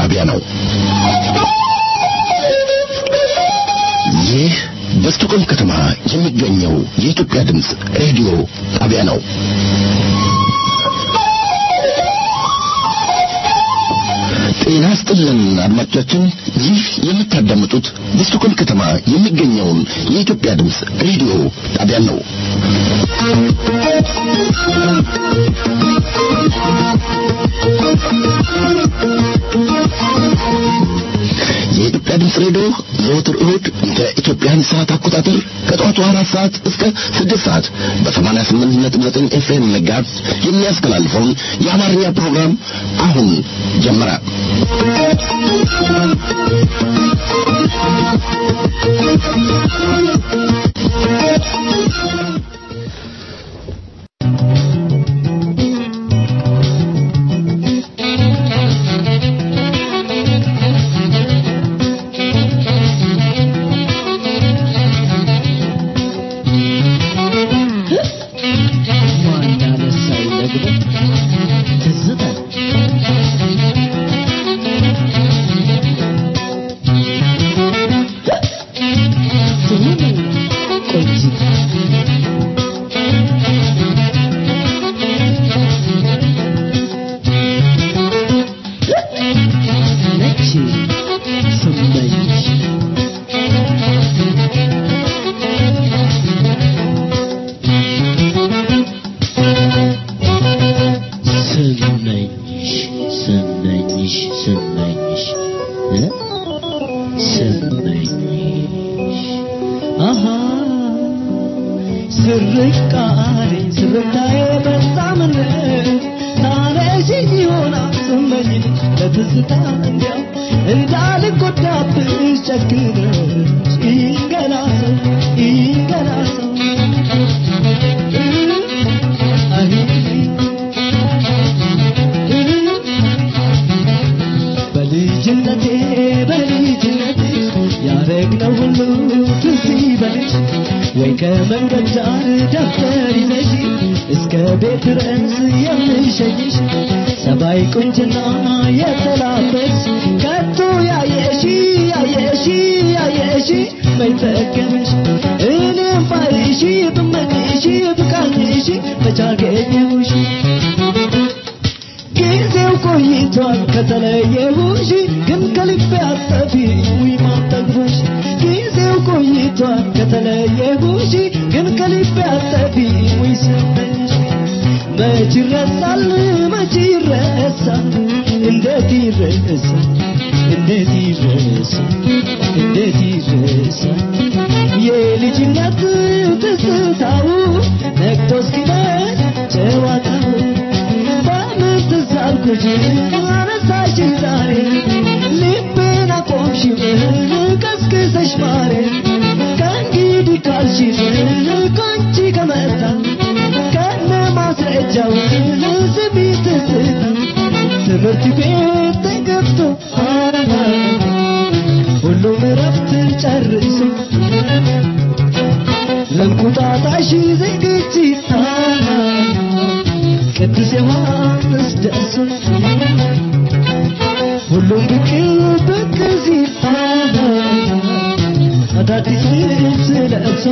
ጣቢያ ነው። ይህ በስቶኮልም ከተማ የሚገኘው የኢትዮጵያ ድምፅ ሬዲዮ ጣቢያ ነው። ጤና ስጥልን አድማጮቻችን፣ ይህ የምታዳምጡት በስቶኮልም ከተማ የሚገኘውን የኢትዮጵያ ድምፅ ሬዲዮ ጣቢያ ነው። የኢትዮጵያ ድምፅ ሬዲዮ ዘወትር እሁድ እንደ ኢትዮጵያን ሰዓት አቆጣጠር ከጠዋቱ አራት ሰዓት እስከ ስድስት ሰዓት በሰማንያ ስምንት ነጥብ ዘጠኝ ኤፍኤም መጋዝ የሚያስተላልፈውን የአማርኛ ፕሮግራም አሁን ጀመረ። ከመንገድ ዳር ደብተር ይዘሽ እስከ ቤት ድረስ የምሸኝሽ ሰባይ ቁንጅና የተላበስ ከቶ ያየሺ ያየሺ ያየሺ መይጠገምሽ እኔም ባይሺ ብመኝሺ ብቃኝሺ መቻገኘሁሽ ጊዜው ቆይቷል ከተለየሁሽ ግን ከልቤ አጠፊ ውይ ማጠግቦሽ ጊዜው ቆይቷል ከተለየሁሽ ግን ከልቤ አጠፊ ውይ ስመኝሽ መች ይረሳል መች ይረሳል እንዴት ይረሳል እንዴት ይረሳል እንዴት ይረሳል የልጅነት ትዝታው ነግቶ እስኪመሽ ጨዋታው በምን ትዝ አልኩሽ አነሳሽ ዛሬ ልቤን አቆምሽው ቀስቅሰሽ ማሬ ከእንግዲህ ካልሽኝ ከአንቺ ከመጣ ከነ ማስረጃው ስሚ ትዝታ ትምህርት ቤት ተገብቶ ሁሉም እረፍትን ጨርሶ ለእንቁጣጣሽ ዝግጅት ቅዱስ ዮሐንስ ደርሶ ሁሉም ብቅ ብቅ ሲል አዳዲስ ልብስ ለብሶ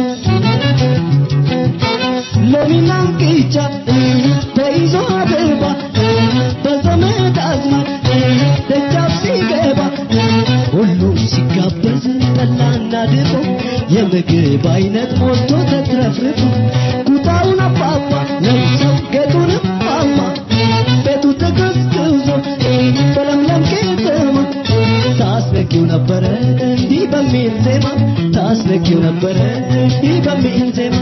ሎሚና እንቅጫ ተይዞ አበባ በዘመድ አዝማድ ደጃፍ ሲገባ ሁሉም ሲጋበዝ ጠላና ድፎ የምግብ አይነት ሞልቶ ተትረፍርፎ ኩታውን አባባ ለብሰው ጌጡንም ማማ ቤቱ ተቀዝቅዞ በለምለም ከተማ ታስነኪው ነበረ እንዲህ በሚል ዜማ ታስነኪው ነበረ እንዲህ በሚል ዜማ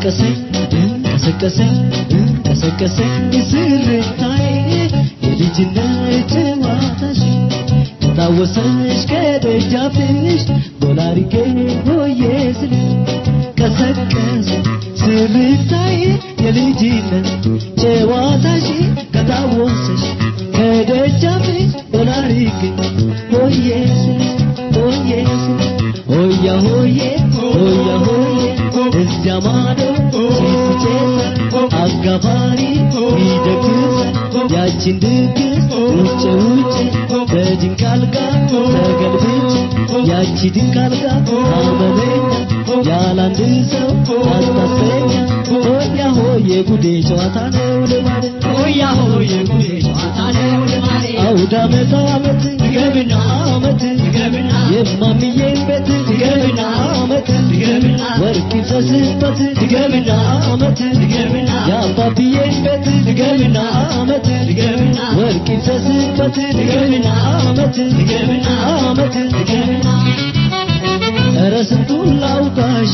ቀሰቀሰኝ ቀሰቀሰኝ ቀሰቀሰኝ ስርታዬ የልጅነት ጨዋታሽ ታወሰሽ ከደጃፍሽ ዶላሪጌ ሆዬ ስልሽ ቀሰቀሰ ስርታዬ የልጅነት ጨዋታሽ ከታወሰሽ ከደጃፍሽ ዶላሪጌ ሆዬ ስልሽ ሆዬ ስልሽ ሆያ ሆዬ ሆያ ሆዬ እዚያ ማዶ ሲስጨሰ አጋፋሪ ይደግሳል ያችን ድግስ ውጭ ውጭ በድንቅ አልጋ ተገልብጬ ያቺ ድንቅ አልጋ አመለኛ ያላንድ ሰው አስታሰኛ ሆያ ሆዬ ጉዴ ጨዋታ ነው ልማድ ሆያ ሆዬ ጉዴ ጨዋታ ነው ልማድ አውደ ዓመት ዓመት ገምና ዓመት ገምና የማምዬን ቤት ገምና ዓመት ገምና ወርቅ ይፍሰስበት ገምና ዓመት ገምና የአባብዬን ቤት ገምና ዓመት ገምና ወርቅ ይፍሰስበት ገምና ዓመት ገምና ዓመት ገምና ኧረ ስንቱን ላውጣሽ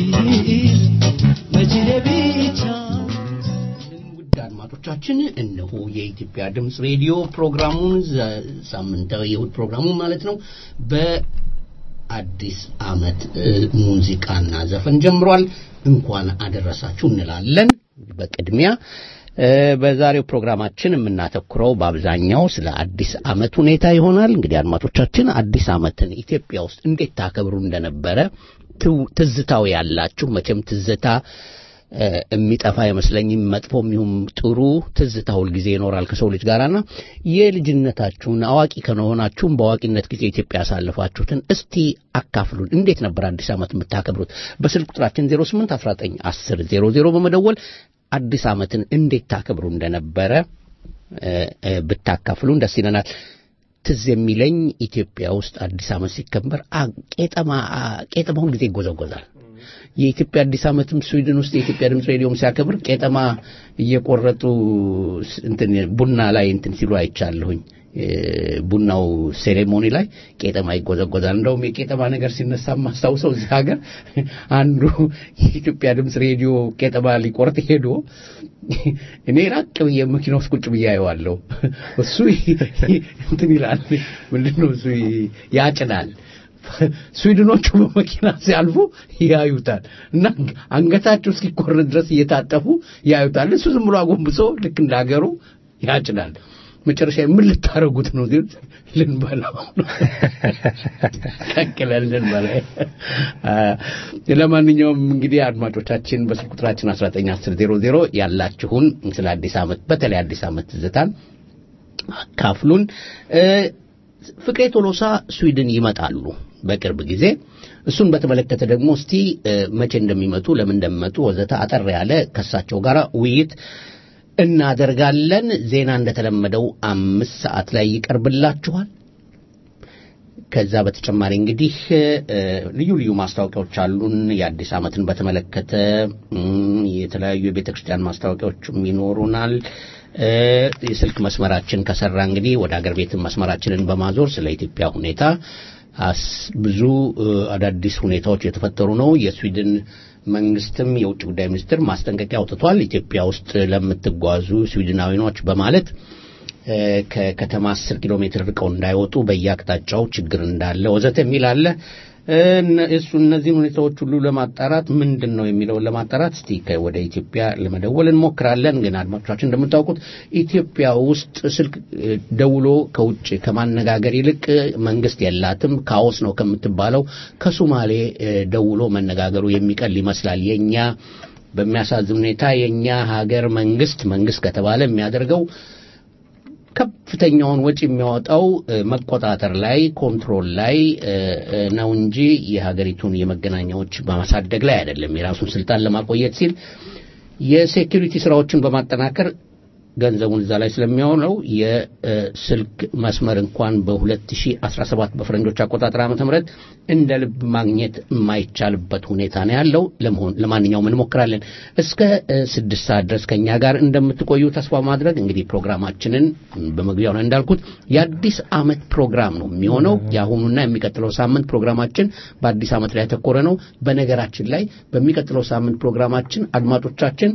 መችሌ ብቻ ውድ አድማጮቻችን እነሆ የኢትዮጵያ ድምፅ ሬዲዮ ፕሮግራሙን ዘ- ሳምንታዊ የእሁድ ፕሮግራሙን ማለት ነው በአዲስ አመት እ፣ ሙዚቃና ዘፈን ጀምሯል። እንኳን አደረሳችሁ እንላለን። በቅድሚያ እ፣ በዛሬው ፕሮግራማችን የምናተኩረው በአብዛኛው ስለ አዲስ አመት ሁኔታ ይሆናል። እንግዲህ አድማጮቻችን አዲስ አመትን ኢትዮጵያ ውስጥ እንዴት ታከብሩ እንደነበረ ትው- ትዝታው ያላችሁ መቼም ትዝታ እ፣ የሚጠፋ አይመስለኝም። መጥፎም ይሁን ጥሩ ትዝታ ሁልጊዜ ይኖራል ከሰው ልጅ ጋርና የልጅነታችሁን አዋቂ ከሆናችሁም በአዋቂነት ጊዜ ኢትዮጵያ ያሳለፋችሁትን እስቲ አካፍሉን። እንዴት ነበር አዲስ ዓመት የምታከብሩት? በስልክ ቁጥራችን 08 19 10 00 በመደወል አዲስ ዓመትን እንዴት ታከብሩ እንደነበረ እ፣ እ፣ ብታካፍሉን ደስ ይለናል። ትዝ የሚለኝ ኢትዮጵያ ውስጥ አዲስ ዓመት ሲከበር አ- ቄጠማ አ- ቄጠማ ሁል ጊዜ ይጎዘጎዛል። የኢትዮጵያ አዲስ ዓመትም ስዊድን ውስጥ የኢትዮጵያ ድምፅ ሬዲዮም ሲያከብር ቄጠማ እየቆረጡ ስ- እንትን ቡና ላይ እንትን ሲሉ አይቻለሁኝ። እ፣ ቡናው ሴሬሞኒ ላይ ቄጠማ ይጎዘጎዛል። እንደውም የቄጠማ ነገር ሲነሳ ማስታውሰው እዚህ ሀገር አንዱ የኢትዮጵያ ድምፅ ሬዲዮ ቄጠማ ሊቆርጥ ሄዶ እኔ ራቅ ብዬ መኪና ውስጥ ቁጭ ብዬ አየዋለሁ። እሱ እንትን ይላል ምንድን ነው እሱ ያጭዳል። ስዊድኖቹ በመኪና ሲያልፉ ያዩታል እና አንገታቸው እስኪቆረጥ ድረስ እየታጠፉ ያዩታል። እሱ ዝም ብሎ አጎንብሶ ልክ እንደ ሀገሩ ያጭዳል። መጨረሻ ምን ልታረጉት ነው ሲል ልንበላው ነው ቀቅለን ልንበላ። ለማንኛውም እንግዲህ አድማጮቻችን በስልክ ቁጥራችን 191000 ያላችሁን ስለ አዲስ ዓመት በተለይ አዲስ ዓመት ትዝታን አካፍሉን። እ፣ ፍቅሬ ቶሎሳ ስዊድን ይመጣሉ በቅርብ ጊዜ። እሱን በተመለከተ ደግሞ እስቲ እ፣ መቼ እንደሚመጡ ለምን እንደሚመጡ ወዘተ አጠር ያለ ከሳቸው ጋር ውይይት እናደርጋለን። ዜና እንደተለመደው አምስት ሰዓት ላይ ይቀርብላችኋል። ከዛ በተጨማሪ እንግዲህ እ፣ ልዩ ልዩ ማስታወቂያዎች አሉን። የአዲስ ዓመትን በተመለከተ እም፣ የተለያዩ የቤተ ክርስቲያን ማስታወቂያዎችም ይኖሩናል። እ፣ የስልክ መስመራችን ከሰራ እንግዲህ ወደ አገር ቤት መስመራችንን በማዞር ስለ ኢትዮጵያ ሁኔታ አስ- ብዙ እ፣ አዳዲስ ሁኔታዎች የተፈጠሩ ነው። የስዊድን መንግስትም የውጭ ጉዳይ ሚኒስትር ማስጠንቀቂያ አውጥቷል። ኢትዮጵያ ውስጥ ለምትጓዙ ስዊድናዊኖች በማለት እ፣ ከከተማ 10 ኪሎ ሜትር ርቀው እንዳይወጡ በየአቅጣጫው ችግር እንዳለ ወዘተ የሚል አለ። እ፣ እነ- እሱ እነዚህን ሁኔታዎች ሁሉ ለማጣራት ምንድን ነው የሚለውን ለማጣራት እስቲ ከ- ወደ ኢትዮጵያ ለመደወል እንሞክራለን። ግን አድማጮቻችን እንደምታውቁት ኢትዮጵያ ውስጥ ስልክ እ፣ ደውሎ ከውጭ ከማነጋገር ይልቅ እ፣ መንግስት የላትም ካኦስ ነው ከምትባለው ከሱማሌ እ፣ ደውሎ መነጋገሩ የሚቀል ይመስላል። የኛ በሚያሳዝን ሁኔታ የኛ ሀገር መንግስት መንግስት ከተባለ የሚያደርገው ከፍተኛውን ወጪ የሚያወጣው እ፣ መቆጣጠር ላይ ኮንትሮል ላይ እ፣ እ፣ ነው እንጂ የሀገሪቱን የመገናኛዎች በማሳደግ ላይ አይደለም። የራሱን ስልጣን ለማቆየት ሲል የሴኩሪቲ ስራዎችን በማጠናከር ገንዘቡን እዛ ላይ ስለሚሆነው የስልክ መስመር እንኳን በ2017 በፈረንጆች አቆጣጠር ዓመተ ምህረት እንደ ልብ ማግኘት የማይቻልበት ሁኔታ ነው ያለው። ለመሆን ለማንኛውም እንሞክራለን። እስከ እ፣ ስድስት ሰዓት ድረስ ከኛ ጋር እንደምትቆዩ ተስፋ ማድረግ እንግዲህ ፕሮግራማችንን በመግቢያው ላይ እንዳልኩት የአዲስ ዓመት ፕሮግራም ነው የሚሆነው። የአሁኑና የሚቀጥለው ሳምንት ፕሮግራማችን በአዲስ ዓመት ላይ ያተኮረ ነው። በነገራችን ላይ በሚቀጥለው ሳምንት ፕሮግራማችን አድማጮቻችን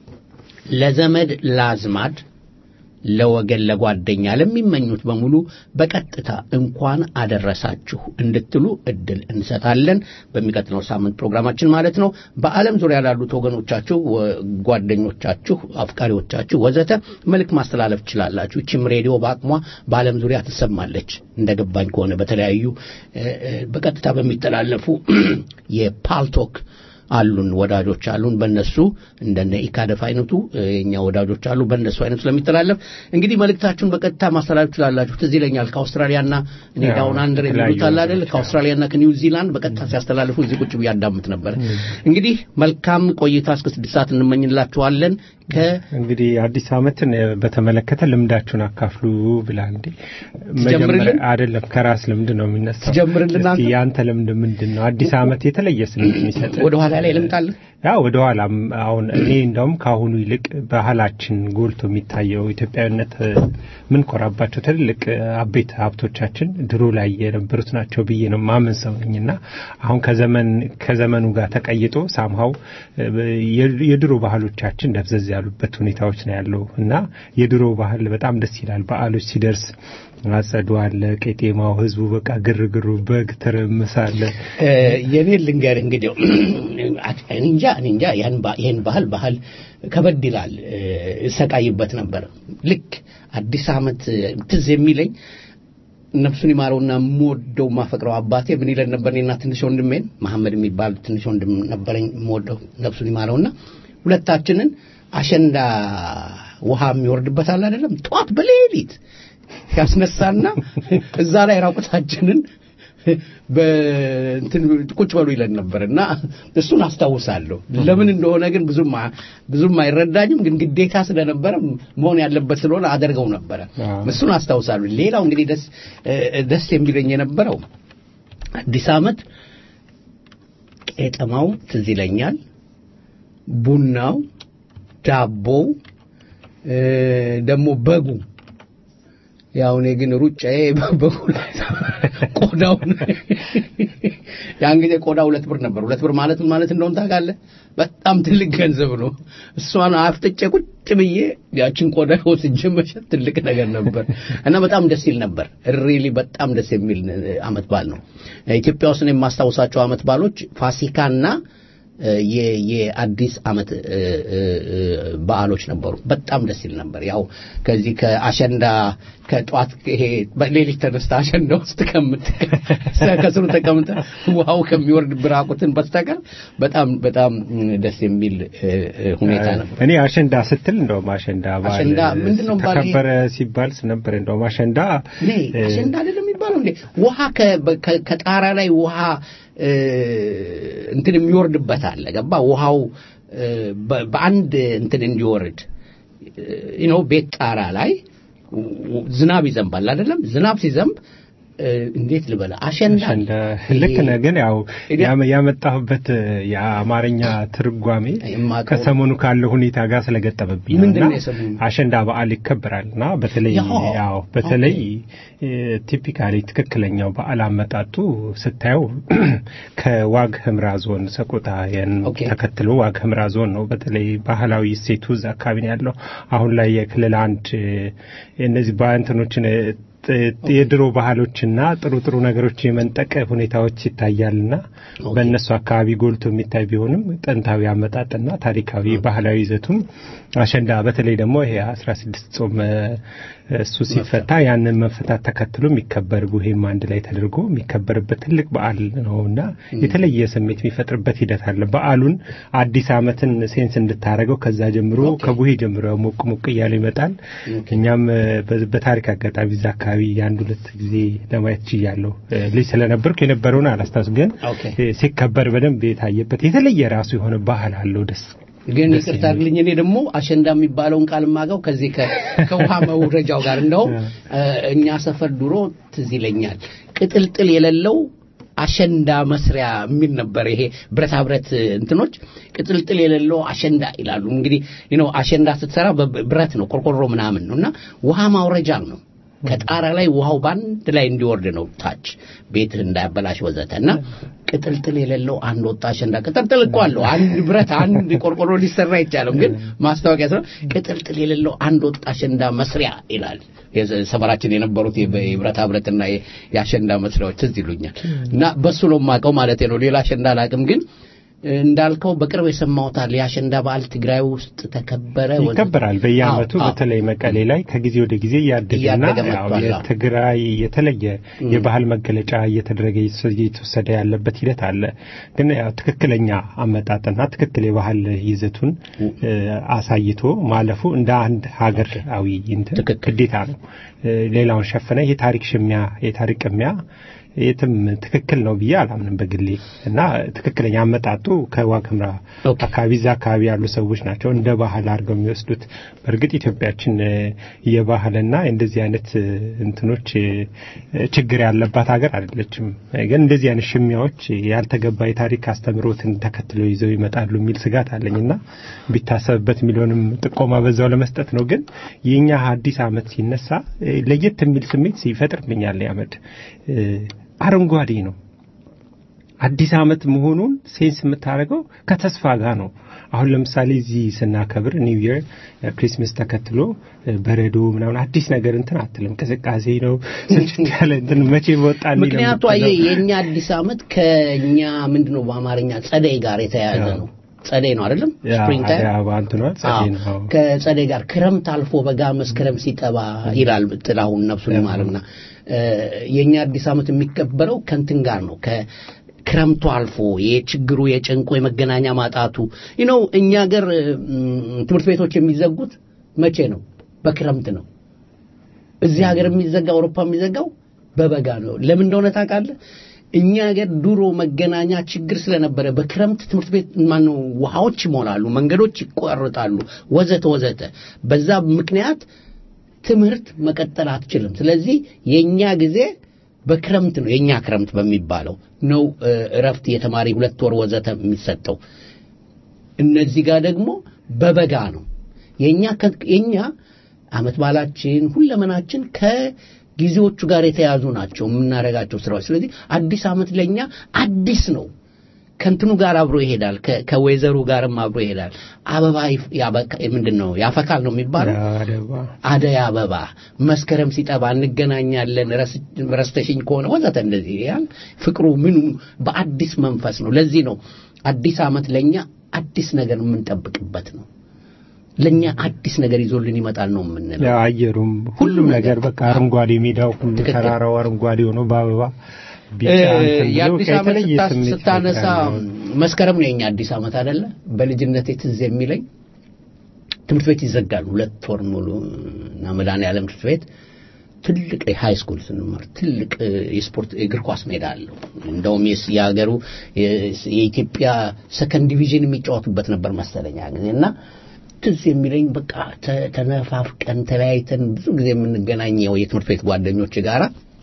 ለዘመድ ለአዝማድ ለወገን ለጓደኛ ለሚመኙት በሙሉ በቀጥታ እንኳን አደረሳችሁ እንድትሉ እድል እንሰጣለን። በሚቀጥለው ሳምንት ፕሮግራማችን ማለት ነው። በዓለም ዙሪያ ላሉት ወገኖቻችሁ፣ ወ- ጓደኞቻችሁ፣ አፍቃሪዎቻችሁ ወዘተ መልእክት ማስተላለፍ ትችላላችሁ። ይችም ሬዲዮ በአቅሟ በዓለም ዙሪያ ትሰማለች። እንደገባኝ ከሆነ በተለያዩ እ፣ እ፣ በቀጥታ በሚተላለፉ የፓልቶክ አሉን ወዳጆች አሉን። በእነሱ እንደነ ኢካደፍ አይነቱ እ፣ የኛ ወዳጆች አሉ። በእነሱ አይነቱ ስለሚተላለፍ እንግዲህ መልእክታችሁን በቀጥታ ማስተላለፍ ትችላላችሁ። ትዝ ይለኛል ከአውስትራሊያና እኔ ያው ዳውን አንደር የተለያዩ የሚሉት አለ አይደል? ወገኖች፣ ከአውስትራሊያና ከኒውዚላንድ በቀጥታ ሲያስተላልፉ እዚህ ቁጭ ብዬ አዳምጥ ነበር። እንግዲህ መልካም ቆይታ እስከ ስድስት ሰዓት እንመኝላችኋለን። ከ እንግዲህ አዲስ ዓመትን እ፣ በተመለከተ ልምዳችሁን አካፍሉ ብላ እንዴ ትጀምርልን? መጀመሪያ አይደለም ከራስ ልምድ ነው የሚነሳው። ትጀምርልን እስቲ አንተ? ያንተ ልምድ ምንድን ነው? አዲስ ዓመት የተለየ ስሜት የሚሰጥ ወደ ኋላ ላይ ልምጣለን። ያ ወደ ኋላም አሁን እኔ እንደውም ከአሁኑ ይልቅ ባህላችን ጎልቶ የሚታየው ኢትዮጵያዊነት እ፣ ምንኮራባቸው ትልልቅ እ፣ አቤት ሀብቶቻችን ድሮ ላይ የነበሩት ናቸው ብዬ ነው ማመን ሰው ነኝና አሁን ከዘመን ከዘመኑ ጋር ተቀይጦ ሳምሃው የድሮ ባህሎቻችን ደብዘዝ ያሉበት ሁኔታዎች ነው ያለው እና የድሮ ባህል በጣም ደስ ይላል። በዓሎች ሲደርስ አጸዱ አለ፣ ቄጤማው፣ ህዝቡ በቃ ግርግሩ፣ በግ ትርምስ አለ። እ፣ የኔን ልንገር እንግዲህ እኔ እንጃ እኔ እንጃ ያን ባ- ይሄን ባህል ባህል ከበድ ይላል እ፣ እሰቃይበት ነበር። ልክ አዲስ ዓመት እ፣ ትዝ የሚለኝ ነፍሱን ይማረውና የምወደው ማፈቅረው አባቴ ምን ይለን ነበር? እኔና ትንሽ ወንድሜን መሐመድ የሚባል ትንሽ ወንድም ነበረኝ የምወደው ነፍሱን ይማረውና ሁለታችንን አሸንዳ ውሃ የሚወርድበት አለ አይደለም ጠዋት በሌሊት ያስነሳና እዛ ላይ ራቁታችንን በእንትን ቁጭ በሉ ይለን ነበር እና እሱን አስታውሳለሁ። ለምን እንደሆነ ግን ብዙም አ- ብዙም አይረዳኝም፣ ግን ግዴታ ስለነበረ መሆን ያለበት ስለሆነ አደርገው ነበረ። አዎ። እሱን አስታውሳለሁ። ሌላው እንግዲህ ደስ እ- ደስ የሚለኝ የነበረው አዲስ ዓመት ቄጠማው ትዝ ይለኛል፣ ቡናው፣ ዳቦው እ፣ ደግሞ በጉ ያው እኔ ግን ሩጫዬ በጉ ላይ ቆዳውን ያን ጊዜ ቆዳ ሁለት ብር ነበር። ሁለት ብር ማለት ምን ማለት እንደሆነ ታውቃለህ? በጣም ትልቅ ገንዘብ ነው። እሷን አፍጥጬ ቁጭ ብዬ ያችን ቆዳ ወስጄ መሸጥ ትልቅ ነገር ነበር እና በጣም ደስ ይል ነበር። ሪሊ በጣም ደስ የሚል አመት በዓል ነው። ኢትዮጵያ ውስጥ እኔ የማስታውሳቸው አመት በዓሎች ፋሲካና እ፣ የ- የአዲስ አመት እ፣ እ፣ እ፣ በዓሎች ነበሩ። በጣም ደስ ይል ነበር። ያው ከዚህ ከአሸንዳ ከጧት ይሄ በሌሊት ተነስተ አሸንዳ ውስጥ ከምት ከስሩ ተቀምጠ ውሃው ከሚወርድ ብራቁትን በስተቀር በጣም በጣም ደስ የሚል እ፣ እ፣ ሁኔታ ነበር። እኔ አሸንዳ ስትል እንደውም አሸንዳ በዓል አሸንዳ ምንድነው ባል- ተከበረ ሲባል ነበር። እንደውም አሸንዳ እኔ እ፣ አሸንዳ አይደለም የሚባለው እንዴ? ውሃ ከ- በ- ከ- ከጣራ ላይ ውሃ እ፣ እንትን የሚወርድበት አለ። ገባ? ውሃው እ፣ በ- በአንድ እንትን እንዲወርድ ዩ ኖ ቤት ጣራ ላይ ው- ዝናብ ይዘንባል አይደለም? ዝናብ ሲዘንብ እ፣ እንዴት ልበለ አሸንዳ አሸንዳ ልክ ነህ። ግን ያው እኔ- ያመ- ያመጣሁበት የአማርኛ ትርጓሜ የማውቀው- ከሰሞኑ ካለው ሁኔታ ጋር ስለገጠመብኝ ነው ምንድን እና ነው የሰሞኑ? አሸንዳ በዓል ይከበራል እና በተለይ ያው፣ ያው በተለይ ቲፒካሊ ትክክለኛው በዓል አመጣጡ ስታየው ከዋግ ህምራ ዞን ሰቆጣ ያን ኦኬ። ተከትሎ ዋግ ህምራ ዞን ነው። በተለይ ባህላዊ እሴቱ እዛ አካባቢ ነው ያለው። አሁን ላይ የክልል አንድ እነዚህ በእንትኖችን ጥ- የድሮ ባህሎችና ጥሩ ጥሩ ነገሮች የመንጠቅ ሁኔታዎች ይታያልና ኦኬ። በእነሱ አካባቢ ጎልቶ የሚታይ ቢሆንም ጥንታዊ አመጣጥና ታሪካዊ ባህላዊ ይዘቱም አሸንዳ በተለይ ደግሞ ይሄ አስራ ስድስት ጾም እ፣ እሱ ሲፈታ ያንን መፈታት ተከትሎ የሚከበር ቡሄም አንድ ላይ ተደርጎ የሚከበርበት ትልቅ በዓል ነውና የተለየ ስሜት የሚፈጥርበት ሂደት አለ። በዓሉን አዲስ ዓመትን ሴንስ እንድታረገው ከዛ ጀምሮ ከቡሄ ጀምሮ ሞቅ ሞቅ እያለ ይመጣል። እኛም እ፣ በ- በታሪክ አጋጣሚ እዛ አካባቢ የአንድ ሁለት ጊዜ ለማየት ችያለሁ። እ፣ ልጅ ስለነበርኩ የነበረውን አላስታውስም፣ ግን ኦኬ። እ፣ ሲከበር በደንብ የታየበት የተለየ ራሱ የሆነ ባህል አለው። ደስ ግን ደስ ይቅርታ የሚል። አድርግልኝ እኔ ደግሞ አሸንዳ የሚባለውን ቃል ማገው ከዚህ ከ- ከውሃ መውረጃው ጋር እንደውም እ፣ እኛ ሰፈር ድሮ ትዝ ይለኛል ቅጥልጥል የሌለው አሸንዳ መስሪያ የሚል ነበር። ይሄ ብረታ ብረት እንትኖች ቅጥልጥል የሌለው አሸንዳ ይላሉ። እንግዲህ ነው አሸንዳ ስትሰራ በብረት ነው ቆርቆሮ ምናምን ነው እና ውሃ ማውረጃ ነው። ከጣራ ላይ ውሃው ባንድ ላይ እንዲወርድ ነው ታች ቤትህ እንዳያበላሽ ወዘተ እና ቅጥልጥል የሌለው አንድ ወጣ አሸንዳ ቅጥልጥል እኮ አለው አንድ ብረት አንድ ቆርቆሮ ሊሰራ አይቻልም ግን ማስታወቂያ ስራ ቅጥልጥል የሌለው አንድ ወጣ አሸንዳ መስሪያ ይላል የዘ- ሰፈራችን የነበሩት የበ- የብረታ ብረትና የ- የአሸንዳ መስሪያዎች ትዝ ይሉኛል እና በሱ ነው የማውቀው ማለት ነው ሌላ አሸንዳ አላውቅም ግን እንዳልከው በቅርብ የሰማሁታል የአሸንዳ በዓል ትግራይ ውስጥ ተከበረ ወዘተ። ይከበራል በየአመቱ አዎ፣ አዎ። በተለይ መቀሌ ላይ ከጊዜ ወደ ጊዜ እያደገና እያደገ ያው መጥቷል። የትግራይ የተለየ የባህል መገለጫ እየተደረገ እየተወሰደ ያለበት ሂደት አለ። ግን ያው ትክክለኛ አመጣጥና ትክክል የባህል ይዘቱን እ፣ አሳይቶ ማለፉ እንደ አንድ ሀገራዊ እንትን ትክክል። ግዴታ ነው። እ፣ ሌላውን ሸፈነ የታሪክ ሽሚያ የታሪክ ቅሚያ የትም ትክክል ነው ብዬ አላምንም በግሌ እና ትክክለኛ አመጣጡ ከዋግምራ ኦኬ። አካባቢ እዛ አካባቢ ያሉ ሰዎች ናቸው እንደ ባህል አድርገው የሚወስዱት። በእርግጥ ኢትዮጵያችን እ፣ የባህልና እንደዚህ አይነት እ፣ እንትኖች እ፣ ችግር ያለባት ሀገር አይደለችም። ግን እንደዚህ አይነት ሽሚያዎች ያልተገባ የታሪክ አስተምሮትን ተከትለው ይዘው ይመጣሉ የሚል ስጋት አለኝና ቢታሰብበት የሚለውንም ጥቆማ በዛው ለመስጠት ነው። ግን የኛ አዲስ ዓመት ሲነሳ እ፣ ለየት የሚል ስሜት ይፈጥርብኛል። ያመድ አረንጓዴ ነው። አዲስ ዓመት መሆኑን ሴንስ የምታደርገው ከተስፋ ጋር ነው። አሁን ለምሳሌ እዚህ ስናከብር ኒው ይር ክሪስመስ ተከትሎ እ፣ በረዶ ምናምን አዲስ ነገር እንትን አትልም። ቅዝቃዜ ነው ስልችት ያለ እንትን መቼ በወጣ የሚል ነው ምክንያቱ የምትለው። አየህ የእኛ አዲስ ዓመት ከእኛ ምንድን ነው በአማርኛ ጸደይ ጋር የተያያዘ አዎ። ነው ጸደይ ነው አይደለም ያ ስፕሪንግ ታይም አደይ አበባ እንትኗ ጸደይ ነው። አዎ። ከጸደይ ጋር ክረምት አልፎ በጋ መስከረም ሲጠባ ይላል ጥላሁን ነፍሱን ይማርና እ፣ የእኛ አዲስ ዓመት የሚከበረው ከንትን ጋር ነው ከክረምቱ አልፎ የችግሩ የጭንቁ የመገናኛ ማጣቱ ነው እኛ ሀገር እም፣ ትምህርት ቤቶች የሚዘጉት መቼ ነው በክረምት ነው እዚህ ሀገር የሚዘጋ አውሮፓ የሚዘጋው በበጋ ነው ለምን እንደሆነ ታውቃለህ እኛ ሀገር ድሮ መገናኛ ችግር ስለነበረ በክረምት ትምህርት ቤት ማነው ውሃዎች ይሞላሉ መንገዶች ይቋርጣሉ ወዘተ ወዘተ በዛ ምክንያት ትምህርት መቀጠል አትችልም ስለዚህ የኛ ጊዜ በክረምት ነው የኛ ክረምት በሚባለው ነው እ፣ እረፍት የተማሪ ሁለት ወር ወዘተ የሚሰጠው እነዚህ ጋር ደግሞ በበጋ ነው የኛ ከ- የኛ አመት ባላችን ሁለመናችን ከጊዜዎቹ ጋር የተያዙ ናቸው የምናደርጋቸው ስራዎች ስለዚህ አዲስ አመት ለኛ አዲስ ነው ከእንትኑ ጋር አብሮ ይሄዳል ከ- ከወይዘሩ ጋርም አብሮ ይሄዳል አበባ ይፍ- ያበቃ- ምንድን ነው ያፈካል ነው የሚባለው አደባ አደይ አበባ መስከረም ሲጠባ እንገናኛለን ረስ- ረስተሽኝ ከሆነ ወዘተ እንደዚህ ያል ፍቅሩ ምኑ በአዲስ መንፈስ ነው ለዚህ ነው አዲስ አመት ለኛ አዲስ ነገር የምንጠብቅበት ነው ለኛ አዲስ ነገር ይዞልን ይመጣል ነው የምንለው ያው አየሩም ሁሉም ነገር በቃ አረንጓዴ ሜዳው ሁሉ ትክክል። ተራራው አረንጓዴ ሆኖ በአበባ ቢጫ እ፣ እንትን ብሎ የአዲስ በቃ ዓመት የተለየ ስታ- ስሜት ስታነሳ ይፈጥራል። መስከረም ነው የኛ አዲስ ዓመት አይደለ በልጅነቴ ትዝ የሚለኝ ትምህርት ቤት ይዘጋል ሁለት ወር ሙሉ እና መድኃኔዓለም ትምህርት ቤት ትልቅ ሃይ ስኩል ስንማር ትልቅ እ፣ የስፖርት የእግር ኳስ ሜዳ አለው እንደውም የስ- የሀገሩ የ- የኢትዮጵያ ሰከንድ ዲቪዥን የሚጫወቱበት ነበር መሰለኝ ያ ጊዜ እና ትዝ የሚለኝ በቃ ተ- ተነፋፍቀን ተለያይተን ብዙ ጊዜ የምንገናኘው የትምህርት ቤት ጓደኞች ጋራ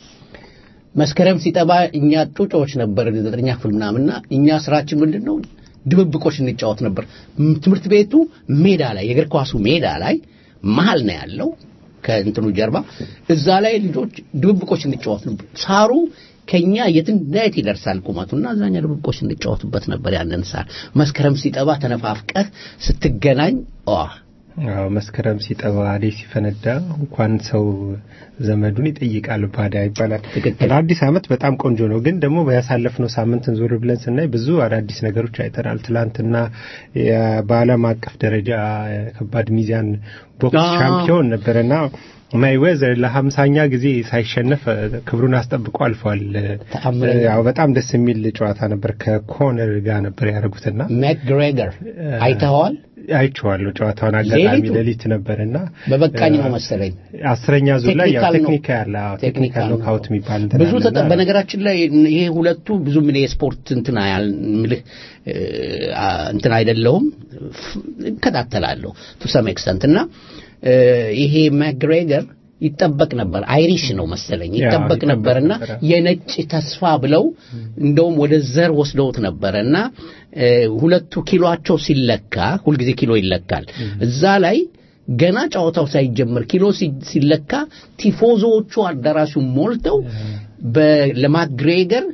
መስከረም ሲጠባ እኛ ጩጮዎች ነበር ዘጠነኛ ክፍል ምናምንና እኛ ስራችን ምንድን ነው ድብብቆች እንጫወት ነበር ም- ትምህርት ቤቱ ሜዳ ላይ የእግር ኳሱ ሜዳ ላይ መሀል ነው ያለው ከእንትኑ ጀርባ እዛ ላይ ልጆች ድብብቆች እንጫወት ነበር ሳሩ ከኛ የትናየት ይደርሳል ቁመቱና አዛኛ ድብብቆች እንጫወትበት ነበር ያንን ሳር መስከረም ሲጠባ ተነፋፍቀህ ስትገናኝ ዋ አዎ መስከረም ሲጠባ አደይ ሲፈነዳ እንኳን ሰው ዘመዱን ይጠይቃል ባዳ ይባላል። ትክክል። አዲስ ዓመት በጣም ቆንጆ ነው። ግን ደግሞ ያሳለፍነው ሳምንትን ዞር ብለን ስናይ ብዙ አዳዲስ ነገሮች አይተናል። ትላንትና የ- በዓለም አቀፍ ደረጃ ከባድ ሚዛን ቦክስ አዎ። ሻምፒዮን ነበረና ማይዌዘር ለሀምሳኛ ጊዜ ሳይሸነፍ እ፣ ክብሩን አስጠብቆ አልፏል። ተአምረኛ። ያው በጣም ደስ የሚል ጨዋታ ነበር። ከኮነር ጋር ነበር ያደረጉትና ማክግሬገር አይተኸዋል አይቼዋለሁ ጨዋታውን አጋጣሚ ሌሊቱ? ሌሊት ነበርና በበቃኝ ነው እ፣ መሰለኝ። አስረኛ ዙር ላይ ያው ቴክኒካል ነው። ቴክኒካል አዎ፣ ቴክኒካል ነው። ኖካውት የሚባል እንትን ብዙ አለና ተጠ- በነገራችን ላይ ይሄ ሁለቱ ብዙ ምን የስፖርት እንትን ያል ምልህ እ፣ አ- እንትን አይደለሁም ፍ- እከታተላለሁ ቱ ሰም ኤክስተንት እና እ፣ ይሄ ማግሬገር ይጠበቅ ነበር አይሪሽ ነው መሰለኝ ያ፣ ይጠበቅ ይጠበቅ ነበርና ነበረ። የነጭ ተስፋ ብለው እንደውም ወደ ዘር ወስደውት ነበረ እና እ፣ ሁለቱ ኪሎአቸው ሲለካ ሁልጊዜ ኪሎ ይለካል እዛ ላይ ገና ጨዋታው ሳይጀመር ኪሎ ሲ- ሲለካ ቲፎዞዎቹ አዳራሹን ሞልተው በ- ለማግሬገር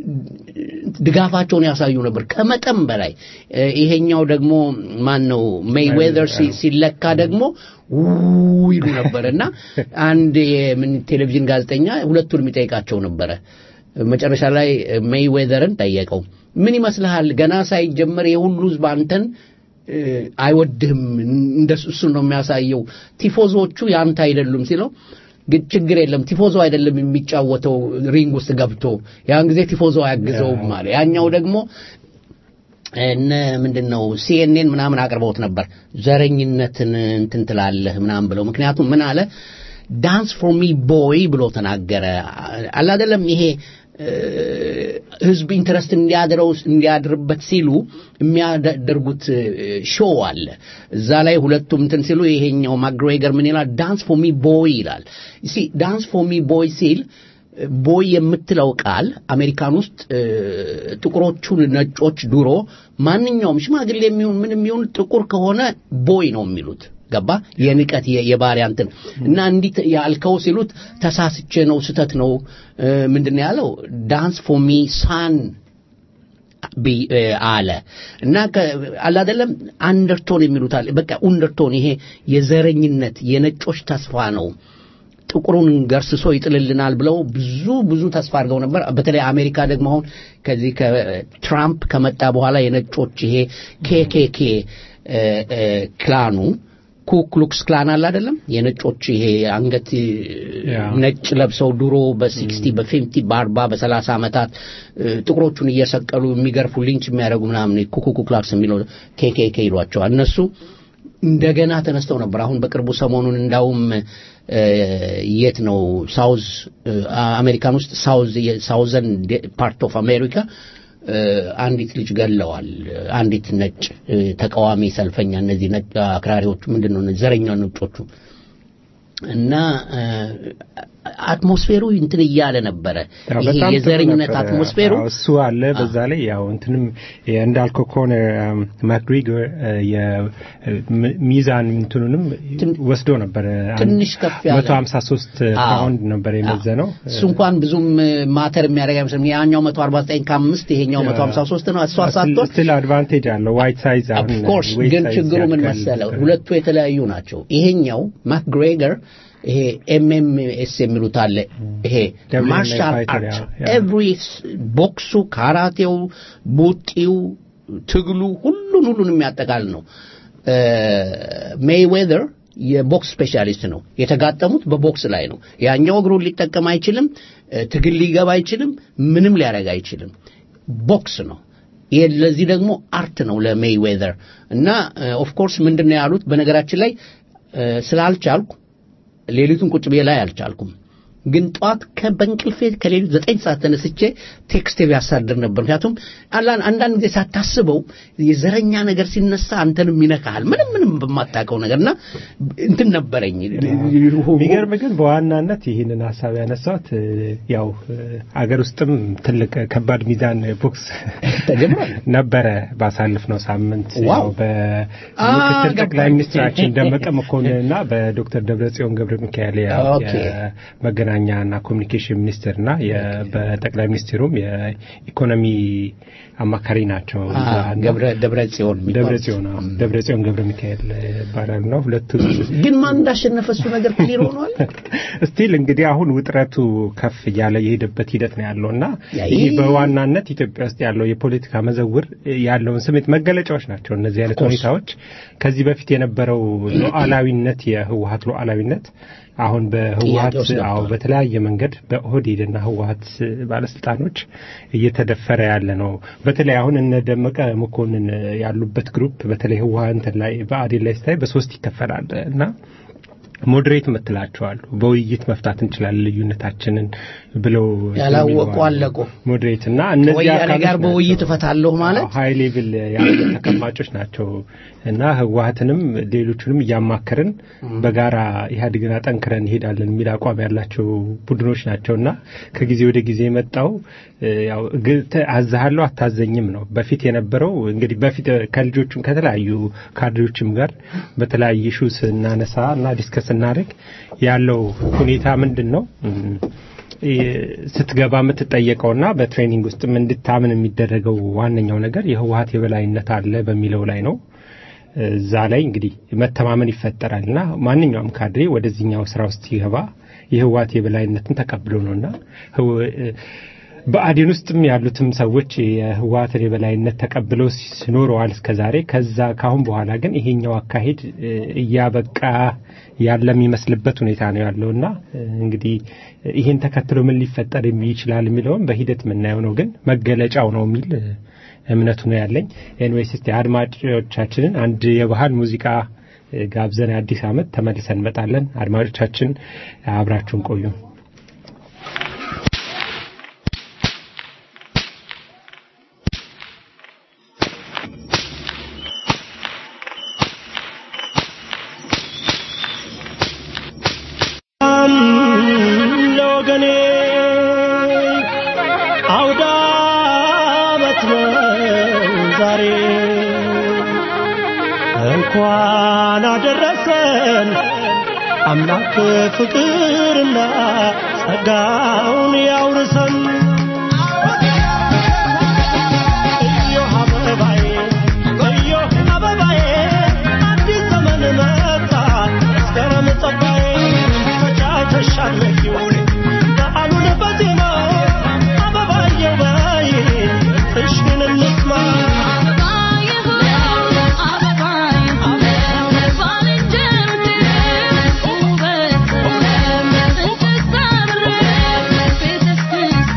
ድጋፋቸውን ያሳዩ ነበር ከመጠን በላይ እ፣ ይሄኛው ደግሞ ማን ነው ሜይዌዘር ሲ- ሲለካ ደግሞ ው ይሉ ነበር እና አንድ የምን ቴሌቪዥን ጋዜጠኛ ሁለቱን የሚጠይቃቸው ነበረ መጨረሻ ላይ ሜይዌዘርን ጠየቀው ምን ይመስልሃል ገና ሳይጀመር የሁሉ ህዝብ አንተን እ፣ አይወድህም እንደሱ እሱን ነው የሚያሳየው ቲፎዞቹ ያንተ አይደሉም ሲለው ግን ችግር የለም ቲፎዞ አይደለም የሚጫወተው ሪንግ ውስጥ ገብቶ ያን ጊዜ ቲፎዞ አያግዘውም አለ ያኛው ደግሞ እነ ምንድን ነው ሲኤንኤን ምናምን አቅርበውት ነበር ዘረኝነትን እንትን ትላለህ ምናምን ብለው ምክንያቱም ምን አለ ዳንስ ፎር ሚ ቦይ ብሎ ተናገረ አላደለም ይሄ እ፣ ህዝብ ኢንትረስት እንዲያድረው እንዲያድርበት ሲሉ የሚያደርጉት ሾው አለ እዛ ላይ ሁለቱም እንትን ሲሉ ይሄኛው ማግሬገር ምን ይላል ዳንስ ፎር ሚ ቦይ ይላል ሲ ዳንስ ፎር ሚ ቦይ ሲል ቦይ የምትለው ቃል አሜሪካን ውስጥ እ፣ ጥቁሮቹን ነጮች ድሮ ማንኛውም ሽማግሌ የሚሆን ምን የሚሆን ጥቁር ከሆነ ቦይ ነው የሚሉት ገባ የንቀት የ- የባሪያ እንትን እና እንዲህ ተ- ያልከው ሲሉት ተሳስቼ ነው ስተት ነው እ፣ ምንድን ነው ያለው ዳንስ ፎር ሚ ሳን ቢ- እ፣ አለ እና ከ- አለ አይደለም አንደርቶን የሚሉት አለ በቃ ኡንደርቶን ይሄ የዘረኝነት የነጮች ተስፋ ነው ጥቁሩን ገርስሶ ይጥልልናል ብለው ብዙ ብዙ ተስፋ አድርገው ነበር በተለይ አሜሪካ ደግሞ አሁን ከዚህ ከትራምፕ ከመጣ በኋላ የነጮች ይሄ ኬኬኬ እ፣ እ፣ ክላኑ ኩክሉክስ ክላን አለ አይደለም የነጮች ይሄ አንገት እ፣ ያ። ነጭ ለብሰው ድሮ በሲክስቲ በፊፍቲ በአርባ በሰላሳ ዓመታት እ፣ ጥቁሮቹን እየሰቀሉ የሚገርፉ ሊንች የሚያደርጉ ምናምን ኩኩኩ ክላክስ የሚለው ኬኬኬ ይሏቸዋል እነሱ እንደገና ተነስተው ነበር አሁን በቅርቡ ሰሞኑን እንዳውም እ፣ የት ነው ሳውዝ እ፣ አሜሪካን ውስጥ ሳውዝ ሳውዘን ፓርት ኦፍ አሜሪካ እ፣ አንዲት ልጅ ገለዋል አንዲት ነጭ እ፣ ተቃዋሚ ሰልፈኛ እነዚህ ነጭ አክራሪዎቹ ምንድን ነው እነዚህ ዘረኛ ነጮቹ እና እ፣ አትሞስፌሩ እንትን እያለ ነበረ ያው ይሄ በጣም ጥሩ የዘረኝነት ነበረ። አትሞስፌሩ አዎ፣ እሱ አለ። በዛ ላይ ያው እንትንም እንዳልከው ከሆነ ማክግሪገር የሚዛን እንትኑንም ትን- ወስዶ ነበር። ትንሽ ከፍ ያለ መቶ ሀምሳ ሶስት አዎ። ፓውንድ ነበር የመዘነው። እሱ እንኳን ብዙም ማተር የሚያደርግ አይመስልም። ያኛው 149 ከአምስት ይሄኛው 153 ነው። እሷ ሳትሆን ስቲል አድቫንቴጅ አለው ዋይት ሳይዝ አሁን ኦፍኮርስ weight ግን size ችግሩ ምን ያድጋል። መሰለው ሁለቱ የተለያዩ ናቸው። ይሄኛው ማክግሬገር ይሄ ኤምኤምኤስ የሚሉት አለ። ይሄ WWE ማርሻል fighter, አርት ያ- ያ። ኤቭሪ ቦክሱ፣ ካራቴው፣ ቡጢው፣ ትግሉ ሁሉን ሁሉን የሚያጠቃል ነው። ሜይዌዘር የቦክስ ስፔሻሊስት ነው። የተጋጠሙት በቦክስ ላይ ነው። ያኛው እግሩን ሊጠቀም አይችልም፣ እ፣ ትግል ሊገባ አይችልም፣ ምንም ሊያደርግ አይችልም። ቦክስ ነው። ይሄ ለዚህ ደግሞ አርት ነው ለሜይዌዘር እና ኦፍ ኮርስ ምንድን ነው ያሉት በነገራችን ላይ እ፣ ስላልቻልኩ ሌሊቱን ቁጭ ብዬ ላይ አልቻልኩም ግን ጠዋት በእንቅልፌ ከሌሊቱ ዘጠኝ ሰዓት ተነስቼ ቴክስት ቢያሳድር ነበር ምክንያቱም አላን አንዳንድ ጊዜ ሳታስበው የዘረኛ ነገር ሲነሳ አንተንም ይነካሃል ምንም ምንም በማታውቀው ነገር እና እንትን ነበረኝ የሚገርም ግን በዋናነት ይህንን ሀሳብ ያነሳሁት እ፣ ያው እ፣ አገር ውስጥም ትልቅ ከባድ ሚዛን ቦክስ ተጀምሯል ነበረ ባሳለፍነው ሳምንት ዋው። ያው በምክትል ገባኝ። ጠቅላይ ሚኒስትራችን ደመቀ መኮንንና በዶክተር ደብረጽዮን ገብረ ሚካኤል ያ- ኦኬ። የመገናኛና ኮሚኒኬሽን ሚኒስትርና የ- በጠቅላይ ሚኒስትሩም የኢኮኖሚ አማካሪ ናቸው። አ፣ እና ገብረ ደብረ ጽዮን የሚባል። ደብረ ጽዮን አዎ፣ ደብረ ጽዮን ገብረ ሚካኤል ይባላሉ ነው ሁለቱ ግን ማን እንዳሸነፈ እሱ ነገር ክሊር ሆኗል ስቲል እንግዲህ አሁን ውጥረቱ ከፍ እያለ የሄደበት ሂደት ነው ያለው እና ያ- ይህ በዋናነት ኢትዮጵያ ውስጥ ያለው የፖለቲካ መዘውር ያለውን ስሜት መገለጫዎች ናቸው እነዚህ አይነት course. ሁኔታዎች። ከዚህ በፊት የነበረው ሉዓላዊነት የህወሀት ሉዓላዊነት አሁን በህወሀት ውስጥ ገብተዋል። አዎ በተለያየ መንገድ በኦህዴድና ህወሀት ባለስልጣኖች እየተደፈረ ያለ ነው። በተለይ አሁን እነ ደመቀ መኮንን ያሉበት ግሩፕ በተለይ ህወሀት ላይ በአዴን ላይ ስታይ በሶስት ይከፈላል እና ሞዴሬት ምትላቸዋሉ በውይይት መፍታት እንችላለን ልዩነታችንን ብለው ያላወቁ አለቁ። ሞዴሬት እና እነዚህ ወያኔ አካሎች ጋር ናቸው። በውይይት እፈታለሁ ማለት ሀይ ሌቭል ያሉ ተቀማጮች ናቸው እና ህወሀትንም ሌሎቹንም እያማከርን በጋራ ኢህአዴግን አጠንክረን እንሄዳለን የሚል አቋም ያላቸው ቡድኖች ናቸው እና ከጊዜ ወደ ጊዜ የመጣው እ፣ ያው ግ- ተ- አዛሃለሁ አታዘኝም ነው። በፊት የነበረው እንግዲህ በፊት ከልጆቹም ከተለያዩ ካድሬዎችም ጋር በተለያየ ሹ ስናነሳ እና ዲስከስ ስናደርግ ያለው ሁኔታ ምንድን ነው እም፣ ስትገባ የምትጠየቀውና በትሬኒንግ ውስጥም እንድታምን የሚደረገው ዋነኛው ነገር የህወሀት የበላይነት አለ በሚለው ላይ ነው። እዛ ላይ እንግዲህ መተማመን ይፈጠራል እና ማንኛውም ካድሬ ወደዚህኛው ስራ ውስጥ ሲገባ የህወሀት የበላይነትን ተቀብሎ ነውና ህው- በአዴን ውስጥም ያሉትም ሰዎች የህወሀትን የበላይነት ተቀብለው ሲኖረዋል እስከዛሬ። ከዛ ካሁን በኋላ ግን ይሄኛው አካሄድ እ፣ እያበቃ ያለ የሚመስልበት ሁኔታ ነው ያለውና እ፣ እንግዲህ ይሄን ተከትሎ ምን ሊፈጠር ይችላል የሚለውም በሂደት የምናየው ነው። ግን መገለጫው ነው የሚል እ፣ እምነቱ ነው ያለኝ። ኤንዌይስ እስቲ አድማጮቻችንን አንድ የባህል ሙዚቃ እ፣ ጋብዘን አዲስ ዓመት ተመልሰን እንመጣለን። አድማጮቻችን አብራችሁን ቆዩ። ለወገኔ አውደ ዓመት ነው ዛሬ እንኳን አደረሰን አምላክ ፍቅርና ጸጋውን ያውርሰን እዮህ አበባዬ እዮህ አበባዬ አዲስ ዘመን መጣ መስከረም ጸባዬ ተጫውተሻለሁ በዓሉን በዜማ አበባዬው በይ ፍሽን እንስማ Thank you.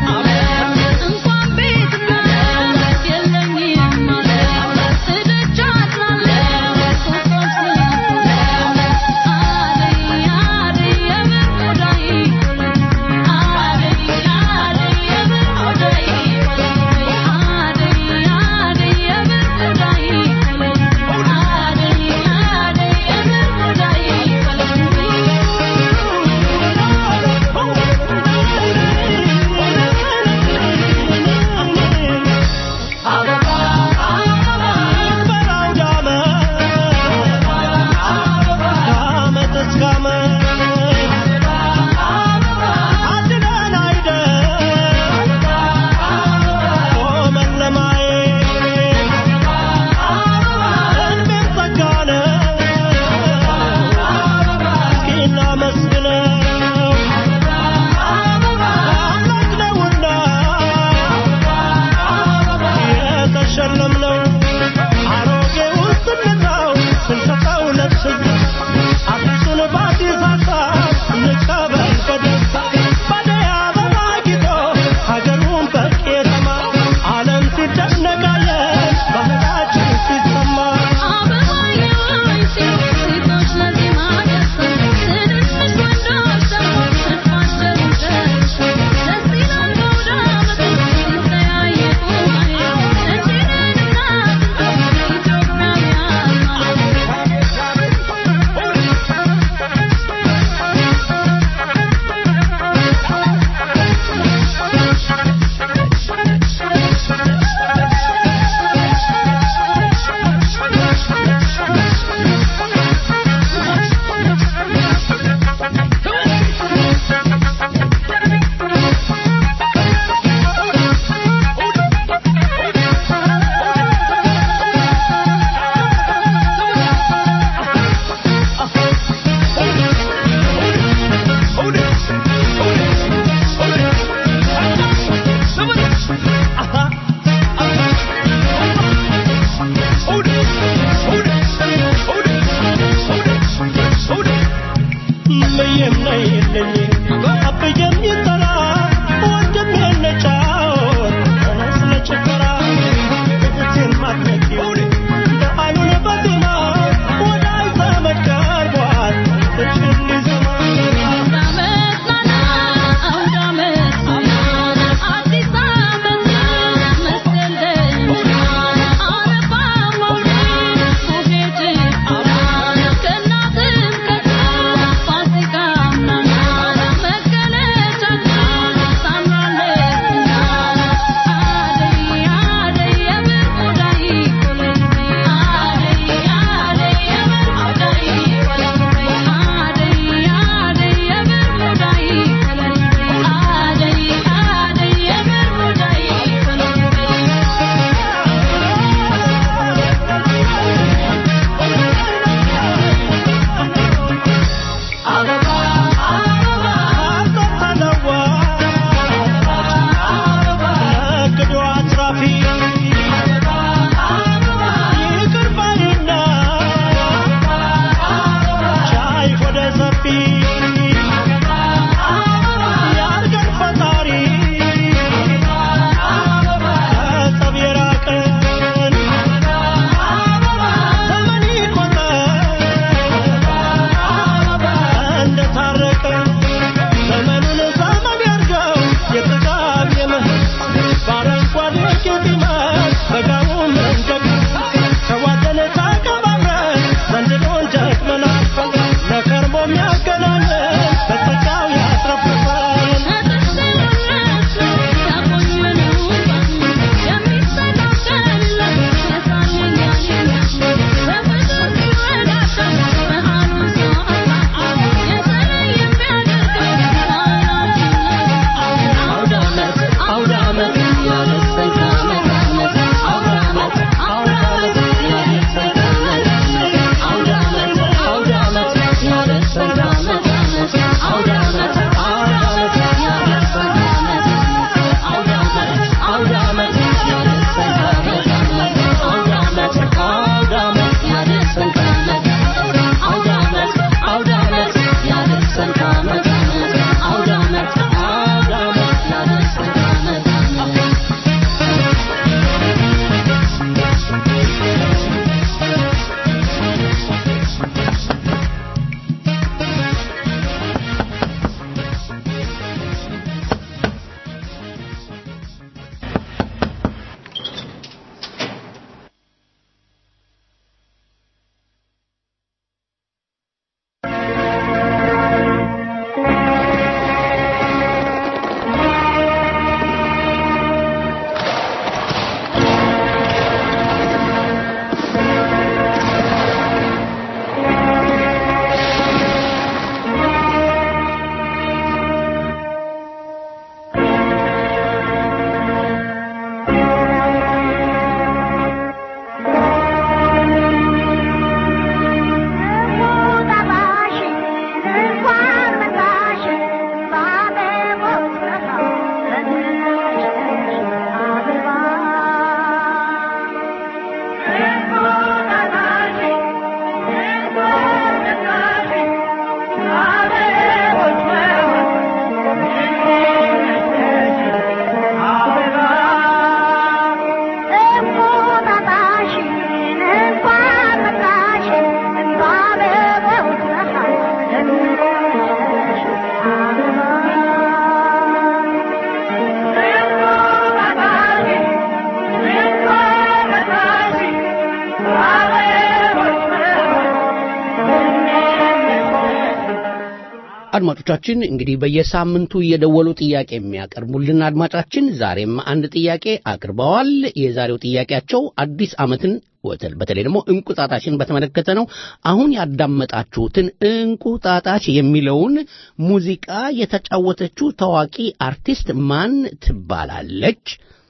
አድማጮቻችን እንግዲህ በየሳምንቱ እየደወሉ ጥያቄ የሚያቀርቡልን አድማጫችን ዛሬም አንድ ጥያቄ አቅርበዋል። የዛሬው ጥያቄያቸው አዲስ ዓመትን ወተል በተለይ ደግሞ እንቁጣጣሽን በተመለከተ ነው። አሁን ያዳመጣችሁትን እንቁጣጣሽ የሚለውን ሙዚቃ የተጫወተችው ታዋቂ አርቲስት ማን ትባላለች?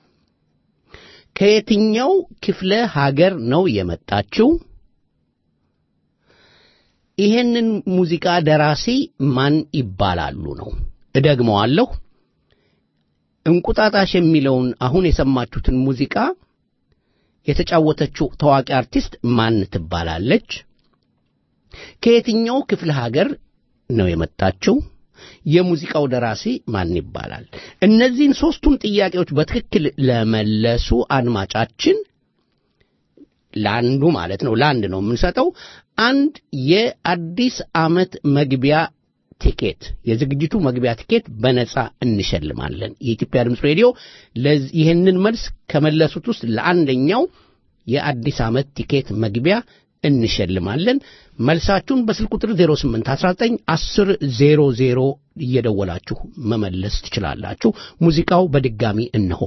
ከየትኛው ክፍለ ሀገር ነው የመጣችው? ይሄንን ሙዚቃ ደራሲ ማን ይባላሉ ነው። እደግመዋለሁ። እንቁጣጣሽ የሚለውን አሁን የሰማችሁትን ሙዚቃ የተጫወተችው ታዋቂ አርቲስት ማን ትባላለች? ከየትኛው ክፍለ ሀገር ነው የመጣችው? የሙዚቃው ደራሲ ማን ይባላል? እነዚህን ሦስቱን ጥያቄዎች በትክክል ለመለሱ አድማጫችን ለአንዱ ማለት ነው ለአንድ ነው የምንሰጠው አንድ የአዲስ ዓመት መግቢያ ቲኬት የዝግጅቱ መግቢያ ቲኬት በነጻ እንሸልማለን። የኢትዮጵያ ድምፅ ሬዲዮ ይህንን መልስ ከመለሱት ውስጥ ለአንደኛው የአዲስ ዓመት ቲኬት መግቢያ እንሸልማለን። መልሳችሁን በስልክ ቁጥር 0819 10 00 እየደወላችሁ መመለስ ትችላላችሁ። ሙዚቃው በድጋሚ እነሆ።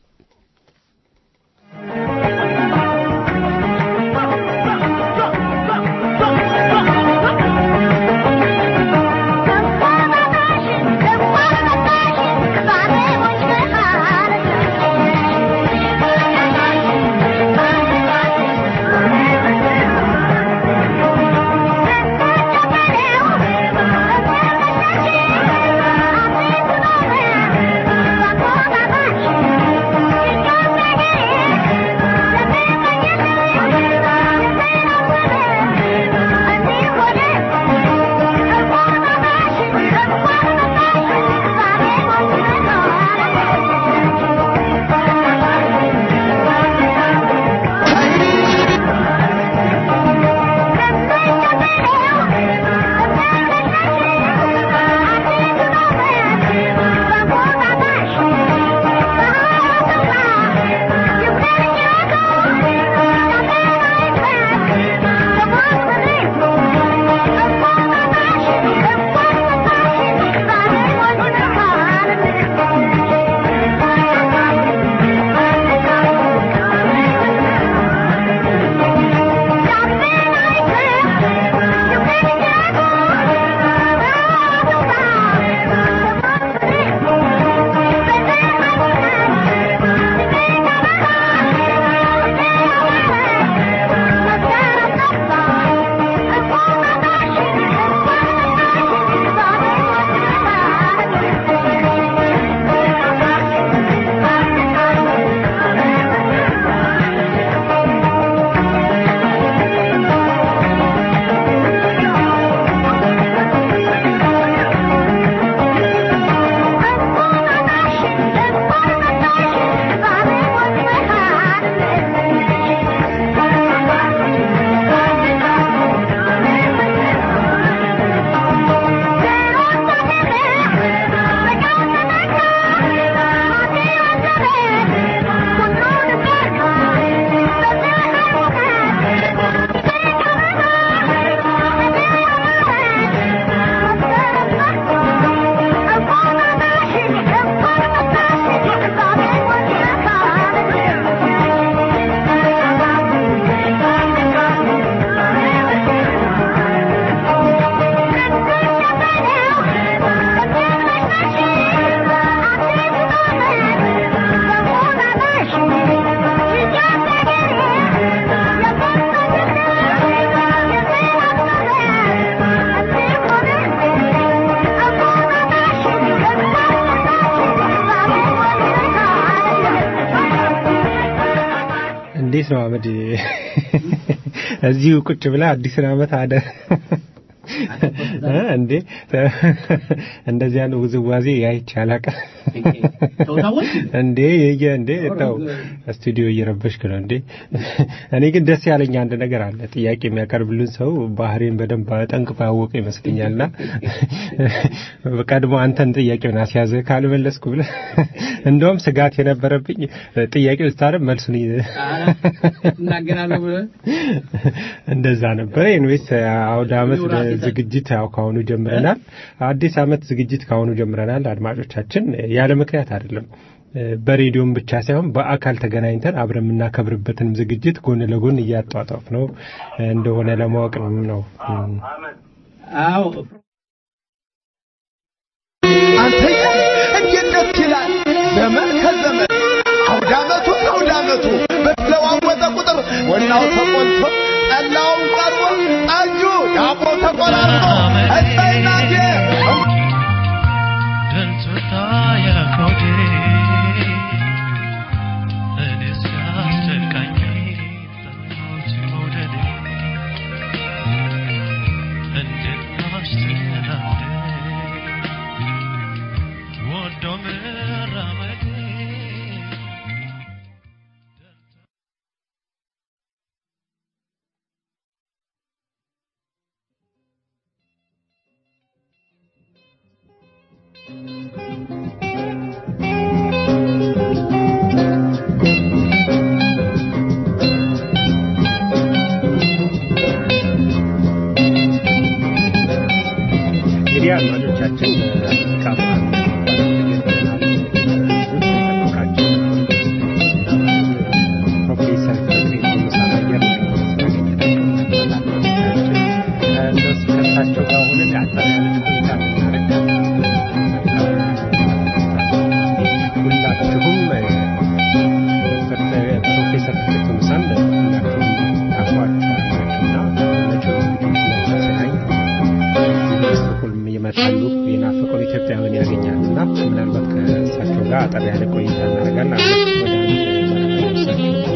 እንዴት ነው አመድ እዚሁ ቁጭ ብላ አዲስን ዓመት አደ እንዴ እንደዚህ ያለ ውዝዋዜ ያይቻ አላውቅም እንዴ የየ እንዴ ተው ስቱዲዮ እየረበሽክ ነው እንዴ እኔ ግን ደስ ያለኝ አንድ ነገር አለ ጥያቄ የሚያቀርብልን ሰው ባህሬን በደንብ ጠንቅቆ ያወቀ ይመስለኛልና ቀድሞ አንተን ጥያቄውን አስያዘ ካልመለስኩ ብለ እንደውም ስጋት የነበረብኝ ጥያቄው ስታረም መልሱን እናገራለሁ ብለህ እንደዛ ነበረ ኤንዌስ አውደ አመት ዝግጅት ያው ካሁኑ ጀምረናል። አዲስ ዓመት ዝግጅት ካሁኑ ጀምረናል። አድማጮቻችን ያለ ምክንያት አይደለም። በሬዲዮም ብቻ ሳይሆን በአካል ተገናኝተን አብረን የምናከብርበትንም ዝግጅት ጎን ለጎን እያጧጧፍ ነው እንደሆነ ለማወቅ ነው። አዎ አንተ እንዴት ደስ ይላል! ዘመን ከዘመን አውዳመቱ ከአውዳመቱ በተለዋወጠ ቁጥር ወናው ተቆልቶ ጠላውን ቀርቦ ጠጁ ዳቦ ተቆራርጦ እሰይናቴ እንግዲህ አድማጮቻችን ሙዚቃ በዓል ፕሮፌሰር ፍቅሬ ሙሳን አየር ላይ እነሱ ከእሳቸው ጋር ሆነን አጠር ያለች ቆይታ እናደርጋለን። ሁላችሁም ፕሮፌሰር ፍቅሬ ሙሳን ሁላችሁም ታውቋቸዋላችሁና መቼም እንግዲህ ለተሰናኝ ስቶክሆልም ይመጣሉ የናፈቁን ኢትዮጵያውያን ያገኛሉ እና ምናልባት ከእሳቸው ጋር አጠር ያለ ቆይታ እናደርጋለን። አሁን ወደ አንድ መረጃ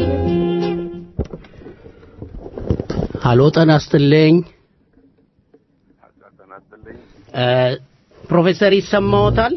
ሀሎ ጤና ይስጥልኝ እ ፕሮፌሰር ይሰማዎታል?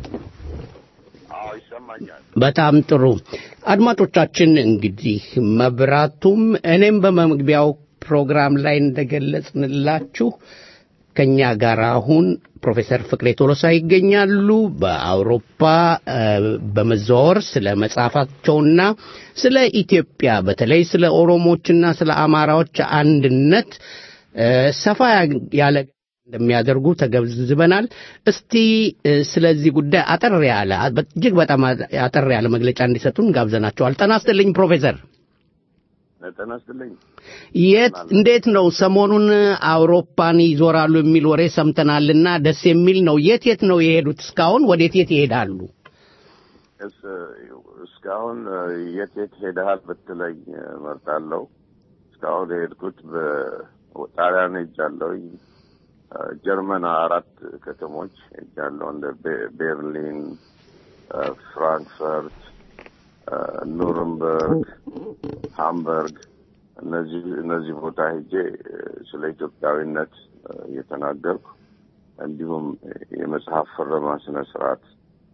በጣም ጥሩ አድማጮቻችን እንግዲህ መብራቱም እኔም በመግቢያው ፕሮግራም ላይ እንደገለጽንላችሁ ከኛ ጋር አሁን ፕሮፌሰር ፍቅሬ ቶሎሳ ይገኛሉ። በአውሮፓ እ በመዘዋወር ስለ መጽሐፋቸውና ስለ ኢትዮጵያ በተለይ ስለ ኦሮሞችና ስለ አማራዎች አንድነት እ ሰፋ ያለ እንደሚያደርጉ ተገንዝበናል። እስቲ እ ስለዚህ ጉዳይ አጠር ያለ እጅግ በጣም አጠር ያለ መግለጫ እንዲሰጡን ጋብዘናቸዋል። ጤና ይስጥልኝ ፕሮፌሰር። ጤና ይስጥልኝ። የት እንዴት ነው ሰሞኑን አውሮፓን ይዞራሉ የሚል ወሬ ሰምተናልና ደስ የሚል ነው። የት የት ነው የሄዱት? እስካሁን ወዴት የት ይሄዳሉ? እስ እስካሁን የት የት ሄደሃል ብትለኝ እመርጣለሁ። እስካሁን የሄድኩት በጣሊያን ሄጃለሁኝ። ጀርመን አራት ከተሞች ሄጃለሁ። እንደ ቤ- ቤርሊን፣ ፍራንክፈርት፣ ኑርንበርግ፣ ሃምበርግ እነዚህ እነዚህ ቦታ ሄጄ ስለ ኢትዮጵያዊነት እየተናገርኩ እንዲሁም የመጽሐፍ ፍረማ ስነ ስርዓት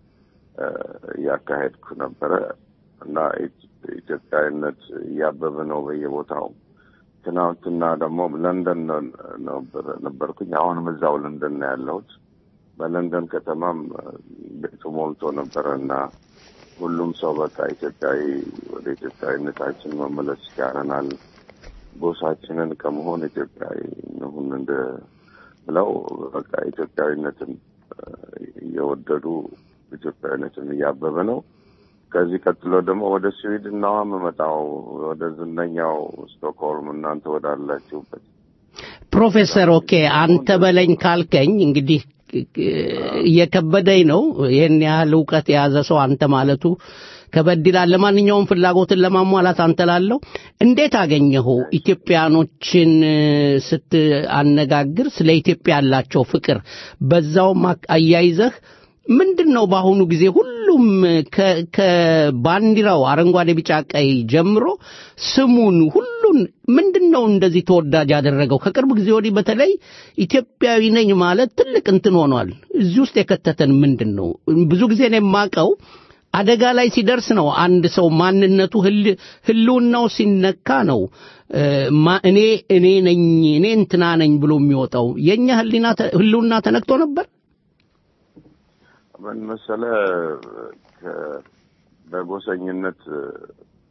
እያካሄድኩ ነበረ እና ኢትዮጵያዊነት እያበበ ነው በየቦታው። ትናንትና ደግሞ ለንደን ነበር- ነበርኩኝ። አሁንም እዛው ለንደን ነው ያለሁት። በለንደን ከተማም ቤቱ ሞልቶ ነበረ እና ሁሉም ሰው በቃ ኢትዮጵያዊ ወደ ኢትዮጵያዊነታችን መመለስ ይቻለናል፣ ጎሳችንን ከመሆን ኢትዮጵያዊ እንሁን እንደ ብለው በቃ ኢትዮጵያዊነትን እየወደዱ ኢትዮጵያዊነትን እያበበ ነው። ከዚህ ቀጥሎ ደግሞ ወደ ስዊድን ነው የምመጣው፣ ወደ ዝነኛው ስቶክሆልም እናንተ ወዳላችሁበት። ፕሮፌሰር ኦኬ አንተ በለኝ ካልከኝ እንግዲህ እየከበደኝ ነው። ይህን ያህል እውቀት የያዘ ሰው አንተ ማለቱ ከበድ ይላል። ለማንኛውም ፍላጎትን ለማሟላት አንተ ላለው እንዴት አገኘኸው? ኢትዮጵያኖችን ስትአነጋግር ስለ ኢትዮጵያ ያላቸው ፍቅር በዛውም አያይዘህ ምንድን ነው በአሁኑ ጊዜ ሁሉም ከ- ከባንዲራው አረንጓዴ፣ ቢጫ፣ ቀይ ጀምሮ ስሙን ሁሉን ምንድን ነው እንደዚህ ተወዳጅ ያደረገው? ከቅርብ ጊዜ ወዲህ በተለይ ኢትዮጵያዊ ነኝ ማለት ትልቅ እንትን ሆኗል። እዚህ ውስጥ የከተተን ምንድን ነው? ብዙ ጊዜ ነው የማውቀው አደጋ ላይ ሲደርስ ነው አንድ ሰው ማንነቱ ህል- ህልውናው ሲነካ ነው እ፣ ማ- እኔ እኔ ነኝ እኔ እንትና ነኝ ብሎ የሚወጣው። የእኛ ህሊና ተ- ህልውና ተነክቶ ነበር። ምን መሰለ ከ- በጎሰኝነት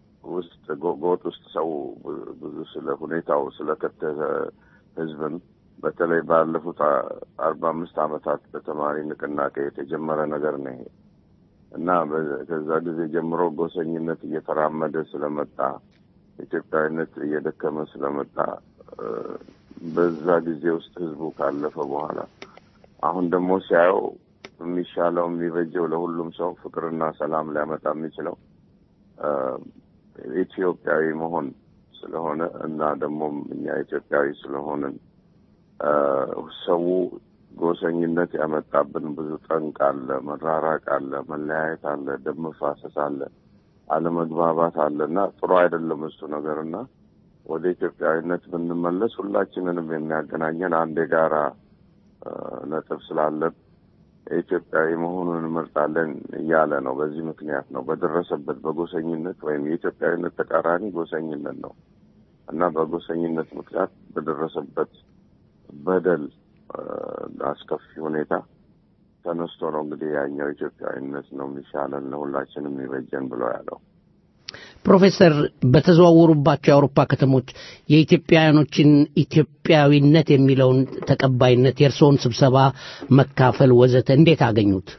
ውስጥ ጎ- ጎጥ ውስጥ ሰው ብዙ ስለ ሁኔታው ስለከተተ ህዝብን በተለይ ባለፉት አ- አርባ አምስት ዓመታት በተማሪ ንቅናቄ የተጀመረ ነገር ነው ይሄ እና በ- ከዛ ጊዜ ጀምሮ ጎሰኝነት እየተራመደ ስለመጣ ኢትዮጵያዊነት እየደከመ ስለመጣ እ፣ በዛ ጊዜ ውስጥ ህዝቡ ካለፈ በኋላ አሁን ደግሞ ሲያየው የሚሻለው የሚበጀው ለሁሉም ሰው ፍቅርና ሰላም ሊያመጣ የሚችለው እ፣ ኢትዮጵያዊ መሆን ስለሆነ እና ደግሞ እኛ ኢትዮጵያዊ ስለሆንን እ፣ ሰው ጎሰኝነት ያመጣብን ብዙ ጠንቅ አለ፣ መራራቅ አለ፣ መለያየት አለ፣ ደም መፋሰስ አለ፣ አለመግባባት አለ እና ጥሩ አይደለም እሱ ነገር እና ወደ ኢትዮጵያዊነት ብንመለስ ሁላችንንም የሚያገናኘን አንድ የጋራ እ፣ ነጥብ ስላለን ኢትዮጵያዊ መሆኑን እንመርጣለን እያለ ነው። በዚህ ምክንያት ነው በደረሰበት በጎሰኝነት ወይም የኢትዮጵያዊነት ተቃራኒ ጎሰኝነት ነው እና በጎሰኝነት ምክንያት በደረሰበት በደል እ፣ አስከፊ ሁኔታ ተነስቶ ነው እንግዲህ ያኛው ኢትዮጵያዊነት ነው የሚሻለን ለሁላችንም የሚበጀን ብሎ ያለው። ፕሮፌሰር በተዘዋወሩባቸው የአውሮፓ ከተሞች የኢትዮጵያውያኖችን ኢትዮጵያዊነት የሚለውን ተቀባይነት የእርስዎን ስብሰባ መካፈል ወዘተ እንዴት አገኙት?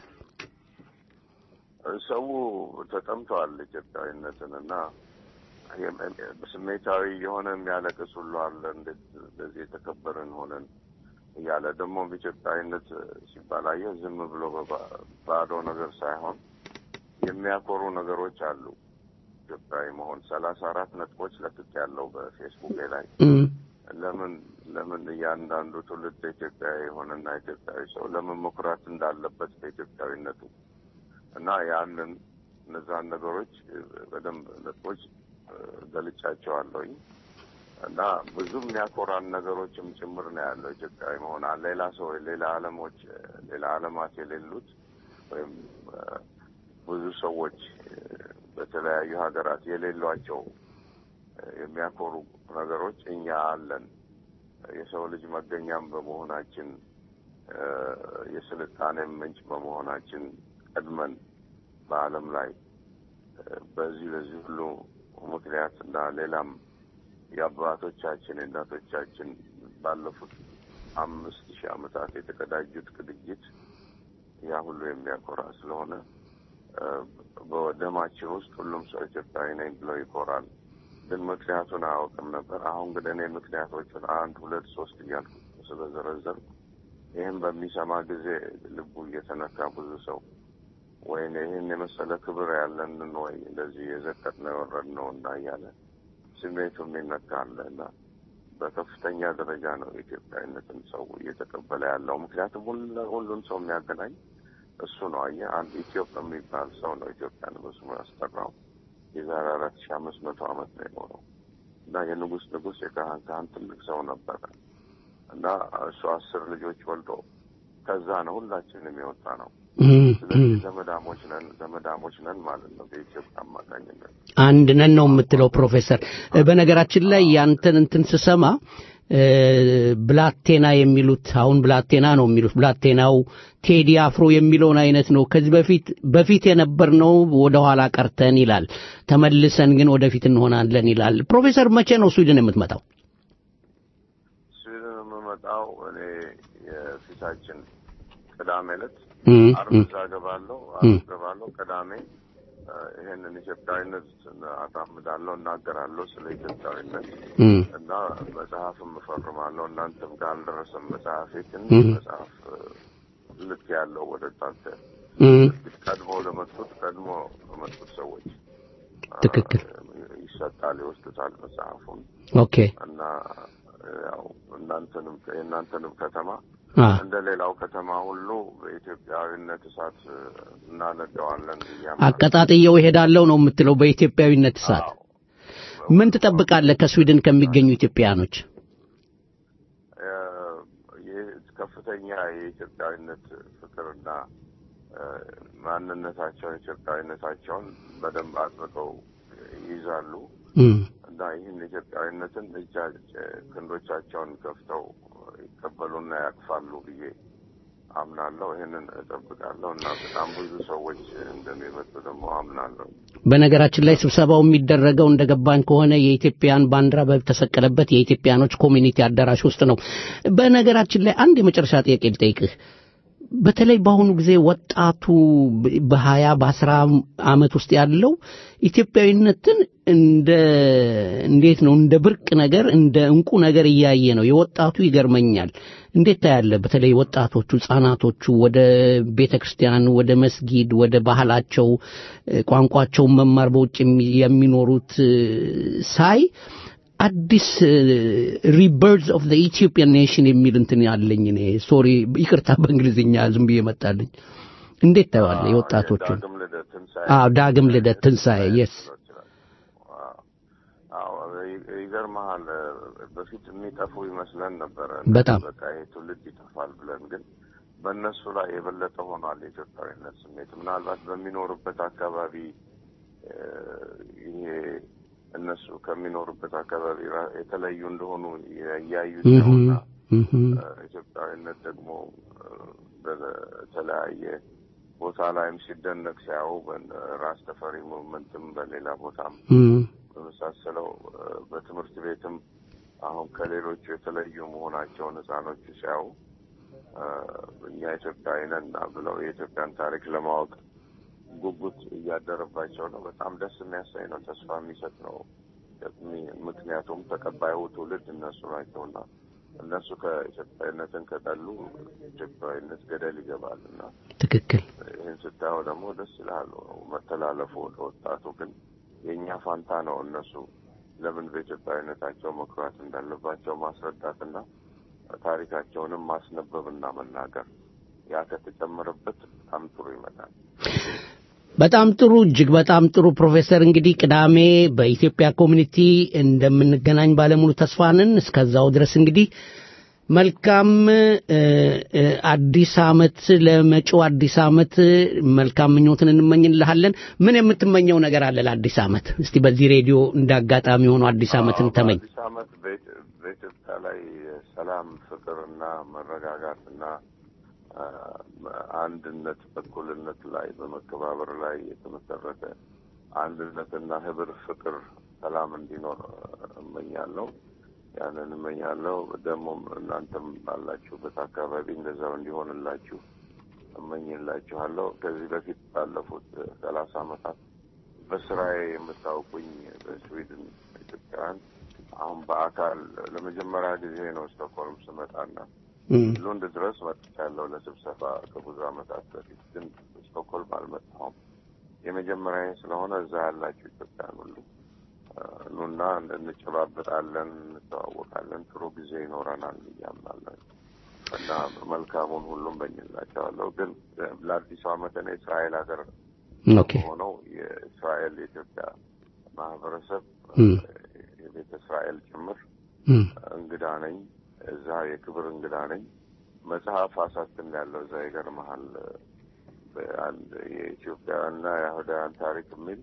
ሰው ተጠምተዋል ኢትዮጵያዊነትን እና የም- ስሜታዊ የሆነ የሚያለቅስ ሁሉ አለ። እንዴት እንደዚህ የተከበርን ሆነን እያለ ደግሞም ኢትዮጵያዊነት ሲባል አየህ ዝም ብሎ በባ- ባዶ ነገር ሳይሆን የሚያኮሩ ነገሮች አሉ። ኢትዮጵያዊ መሆን ሰላሳ አራት ነጥቦች ለቅቅ ያለው በፌስቡክ ላይ እም፣ ለምን ለምን እያንዳንዱ ትውልድ ኢትዮጵያዊ የሆነና ኢትዮጵያዊ ሰው ለምን መኩራት እንዳለበት በኢትዮጵያዊነቱ እና ያንን እነዛን ነገሮች እ፣ በደንብ ነጥቦች እ፣ ገልጫቸዋለሁኝ እና ብዙ የሚያኮራን ነገሮችም ጭምር ነው ያለው ኢትዮጵያዊ መሆን አለ። ሌላ ሰው ሌላ ዓለሞች እ፣ ሌላ ዓለማት የሌሉት ወይም እ፣ ብዙ ሰዎች እ፣ በተለያዩ ሀገራት የሌሏቸው እ፣ የሚያኮሩ ነገሮች እኛ አለን። የሰው ልጅ መገኛም በመሆናችን እ፣ የስልጣኔም ምንጭ በመሆናችን ቀድመን በዓለም ላይ እ፣ በዚህ በዚህ ሁሉ ምክንያት እና ሌላም የአባቶቻችን የእናቶቻችን ባለፉት አምስት ሺህ ዓመታት የተቀዳጁት ቅድጅት ያ ሁሉ የሚያኮራ ስለሆነ እ፣ በደማችን ውስጥ ሁሉም ሰው ኢትዮጵያዊ ነኝ ብሎ ይኮራል። ግን ምክንያቱን አያውቅም ነበር። አሁን ግን እኔ ምክንያቶቹን አንድ ሁለት ሶስት እያልኩ ስለዘረዘርኩ ይህም በሚሰማ ጊዜ ልቡ እየተነካ ብዙ ሰው ወይኔ ይህን የመሰለ ክብር ያለንን ወይ እንደዚህ የዘቀጥ ነው የወረድ ነው እና እያለ ስሜቱ የሚነካ አለ እና በከፍተኛ ደረጃ ነው የኢትዮጵያዊነትን ሰው እየተቀበለ ያለው። ምክንያቱም ሁሉ- ሁሉን ሰው የሚያገናኝ እሱ ነው። አየህ አንድ ኢትዮጵ የሚባል ሰው ነው ኢትዮጵያን በስሙ ያስጠራው። የዛሬ አራት ሺህ አምስት መቶ ዓመት ነው የኖረው እና የንጉስ ንጉስ የካህን ካህን ትልቅ ሰው ነበረ እና እሱ አስር ልጆች ወልዶ ከዛ ነው ሁላችንም የወጣ ነው። እም፣ ስለዚህ እም። ዘመዳሞች ነን ዘመዳሞች ነን ማለት ነው በኢትዮጵያ አማካኝነት። አንድ ነን ነው የምትለው ፕሮፌሰር። እ፣ በነገራችን ላይ ያንተን እንትን ስሰማ እ፣ ብላቴና የሚሉት አሁን ብላቴና ነው የሚሉት ብላቴናው ቴዲ አፍሮ የሚለውን አይነት ነው። ከዚህ በፊት በፊት የነበርነው ወደ ኋላ ቀርተን ይላል፣ ተመልሰን ግን ወደፊት እንሆናለን ይላል። ፕሮፌሰር መቼ ነው ስዊድን የምትመጣው? ስዊድን የምመጣው እኔ የፊታችን ቅዳሜ ዕለት እም፣ አርብ እም፣ እዛ እገባለሁ እም። አርብ እገባለሁ ቅዳሜ እ፣ ይሄንን ኢትዮጵያዊነት አራምዳለሁ እናገራለሁ ስለ ኢትዮጵያዊነት እም፣ እና መጽሐፍም እፈርማለሁ እናንተም ጋር አልደረሰም መጽሐፌ ትንሽ እም። መጽሐፍ እ፣ ልክ ያለው ወደ እናንተ እም፣ ቀድሞ ለመጡት ቀድሞ ለመጡት ሰዎች እ፣ ትክክል። ይሰጣል ይወስዱታል መጽሐፉን ኦኬ እና እ፣ ያው እናንተንም የእናንተንም ከተማ አ እንደ ሌላው ከተማ ሁሉ በኢትዮጵያዊነት እሳት እ፣ እናነደዋለን ብዬ አቀጣጥየው እሄዳለሁ ነው የምትለው በኢትዮጵያዊነት እሳት። አዎ። ምን ትጠብቃለህ ከስዊድን ከሚገኙ ኢትዮጵያውያኖች? እ፣ ይህ ከፍተኛ የኢትዮጵያዊነት ፍቅርና እ፣ ማንነታቸውን ኢትዮጵያዊነታቸውን በደንብ አጥብቀው ይይዛሉ እም፣ እና ይህን ኢትዮጵያዊነትን እጃ ክንዶቻቸውን ከፍተው ይቀበሉና ያቅፋሉ ብዬ አምናለሁ። ይህንን እጠብቃለሁ እና በጣም ብዙ ሰዎች እንደሚመጡ ደግሞ አምናለሁ። በነገራችን ላይ ስብሰባው የሚደረገው እንደገባኝ ከሆነ የኢትዮጵያን ባንዲራ በተሰቀለበት የኢትዮጵያኖች ኮሚኒቲ አዳራሽ ውስጥ ነው። በነገራችን ላይ አንድ የመጨረሻ ጥያቄ ልጠይቅህ። በተለይ በአሁኑ ጊዜ ወጣቱ በሀያ በአስራ ዓመት ውስጥ ያለው ኢትዮጵያዊነትን እንደ እንዴት ነው እንደ ብርቅ ነገር እንደ እንቁ ነገር እያየ ነው። የወጣቱ ይገርመኛል። እንዴት ታያለ? በተለይ ወጣቶቹ ህጻናቶቹ ወደ ቤተ ክርስቲያን፣ ወደ መስጊድ፣ ወደ ባህላቸው ቋንቋቸውን መማር በውጭ የሚኖሩት ሳይ አዲስ ሪበርዝ ኦፍ ዘ ኢትዮጵያን ኔሽን የሚል እንትን ያለኝ እኔ ሶሪ ይቅርታ በእንግሊዝኛ ዝም ብዬ መጣልኝ። እንዴት ታየዋለ የወጣቶቹን? ዳግም ልደት ትንሣኤ አዎ ዳግም ልደት ትንሣኤ የስ አዎ ይገርመሃል። በፊት የሚጠፉ ይመስለን ነበረ። በጣም በቃ ይሄ ትውልድ ይጠፋል ብለን ግን በእነሱ ላይ የበለጠ ሆኗል የኢትዮጵያዊነት ስሜት። ምናልባት በሚኖሩበት አካባቢ እ፣ ይሄ እነሱ ከሚኖሩበት አካባቢ ራ- የተለዩ እንደሆኑ እያዩት ነውና እህም፣ እ፣ ኢትዮጵያዊነት ደግሞ እ፣ በተለያየ ቦታ ላይም ሲደነቅ ሲያዩ ራስ ተፈሪ ሙቭመንትም በሌላ ቦታም እም፣ በመሳሰለው እ፣ በትምህርት ቤትም አሁን ከሌሎቹ የተለዩ መሆናቸውን ህፃኖቹ ሲያዩ እ፣ እኛ ኢትዮጵያዊ ነን ብለው የኢትዮጵያን ታሪክ ለማወቅ ጉጉት እያደረባቸው ነው። በጣም ደስ የሚያሳይ ነው። ተስፋ የሚሰጥ ነው። የሚ- ምክንያቱም ተቀባዩ ትውልድ እነሱ ናቸውና እነሱ ከኢትዮጵያዊነትን ከጠሉ ኢትዮጵያዊነት ገደል ይገባል እና ትክክል ይህን ስታየው ደግሞ ደስ ይልሃል። መተላለፉ ወደ ወጣቱ ግን የእኛ ፋንታ ነው። እነሱ ለምን በኢትዮጵያዊነታቸው መኩራት እንዳለባቸው ማስረዳትና ታሪካቸውንም ማስነበብና መናገር ያ ከተጨመረበት በጣም ጥሩ ይመጣል። በጣም ጥሩ እጅግ በጣም ጥሩ ፕሮፌሰር እንግዲህ ቅዳሜ በኢትዮጵያ ኮሚኒቲ እንደምንገናኝ ባለሙሉ ተስፋ ነን እስከዛው ድረስ እንግዲህ መልካም እ፣ እ፣ አዲስ አመት ለመጪው አዲስ አመት መልካም ምኞትን እንመኝልሃለን ምን የምትመኘው ነገር አለ ለአዲስ አመት እስቲ በዚህ ሬዲዮ እንደ አጋጣሚ ሆኖ አዲስ አመትን ተመኝ አዲስ አመት በኢት- በኢትዮጵያ ላይ ሰላም፣ ፍቅርና መረጋጋትና አ፣ አንድነት በእኩልነት ላይ በመከባበር ላይ የተመሰረተ አንድነትና ህብር፣ ፍቅር፣ ሰላም እንዲኖር እመኛለሁ። ያንን እመኛለሁ። ደግሞም እናንተም ባላችሁበት አካባቢ እንደዛው እንዲሆንላችሁ እመኝላችኋለሁ። ከዚህ በፊት ባለፉት ሰላሳ አመታት በስራዬ የምታውቁኝ በስዊድን ኢትዮጵያውያን አሁን በአካል ለመጀመሪያ ጊዜ ነው ስቶክሆልም ስመጣና እም፣ ሉንድ ድረስ መጥቻለሁ ለስብሰባ ከብዙ አመታት በፊት ግን ስቶክሆልም አልመጣሁም። የመጀመሪያ ስለሆነ እዛ ያላችሁ ኢትዮጵያን ሁሉ አ፣ ኑና እንጨባበጣለን፣ እንተዋወቃለን፣ ጥሩ ጊዜ ይኖረናል እያምናለን እና መልካሙን ሁሉም በኝላቸዋለሁ። ግን ለአዲሱ አመት እኔ እስራኤል ሀገር ኦኬ ሆነው የእስራኤል የኢትዮጵያ ማህበረሰብ እም፣ የቤተ እስራኤል ጭምር እም፣ እንግዳ ነኝ። እዛ የክብር እንግዳ ነኝ። መጽሐፍ አሳትም ያለው እዛ ይገርመሃል። በአንድ የኢትዮጵያና የአይሁዳውያን ታሪክ የሚል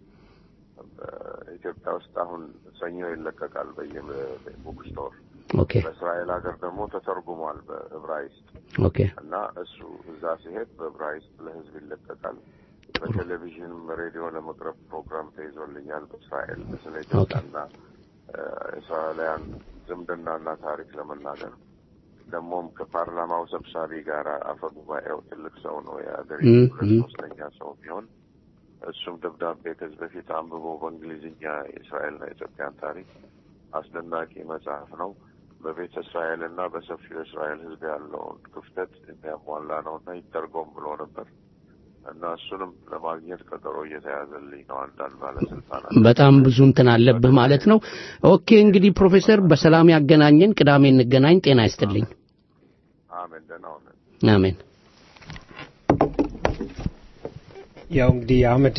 በኢትዮጵያ ውስጥ አሁን ሰኞ ይለቀቃል በየቡክ ስቶር። ኦኬ በእስራኤል ሀገር ደግሞ ተተርጉሟል በዕብራይስጥ ኦኬ እና እሱ እዛ ሲሄድ በዕብራይስጥ ለሕዝብ ይለቀቃል። በቴሌቪዥንም ሬዲዮ ለመቅረብ ፕሮግራም ተይዞልኛል። በእስራኤል ስለ ኢትዮጵያና እ፣ እስራኤላውያን ዝምድናና ታሪክ ለመናገር ደግሞም ከፓርላማው ሰብሳቢ ጋር አፈ ጉባኤው ትልቅ ሰው ነው የሀገሪቱ ም፣ ሁለት ም። ሶስተኛ ሰው ቢሆን እሱም ደብዳቤ ከዚህ በፊት አንብቦ በእንግሊዝኛ የእስራኤልና የኢትዮጵያን ታሪክ አስደናቂ መጽሐፍ ነው። በቤተ እስራኤልና በሰፊው እስራኤል ሕዝብ ያለውን ክፍተት የሚያሟላ ነው እና ይተርጎም ብሎ ነበር እና እሱንም ለማግኘት ቀጠሮ እየተያዘልኝ ነው። አንዳንድ ባለስልጣናት በጣም ብዙ እንትን አለብህ ማለት ነው ኦኬ እንግዲህ ፕሮፌሰር በሰላም ያገናኘን ቅዳሜ እንገናኝ ጤና ይስጥልኝ አሜን። ደህና ሁነን። አሜን ያው እንግዲህ አህመድ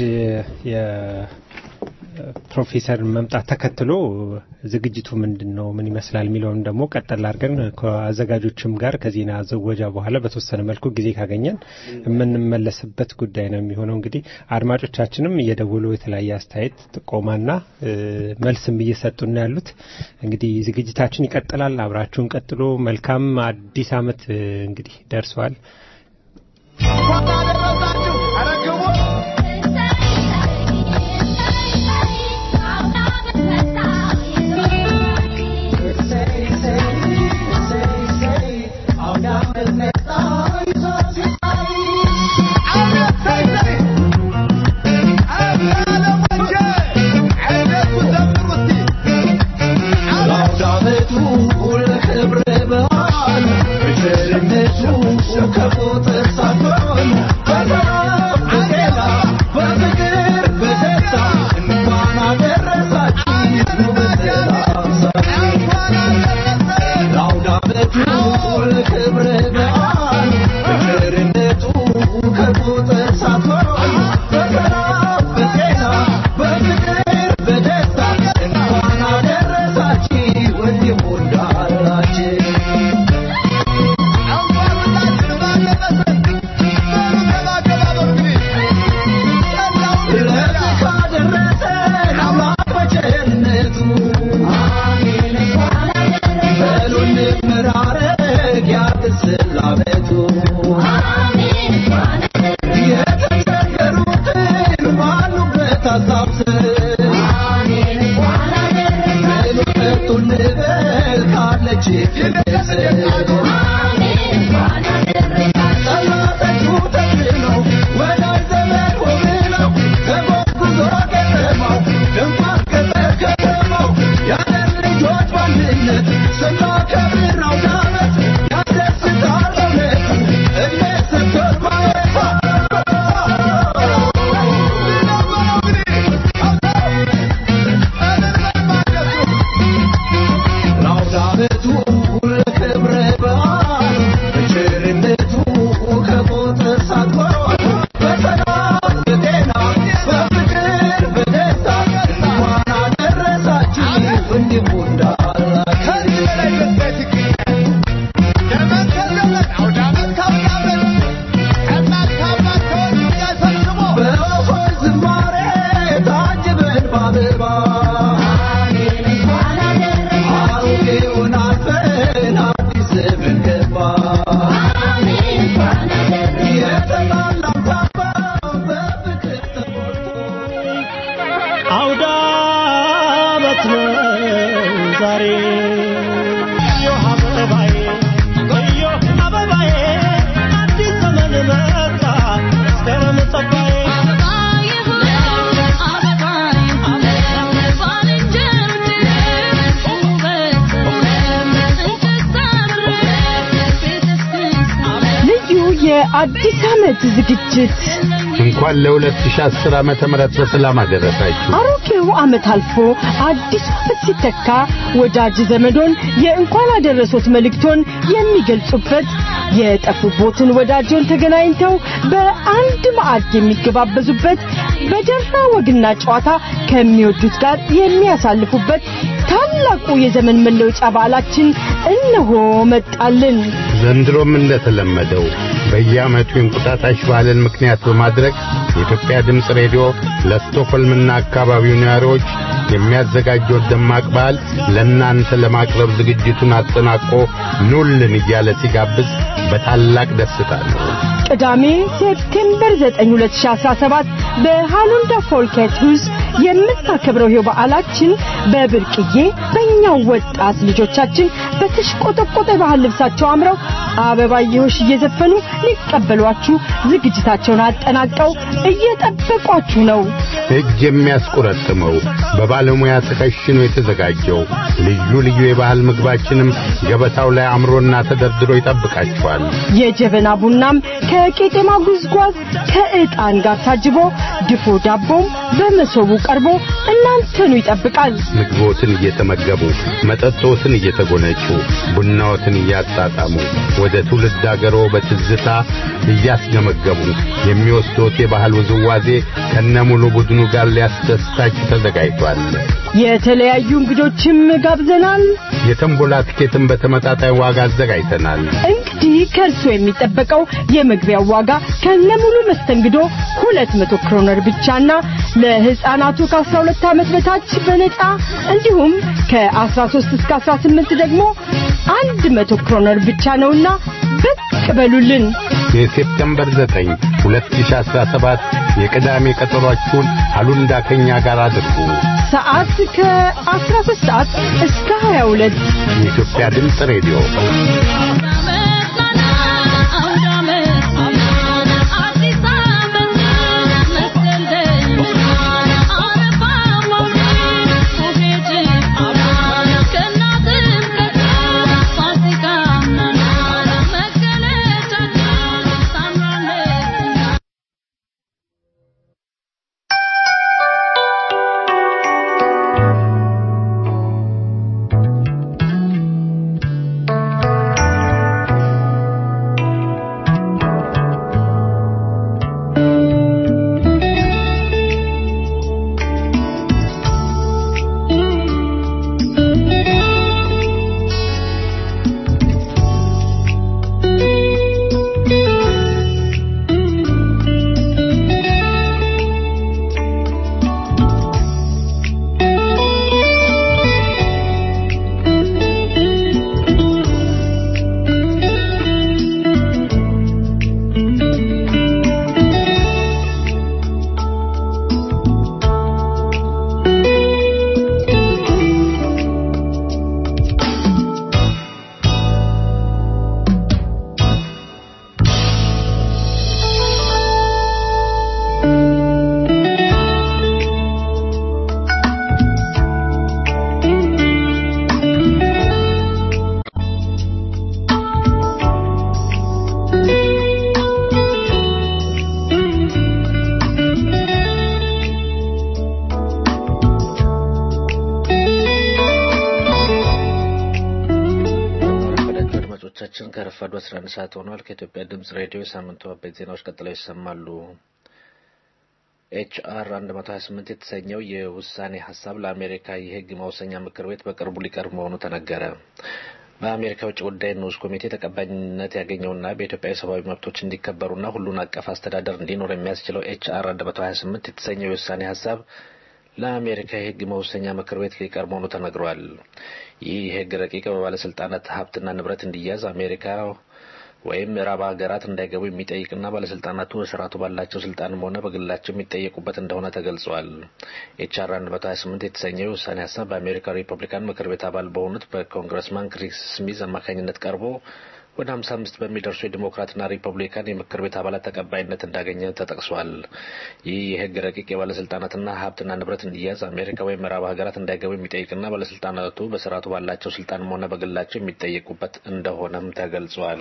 የፕሮፌሰር መምጣት ተከትሎ ዝግጅቱ ምንድን ነው ምን ይመስላል የሚለውን ደግሞ ቀጠል አድርገን ከአዘጋጆችም ጋር ከዜና ዘወጃ በኋላ በተወሰነ መልኩ ጊዜ ካገኘን የምንመለስበት ጉዳይ ነው የሚሆነው። እንግዲህ አድማጮቻችንም እየደወሉ የተለያየ አስተያየት ጥቆማና እ፣ መልስም እየሰጡን ነው ያሉት። እንግዲህ ዝግጅታችን ይቀጥላል። አብራችሁን ቀጥሎ። መልካም አዲስ ዓመት እ፣ እንግዲህ ደርሰዋል። እንኳን አደረሳችሁ። ኧረ ግቡ። አውደ ዓመት ነው ዛሬ እዮህ አበባዬ እዮህ አበባዬ አዲስ ዘመን መጣ መስከረም ጠባዬ ልዩ የአዲስ ዓመት ዝግጅት እንኳን ለ2010 ዓመተ ምህረት በሰላም አደረሳችሁ። አሮጌው ዓመት አልፎ አዲስ ዓመት ሲተካ ወዳጅ ዘመዶን የእንኳን አደረሶት መልእክቶን የሚገልጹበት የጠፉቦትን ወዳጆን ተገናኝተው በአንድ ማዕድ የሚገባበዙበት በደራ ወግና ጨዋታ ከሚወዱት ጋር የሚያሳልፉበት ታላቁ የዘመን መለወጫ በዓላችን እነሆ መጣልን። ዘንድሮም እንደተለመደው በየዓመቱ የእንቁጣጣሽ በዓልን ምክንያት በማድረግ የኢትዮጵያ ድምፅ ሬዲዮ ለስቶኮልምና አካባቢው ነዋሪዎች የሚያዘጋጀው ደማቅ በዓል ለእናንተ ለማቅረብ ዝግጅቱን አጠናቆ ኑልን እያለ ሲጋብዝ በታላቅ ደስታ ነው። ቅዳሜ ሴፕቴምበር 9 2017 በሃሉንዳ ፎልኬት ሁዝ የምታከብረው ይኸው በዓላችን በብርቅዬ በእኛው ወጣት ልጆቻችን በተሽቆጠቆጠ ባህል ልብሳቸው አምረው አበባየሆሽ እየዘፈኑ ሊቀበሏችሁ ዝግጅታቸውን አጠናቀው እየጠበቋችሁ ነው። እጅ የሚያስቆረጥመው በባለሙያ ተከሽኖ የተዘጋጀው ልዩ ልዩ የባህል ምግባችንም ገበታው ላይ አምሮና ተደርድሮ ይጠብቃችኋል። የጀበና ቡናም ከቄጤማ ጉዝጓዝ ከዕጣን ጋር ታጅቦ ድፎ ዳቦም በመሶቡ ቀርቦ እናንተኑ ይጠብቃል። ምግቦትን እየተመገቡ መጠጦትን እየተጎነጩ ቡናዎትን እያጣጣሙ ወደ ትውልድ አገሮ በትዝታ እያስገመገቡ የሚወስዶት የባህል ውዝዋዜ ከነሙሉ ቡድኑ ጋር ሊያስደስታችሁ ተዘጋጅቷል። የተለያዩ እንግዶችም ጋብዘናል። የተንቦላ ትኬትን በተመጣጣኝ ዋጋ አዘጋጅተናል። እንግዲህ ከእርሶ የሚጠበቀው የመግቢያው ዋጋ ከነሙሉ መስተንግዶ ሁለት መቶ ክሮነር ብቻና ለሕፃናቱ ከ12 ዓመት በታች በነፃ እንዲሁም ከ13 እስከ 18 ደግሞ አንድ መቶ ክሮነር ብቻ ነውና ብቅ በሉልን። የሴፕቴምበር 9 2017 የቅዳሜ ቀጠሯችሁን አሉንዳ ከኛ ጋር አድርጉ። ሰዓት ከ13 ሰዓት እስከ 22 የኢትዮጵያ ድምፅ ሬዲዮ አድማጮቻችን ከረፋዱ 11 ሰዓት ሆኗል። ከኢትዮጵያ ድምጽ ሬዲዮ የሳምንቱ አበይት ዜናዎች ቀጥለው ይሰማሉ። ኤችአር 128 የተሰኘው የውሳኔ ሀሳብ ለአሜሪካ የሕግ መወሰኛ ምክር ቤት በቅርቡ ሊቀርብ መሆኑ ተነገረ። በአሜሪካ ውጭ ጉዳይ ንዑስ ኮሚቴ ተቀባይነት ያገኘውና በኢትዮጵያ የሰብአዊ መብቶች እንዲከበሩና ሁሉን አቀፍ አስተዳደር እንዲኖር የሚያስችለው ኤችአር 128 የተሰኘው የውሳኔ ሀሳብ ለአሜሪካ የህግ መወሰኛ ምክር ቤት ሊቀርብ መሆኑ ተነግሯል። ይህ የህግ ረቂቅ በባለስልጣናት ሀብትና ንብረት እንዲያዝ አሜሪካ ወይም ምዕራብ ሀገራት እንዳይገቡ የሚጠይቅና ባለስልጣናቱ በስርዓቱ ባላቸው ስልጣንም ሆነ በግላቸው የሚጠየቁበት እንደሆነ ተገልጿል። ኤችአር 128 የተሰኘው የውሳኔ ሀሳብ በአሜሪካ ሪፐብሊካን ምክር ቤት አባል በሆኑት በኮንግረስማን ክሪስ ስሚዝ አማካኝነት ቀርቦ ወደ 55 በሚደርሱ የዲሞክራትና ሪፐብሊካን የምክር ቤት አባላት ተቀባይነት እንዳገኘ ተጠቅሷል። ይህ የህግ ረቂቅ የባለስልጣናትና ሀብትና ንብረት እንዲያዝ አሜሪካ ወይም ምዕራብ ሀገራት እንዳይገቡ የሚጠይቅና ባለስልጣናቱ በስርዓቱ ባላቸው ስልጣንም ሆነ በግላቸው የሚጠየቁበት እንደሆነም ተገልጿል።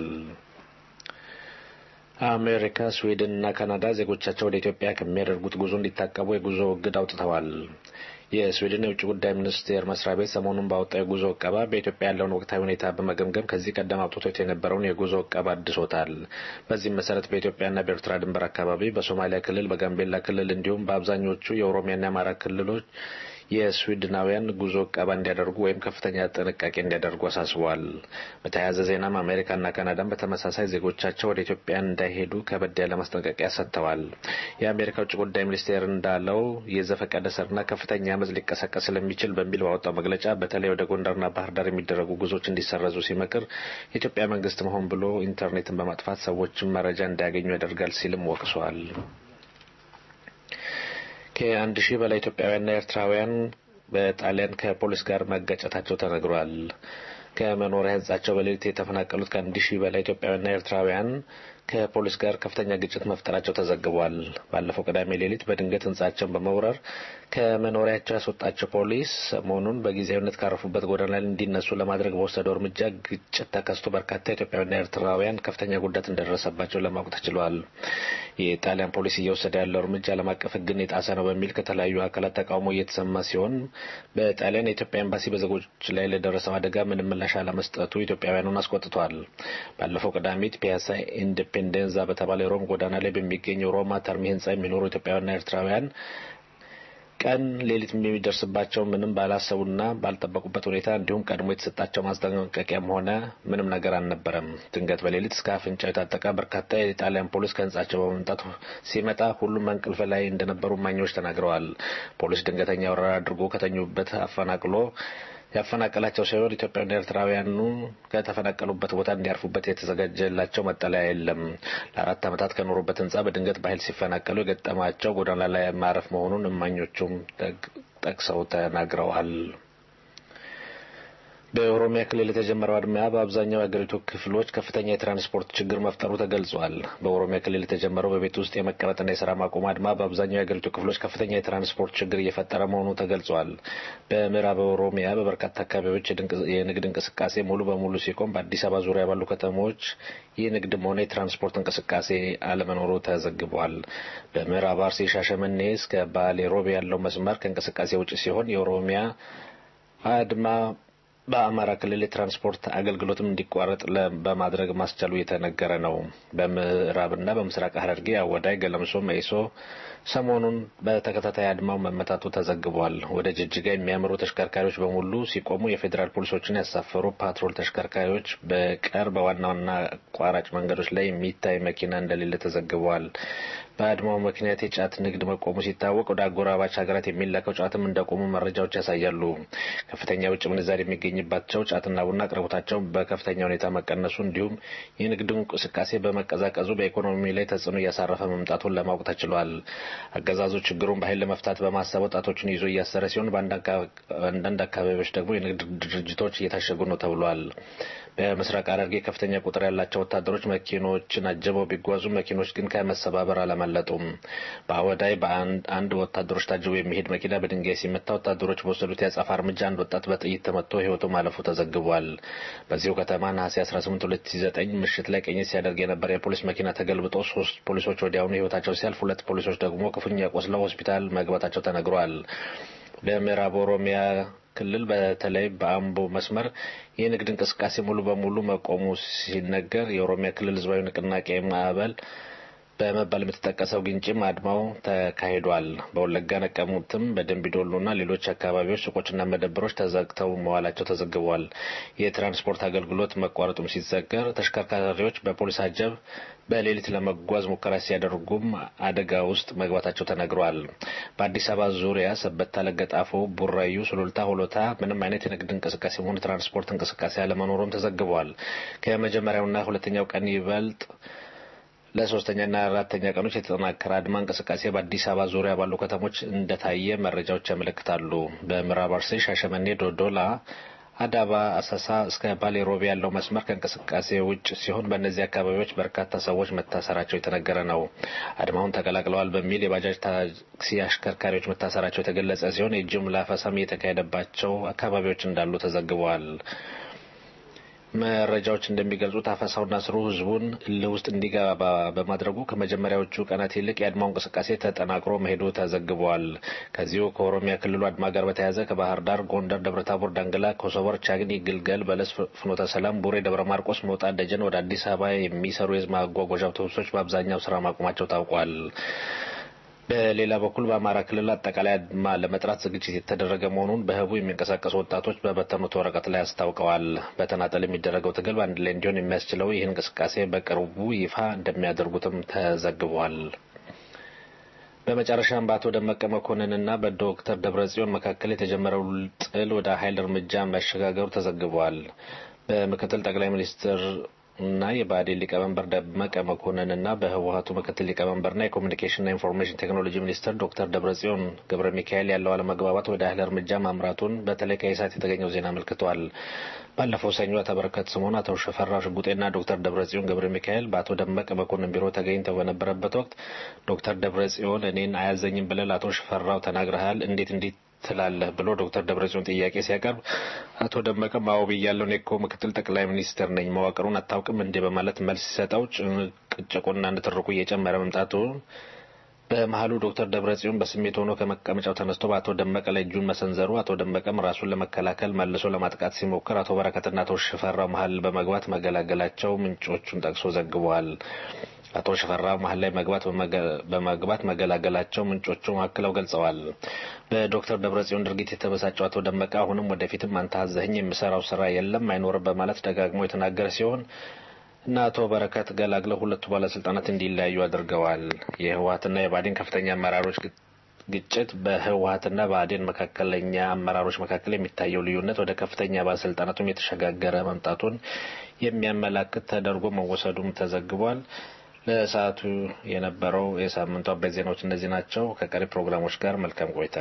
አሜሪካ፣ ስዊድን እና ካናዳ ዜጎቻቸው ወደ ኢትዮጵያ ከሚያደርጉት ጉዞ እንዲታቀቡ የጉዞ እግድ አውጥተዋል። የስዊድን የውጭ ጉዳይ ሚኒስቴር መስሪያ ቤት ሰሞኑን ባወጣው የጉዞ እቀባ በኢትዮጵያ ያለውን ወቅታዊ ሁኔታ በመገምገም ከዚህ ቀደም አውጥቶት የነበረውን የጉዞ እቀባ አድሶታል። በዚህም መሰረት በኢትዮጵያና በኤርትራ ድንበር አካባቢ፣ በሶማሊያ ክልል፣ በጋምቤላ ክልል እንዲሁም በአብዛኞቹ የኦሮሚያና የአማራ ክልሎች የስዊድናውያን ጉዞ እቀባ እንዲያደርጉ ወይም ከፍተኛ ጥንቃቄ እንዲያደርጉ አሳስበዋል። በተያያዘ ዜናም አሜሪካና ካናዳም በተመሳሳይ ዜጎቻቸው ወደ ኢትዮጵያ እንዳይሄዱ ከበድ ያለ ማስጠንቀቂያ ሰጥተዋል። የአሜሪካ ውጭ ጉዳይ ሚኒስቴር እንዳለው የዘፈቀደ ሰርና ከፍተኛ አመፅ ሊቀሰቀስ ስለሚችል በሚል ባወጣው መግለጫ በተለይ ወደ ጎንደርና ባህር ዳር የሚደረጉ ጉዞዎች እንዲሰረዙ ሲመክር የኢትዮጵያ መንግስት መሆን ብሎ ኢንተርኔትን በማጥፋት ሰዎችን መረጃ እንዳያገኙ ያደርጋል ሲልም ወቅሷል። ከአንድ ሺህ በላይ ኢትዮጵያውያንና ኤርትራውያን በጣሊያን ከፖሊስ ጋር መጋጨታቸው ተነግሯል። ከመኖሪያ ህንጻቸው በሌሊት የተፈናቀሉት ከአንድ ሺህ በላይ ኢትዮጵያውያንና ኤርትራውያን ከፖሊስ ጋር ከፍተኛ ግጭት መፍጠራቸው ተዘግቧል። ባለፈው ቅዳሜ ሌሊት በድንገት ህንጻቸውን በመውረር ከመኖሪያቸው ያስወጣቸው ፖሊስ ሰሞኑን በጊዜያዊነት ካረፉበት ጎዳና ላይ እንዲነሱ ለማድረግ በወሰደው እርምጃ ግጭት ተከስቶ በርካታ ኢትዮጵያውያንና ኤርትራውያን ከፍተኛ ጉዳት እንደደረሰባቸው ለማወቅ ተችሏል። የጣሊያን ፖሊስ እየወሰደ ያለው እርምጃ ዓለም አቀፍ ህግን የጣሰ ነው በሚል ከተለያዩ አካላት ተቃውሞ እየተሰማ ሲሆን በጣሊያን የኢትዮጵያ ኤምባሲ በዜጎች ላይ ለደረሰው አደጋ ምንም ምላሽ አለመስጠቱ ኢትዮጵያውያኑን አስቆጥቷል። ባለፈው ቅዳሜት ፒያሳ ኢንዲፔንደንዛ በተባለ የሮም ጎዳና ላይ በሚገኘው ሮማ ተርሚ ህንጻ የሚኖሩ ኢትዮጵያውያንና ኤርትራውያን ቀን ሌሊት የሚደርስባቸው ምንም ባላሰቡና ባልጠበቁበት ሁኔታ እንዲሁም ቀድሞ የተሰጣቸው ማስጠንቀቂያም ሆነ ምንም ነገር አልነበረም። ድንገት በሌሊት እስከ አፍንጫው የታጠቀ በርካታ የጣሊያን ፖሊስ ከህንጻቸው በመምጣት ሲመጣ ሁሉም እንቅልፍ ላይ እንደነበሩ እማኞች ተናግረዋል። ፖሊስ ድንገተኛ ወረራ አድርጎ ከተኙበት አፈናቅሎ ያፈናቀላቸው ሲሆን ኢትዮጵያውያን ኤርትራውያኑ ከተፈናቀሉበት ቦታ እንዲያርፉበት የተዘጋጀላቸው መጠለያ የለም። ለአራት ዓመታት ከኖሩበት ህንጻ በድንገት በኃይል ሲፈናቀሉ የገጠማቸው ጎዳና ላይ ማረፍ መሆኑን እማኞቹም ጠቅሰው ተናግረዋል። በኦሮሚያ ክልል የተጀመረው አድማ በአብዛኛው የሀገሪቱ ክፍሎች ከፍተኛ የትራንስፖርት ችግር መፍጠሩ ተገልጿል። በኦሮሚያ ክልል የተጀመረው በቤት ውስጥ የመቀመጥና የስራ ማቆም አድማ በአብዛኛው የሀገሪቱ ክፍሎች ከፍተኛ የትራንስፖርት ችግር እየፈጠረ መሆኑ ተገልጿል። በምዕራብ ኦሮሚያ በበርካታ አካባቢዎች የንግድ እንቅስቃሴ ሙሉ በሙሉ ሲቆም፣ በአዲስ አበባ ዙሪያ ባሉ ከተሞች የንግድም ሆነ የትራንስፖርት እንቅስቃሴ አለመኖሩ ተዘግቧል። በምዕራብ አርሲ ሻሸመኔ እስከ ባሌ ሮቤ ያለው መስመር ከእንቅስቃሴ ውጭ ሲሆን የኦሮሚያ አድማ በአማራ ክልል የትራንስፖርት አገልግሎትም እንዲቋረጥ በማድረግ ማስቻሉ እየተነገረ ነው። በምዕራብና በምስራቅ ሐረርጌ አወዳይ፣ ገለምሶ፣ መኢሶ ሰሞኑን በተከታታይ አድማው መመታቱ ተዘግቧል። ወደ ጅጅጋ የሚያመሩ ተሽከርካሪዎች በሙሉ ሲቆሙ የፌዴራል ፖሊሶችን ያሳፈሩ ፓትሮል ተሽከርካሪዎች በቀር በዋና ዋና አቋራጭ መንገዶች ላይ የሚታይ መኪና እንደሌለ ተዘግቧል። በአድማው ምክንያት የጫት ንግድ መቆሙ ሲታወቅ ወደ አጎራባች ሀገራት የሚላከው ጫትም እንደቆሙ መረጃዎች ያሳያሉ። ከፍተኛ የውጭ ምንዛሪ የሚገኝባቸው ጫትና ቡና አቅርቦታቸው በከፍተኛ ሁኔታ መቀነሱ እንዲሁም የንግዱ እንቅስቃሴ በመቀዛቀዙ በኢኮኖሚ ላይ ተጽዕኖ እያሳረፈ መምጣቱን ለማወቅ ተችሏል። አገዛዙ ችግሩን በኃይል ለመፍታት በማሰብ ወጣቶችን ይዞ እያሰረ ሲሆን በአንዳንድ አካባቢዎች ደግሞ የንግድ ድርጅቶች እየታሸጉ ነው ተብሏል። በምስራቅ ሐረርጌ ከፍተኛ ቁጥር ያላቸው ወታደሮች መኪኖችን አጀበው ቢጓዙ መኪኖች ግን ከመሰባበር አላመለጡም። በአወዳይ በአንድ ወታደሮች ታጅቦ የሚሄድ መኪና በድንጋይ ሲመታ ወታደሮች በወሰዱት የአጸፋ እርምጃ አንድ ወጣት በጥይት ተመቶ ሕይወቱ ማለፉ ተዘግቧል። በዚሁ ከተማ ነሐሴ 18 2009 ምሽት ላይ ቅኝት ሲያደርግ የነበረ የፖሊስ መኪና ተገልብጦ ሶስት ፖሊሶች ወዲያውኑ ሕይወታቸው ሲያልፍ ሁለት ፖሊሶች ደግሞ ክፉኛ ቆስለው ሆስፒታል መግባታቸው ተነግሯል። በምዕራብ ኦሮሚያ ክልል በተለይ በአምቦ መስመር የንግድ እንቅስቃሴ ሙሉ በሙሉ መቆሙ ሲነገር የኦሮሚያ ክልል ህዝባዊ ንቅናቄ ማዕበል በመባል የምትጠቀሰው ግንጭም አድማው ተካሂዷል። በወለጋ ነቀሙትም፣ በደንቢዶሎና ሌሎች አካባቢዎች ሱቆችና መደብሮች ተዘግተው መዋላቸው ተዘግቧል። የትራንስፖርት አገልግሎት መቋረጡም ሲዘገር ተሽከርካሪዎች በፖሊስ አጀብ በሌሊት ለመጓዝ ሙከራ ሲያደርጉም አደጋ ውስጥ መግባታቸው ተነግሯል። በአዲስ አበባ ዙሪያ ሰበታ፣ ለገጣፎ፣ ቡራዩ፣ ሱሉልታ፣ ሆሎታ ምንም አይነት የንግድ እንቅስቃሴ ሆነ ትራንስፖርት እንቅስቃሴ አለመኖሩም ተዘግቧል። ከመጀመሪያውና ሁለተኛው ቀን ይበልጥ ለሶስተኛና አራተኛ ቀኖች የተጠናከረ አድማ እንቅስቃሴ በአዲስ አበባ ዙሪያ ባሉ ከተሞች እንደታየ መረጃዎች ያመለክታሉ። በምዕራብ አርሲ፣ ሻሸመኔ፣ ዶዶላ አዳባ፣ አሰሳ እስከ ባሌ ሮቤ ያለው መስመር ከእንቅስቃሴ ውጭ ሲሆን በእነዚህ አካባቢዎች በርካታ ሰዎች መታሰራቸው የተነገረ ነው። አድማውን ተቀላቅለዋል በሚል የባጃጅ ታክሲ አሽከርካሪዎች መታሰራቸው የተገለጸ ሲሆን የጅምላ አፈሳም እየተካሄደባቸው አካባቢዎች እንዳሉ ተዘግበዋል። መረጃዎች እንደሚገልጹት አፈሳውና ስሩ ህዝቡን እልህ ውስጥ እንዲገባ በማድረጉ ከመጀመሪያዎቹ ቀናት ይልቅ የአድማው እንቅስቃሴ ተጠናክሮ መሄዱ ተዘግቧል። ከዚሁ ከኦሮሚያ ክልሉ አድማ ጋር በተያያዘ ከባህር ዳር፣ ጎንደር፣ ደብረታቦር፣ ዳንግላ፣ ኮሶበር፣ ቻግኒ፣ ግልገል፣ በለስ፣ ፍኖተ ሰላም፣ ቡሬ፣ ደብረ ማርቆስ፣ ሞጣ፣ ደጀን ወደ አዲስ አበባ የሚሰሩ የህዝብ ማጓጓዣ አውቶቡሶች በአብዛኛው ስራ ማቆማቸው ታውቋል። በሌላ በኩል በአማራ ክልል አጠቃላይ አድማ ለመጥራት ዝግጅት የተደረገ መሆኑን በህቡ የሚንቀሳቀሱ ወጣቶች በበተኑት ወረቀት ላይ አስታውቀዋል። በተናጠል የሚደረገው ትግል በአንድ ላይ እንዲሆን የሚያስችለው ይህ እንቅስቃሴ በቅርቡ ይፋ እንደሚያደርጉትም ተዘግቧል። በመጨረሻም በአቶ ደመቀ መኮንንና በዶክተር ደብረጽዮን መካከል የተጀመረው ጥል ወደ ኃይል እርምጃ መሸጋገሩ ተዘግቧል። በምክትል ጠቅላይ ሚኒስትር እና የብአዴን ሊቀመንበር ደመቀ መኮንን እና በህወሀቱ ምክትል ሊቀመንበርና የኮሚኒኬሽንና ኢንፎርሜሽን ቴክኖሎጂ ሚኒስትር ዶክተር ደብረጽዮን ገብረ ሚካኤል ያለው አለመግባባት ወደ ኃይል እርምጃ ማምራቱን በተለይ ከኢሳት የተገኘው ዜና አመልክቷል። ባለፈው ሰኞ አቶ በረከት ስምኦን፣ አቶ ሽፈራው ሽጉጤና ዶክተር ደብረጽዮን ገብረ ሚካኤል በአቶ ደመቀ መኮንን ቢሮ ተገኝተው በነበረበት ወቅት ዶክተር ደብረጽዮን እኔን አያዘኝም ብለህ ለአቶ ሽፈራው ተናግረሃል እንዴት እንዲት ትላለህ ብሎ ዶክተር ደብረጽዮን ጥያቄ ሲያቀርብ አቶ ደመቀ ማው ብያለሁ እኔ እኮ ምክትል ጠቅላይ ሚኒስትር ነኝ መዋቅሩን አታውቅም እንዴ በማለት መልስ ሲሰጠው ጭቅጭቁና ንትርኩ እየጨመረ መምጣቱ በመሀሉ ዶክተር ደብረጽዮን በስሜት ሆኖ ከመቀመጫው ተነስቶ በአቶ ደመቀ ላይ እጁን መሰንዘሩ አቶ ደመቀም ራሱን ለመከላከል መልሶ ለማጥቃት ሲሞክር አቶ በረከትና አቶ ሽፈራው መሀል በመግባት መገላገላቸው ምንጮቹን ጠቅሶ ዘግበዋል። አቶ ሽፈራው መሀል ላይ መግባት በመግባት መገላገላቸው ምንጮቹ አክለው ገልጸዋል። በዶክተር ደብረጽዮን ድርጊት የተበሳጨው አቶ ደመቀ አሁንም ወደፊትም አንተ አዘኸኝ የምሰራው ስራ የለም አይኖርም በማለት ደጋግሞ የተናገረ ሲሆን እና አቶ በረከት ገላግለው ሁለቱ ባለስልጣናት እንዲለያዩ አድርገዋል። የህወሀትና የባዴን ከፍተኛ አመራሮች ግጭት በህወሀትና በአዴን መካከለኛ አመራሮች መካከል የሚታየው ልዩነት ወደ ከፍተኛ ባለስልጣናቱም የተሸጋገረ መምጣቱን የሚያመላክት ተደርጎ መወሰዱም ተዘግቧል። ለሰዓቱ የነበረው የሳምንቱ አበይት ዜናዎች እነዚህ ናቸው። ከቀሪ ፕሮግራሞች ጋር መልካም ቆይታ።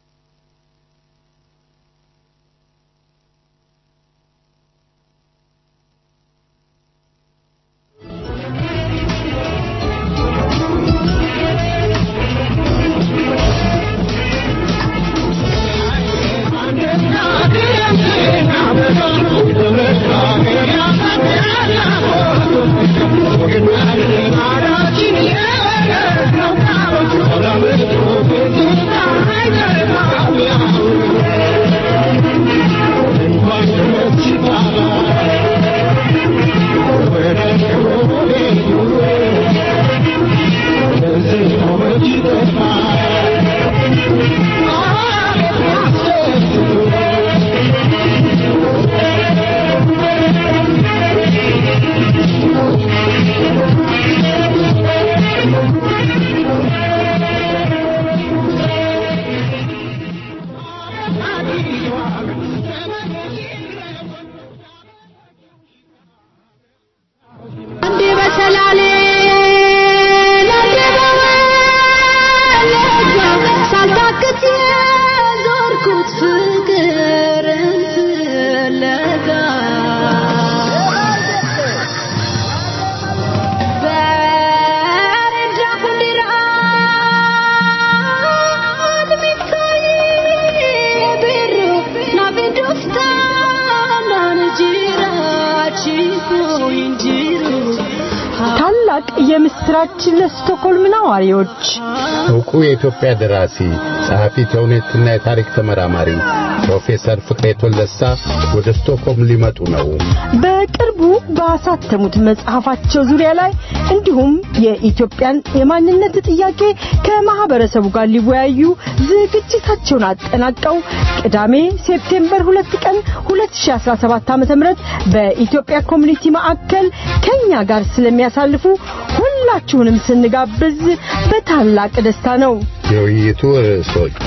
ታላቅ የምስራች ለስቶኮልም ነዋሪዎች እውቁ የኢትዮጵያ ደራሲ ጸሐፊ ተውኔትና የታሪክ ተመራማሪ ፕሮፌሰር ፍቅሬ ቶለሳ ወደ ስቶክሆልም ሊመጡ ነው። በቅርቡ ባሳተሙት መጽሐፋቸው ዙሪያ ላይ እንዲሁም የኢትዮጵያን የማንነት ጥያቄ ከማህበረሰቡ ጋር ሊወያዩ ዝግጅታቸውን አጠናቀው ቅዳሜ ሴፕቴምበር ሁለት ቀን 2017 ዓ.ም በኢትዮጵያ ኮሚኒቲ ማዕከል ከኛ ጋር ስለሚያሳልፉ ሁላችሁንም ስንጋብዝ በታላቅ ደስታ ነው። የውይይቱ ርዕሶች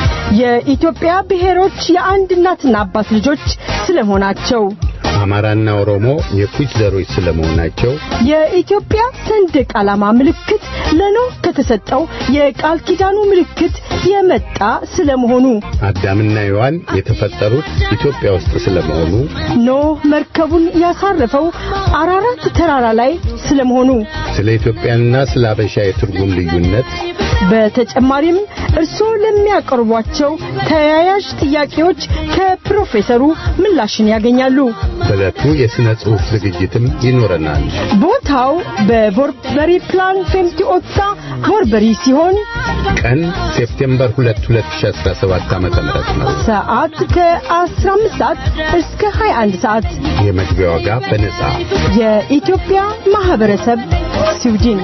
የኢትዮጵያ ብሔሮች የአንድ እናትና አባት ልጆች ስለመሆናቸው፣ አማራና ኦሮሞ የኩች ዘሮች ስለመሆናቸው፣ የኢትዮጵያ ሰንደቅ ዓላማ ምልክት ለኖህ ከተሰጠው የቃል ኪዳኑ ምልክት የመጣ ስለመሆኑ፣ አዳምና ሔዋን የተፈጠሩት ኢትዮጵያ ውስጥ ስለመሆኑ፣ ኖህ መርከቡን ያሳረፈው አራራት ተራራ ላይ ስለመሆኑ፣ ስለ ኢትዮጵያና ስለ አበሻ የትርጉም ልዩነት በተጨማሪም እርስዎ ለሚያቀርቧቸው ተያያዥ ጥያቄዎች ከፕሮፌሰሩ ምላሽን ያገኛሉ። በዕለቱ የሥነ ጽሑፍ ዝግጅትም ይኖረናል። ቦታው በቦርበሪ ፕላን ፌምቲ ኦታ ቦርበሪ ሲሆን ቀን ሴፕቴምበር 2 2017 ዓ.ም ነው። ሰዓት ከ15 ሰዓት እስከ 21 ሰዓት። የመግቢያ ዋጋ በነጻ። የኢትዮጵያ ማህበረሰብ ስዊድን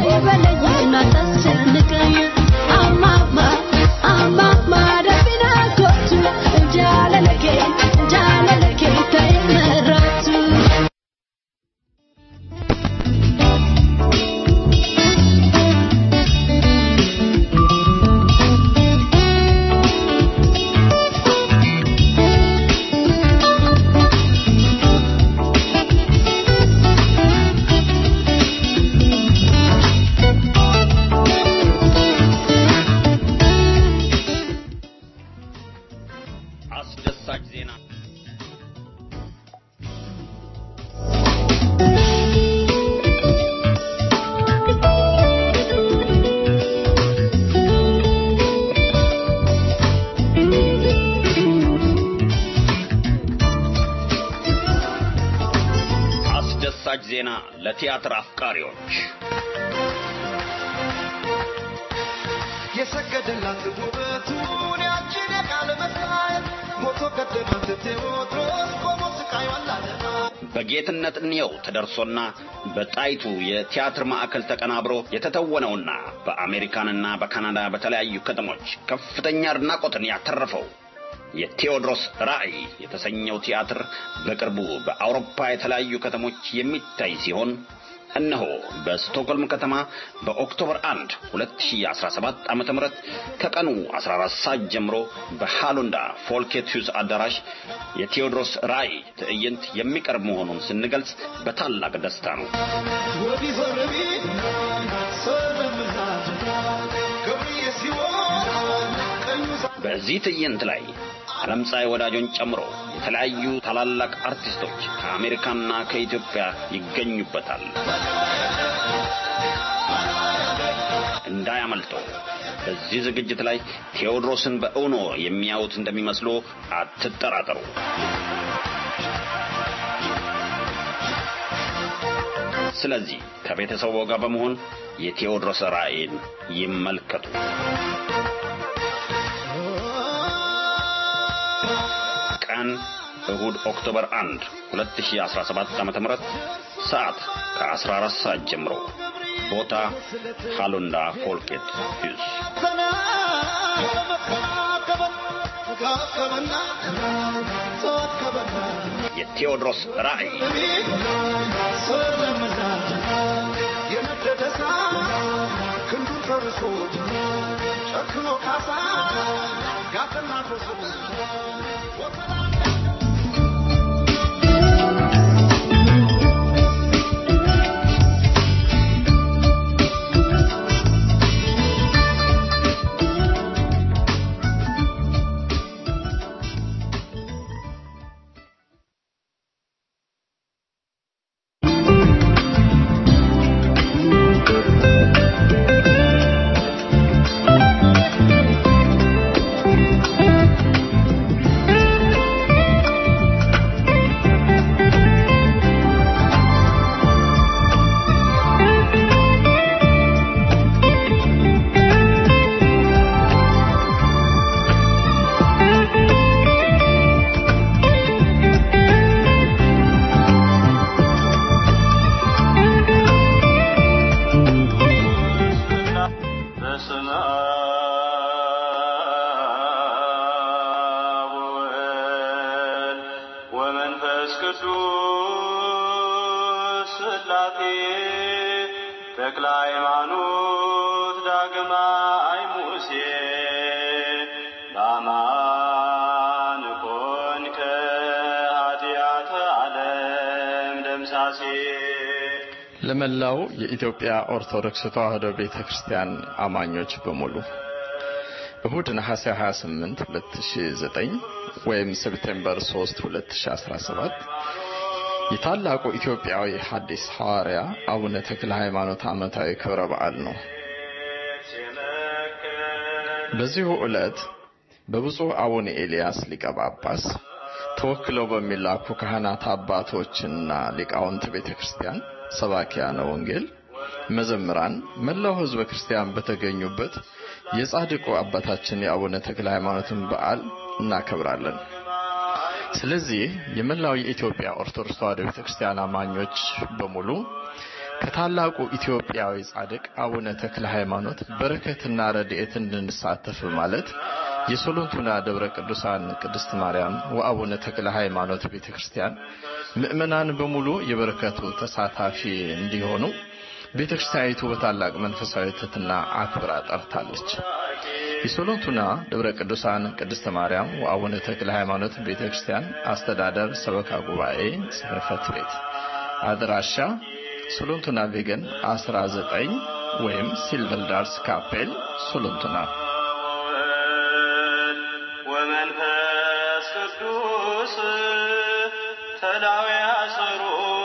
አስደሳች ዜና አስደሳች ዜና ለቲያትር አፍቃሪዎች የሰገደላት ውበቱን ያችን የቃል መሳየት ሞቶ ቀደማት ቴዎድሮስ ቆሞ ስቃዩን ላለማ በጌትነት እንየው ተደርሶና በጣይቱ የቲያትር ማዕከል ተቀናብሮ የተተወነውና በአሜሪካንና በካናዳ በተለያዩ ከተሞች ከፍተኛ አድናቆትን ያተረፈው የቴዎድሮስ ራዕይ የተሰኘው ቲያትር በቅርቡ በአውሮፓ የተለያዩ ከተሞች የሚታይ ሲሆን እነሆ በስቶክሆልም ከተማ በኦክቶበር 1 2017 ዓ.ም ከቀኑ 14 ሰዓት ጀምሮ በሃሎንዳ ፎልኬት ሂውዝ አዳራሽ የቴዎድሮስ ራእይ ትዕይንት የሚቀርብ መሆኑን ስንገልጽ በታላቅ ደስታ ነው። ወዲህ ዘረቢ ሰለምና ገብርዬ ሲሆን ቀኙ በዚህ ትዕይንት ላይ ዓለም ፀሐይ ወዳጆን ጨምሮ የተለያዩ ታላላቅ አርቲስቶች ከአሜሪካና ከኢትዮጵያ ይገኙበታል። እንዳያመልጠው። በዚህ ዝግጅት ላይ ቴዎድሮስን በእውኖ የሚያዩት እንደሚመስሉ አትጠራጠሩ። ስለዚህ ከቤተሰቡ ጋር በመሆን የቴዎድሮስ ራእይን ይመልከቱ። ቀን እሁድ ኦክቶበር 1 2017 ዓ.ም ሰዓት ከ14 ሰዓት ጀምሮ ቦታ ሃሎንዳ ፎልኬት ሂውስ የቴዎድሮስ ራእይ ክንዱን ፈርሶ ጨክኖ ካሳ ጋፈና በስመ አብ ወወልድ ወመንፈስ ቅዱስ ሥላሴ ተክለ ሃይማኖት ዳግማይ ሙሴ በአማን ኮንከ ኃጢአተ ዓለም ደምሳሴ ለመላው የኢትዮጵያ ኦርቶዶክስ ተዋሕዶ ቤተ ክርስቲያን አማኞች በሙሉ እሁድ ነሐሴ 28 2009 ወይም ሴፕቴምበር 3 2017 የታላቁ ኢትዮጵያዊ ሐዲስ ሐዋርያ አቡነ ተክለ ሃይማኖት ዓመታዊ ክብረ በዓል ነው። በዚሁ ዕለት በብፁዕ አቡነ ኤልያስ ሊቀ ጳጳስ ተወክለው በሚላኩ ካህናት አባቶችና ሊቃውንት ቤተ ክርስቲያን ሰባኪያነ ወንጌል፣ መዘምራን፣ መላው ሕዝበ ክርስቲያን በተገኙበት የጻድቁ አባታችን የአቡነ ተክለ ሃይማኖትን በዓል እናከብራለን። ስለዚህ የመላው የኢትዮጵያ ኦርቶዶክስ ተዋሕዶ ቤተ ክርስቲያን አማኞች በሙሉ ከታላቁ ኢትዮጵያዊ ጻድቅ አቡነ ተክለ ሃይማኖት በረከትና ረድኤት እንድንሳተፍ ማለት የሶሎንቱና ደብረ ቅዱሳን ቅድስት ማርያም ወአቡነ ተክለ ሃይማኖት ቤተ ክርስቲያን ምእመናን በሙሉ የበረከቱ ተሳታፊ እንዲሆኑ ቤተ ክርስቲያኒቱ በታላቅ መንፈሳዊ ትሕትና አክብራ ጠርታለች። የሶሎንቱና ደብረ ቅዱሳን ቅድስት ማርያም ወአቡነ ተክለ ሃይማኖት ቤተ ክርስቲያን አስተዳደር ሰበካ ጉባኤ ጽሕፈት ቤት አድራሻ ሶሎንቱና ቬገን 19 ወይም ሲልቨር ዳርስ ካፔል ሶሎንቱና ወመንፈስ ቅዱስ ተላዊ አሰሮ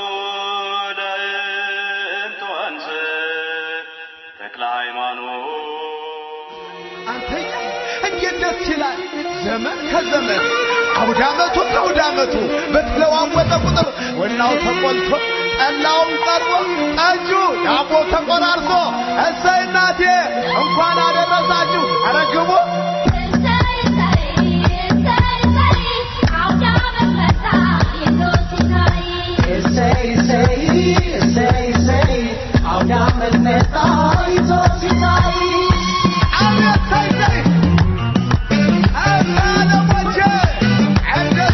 ለእንተ ወንዝ ተክለ ሃይማኖት አንተኛ እንዴት ደስ ይላል! ዘመን ከዘመን አውደ ዓመቱ ከአውደ ዓመቱ በተለዋወጠ ቁጥር ወናው ተቆልቶ ጠላውም ቀርቦ ጠጁ ዳቦ ተቆራርሶ እሰይ እናቴ እንኳን አደረሳችሁ። ኧረ ግቡ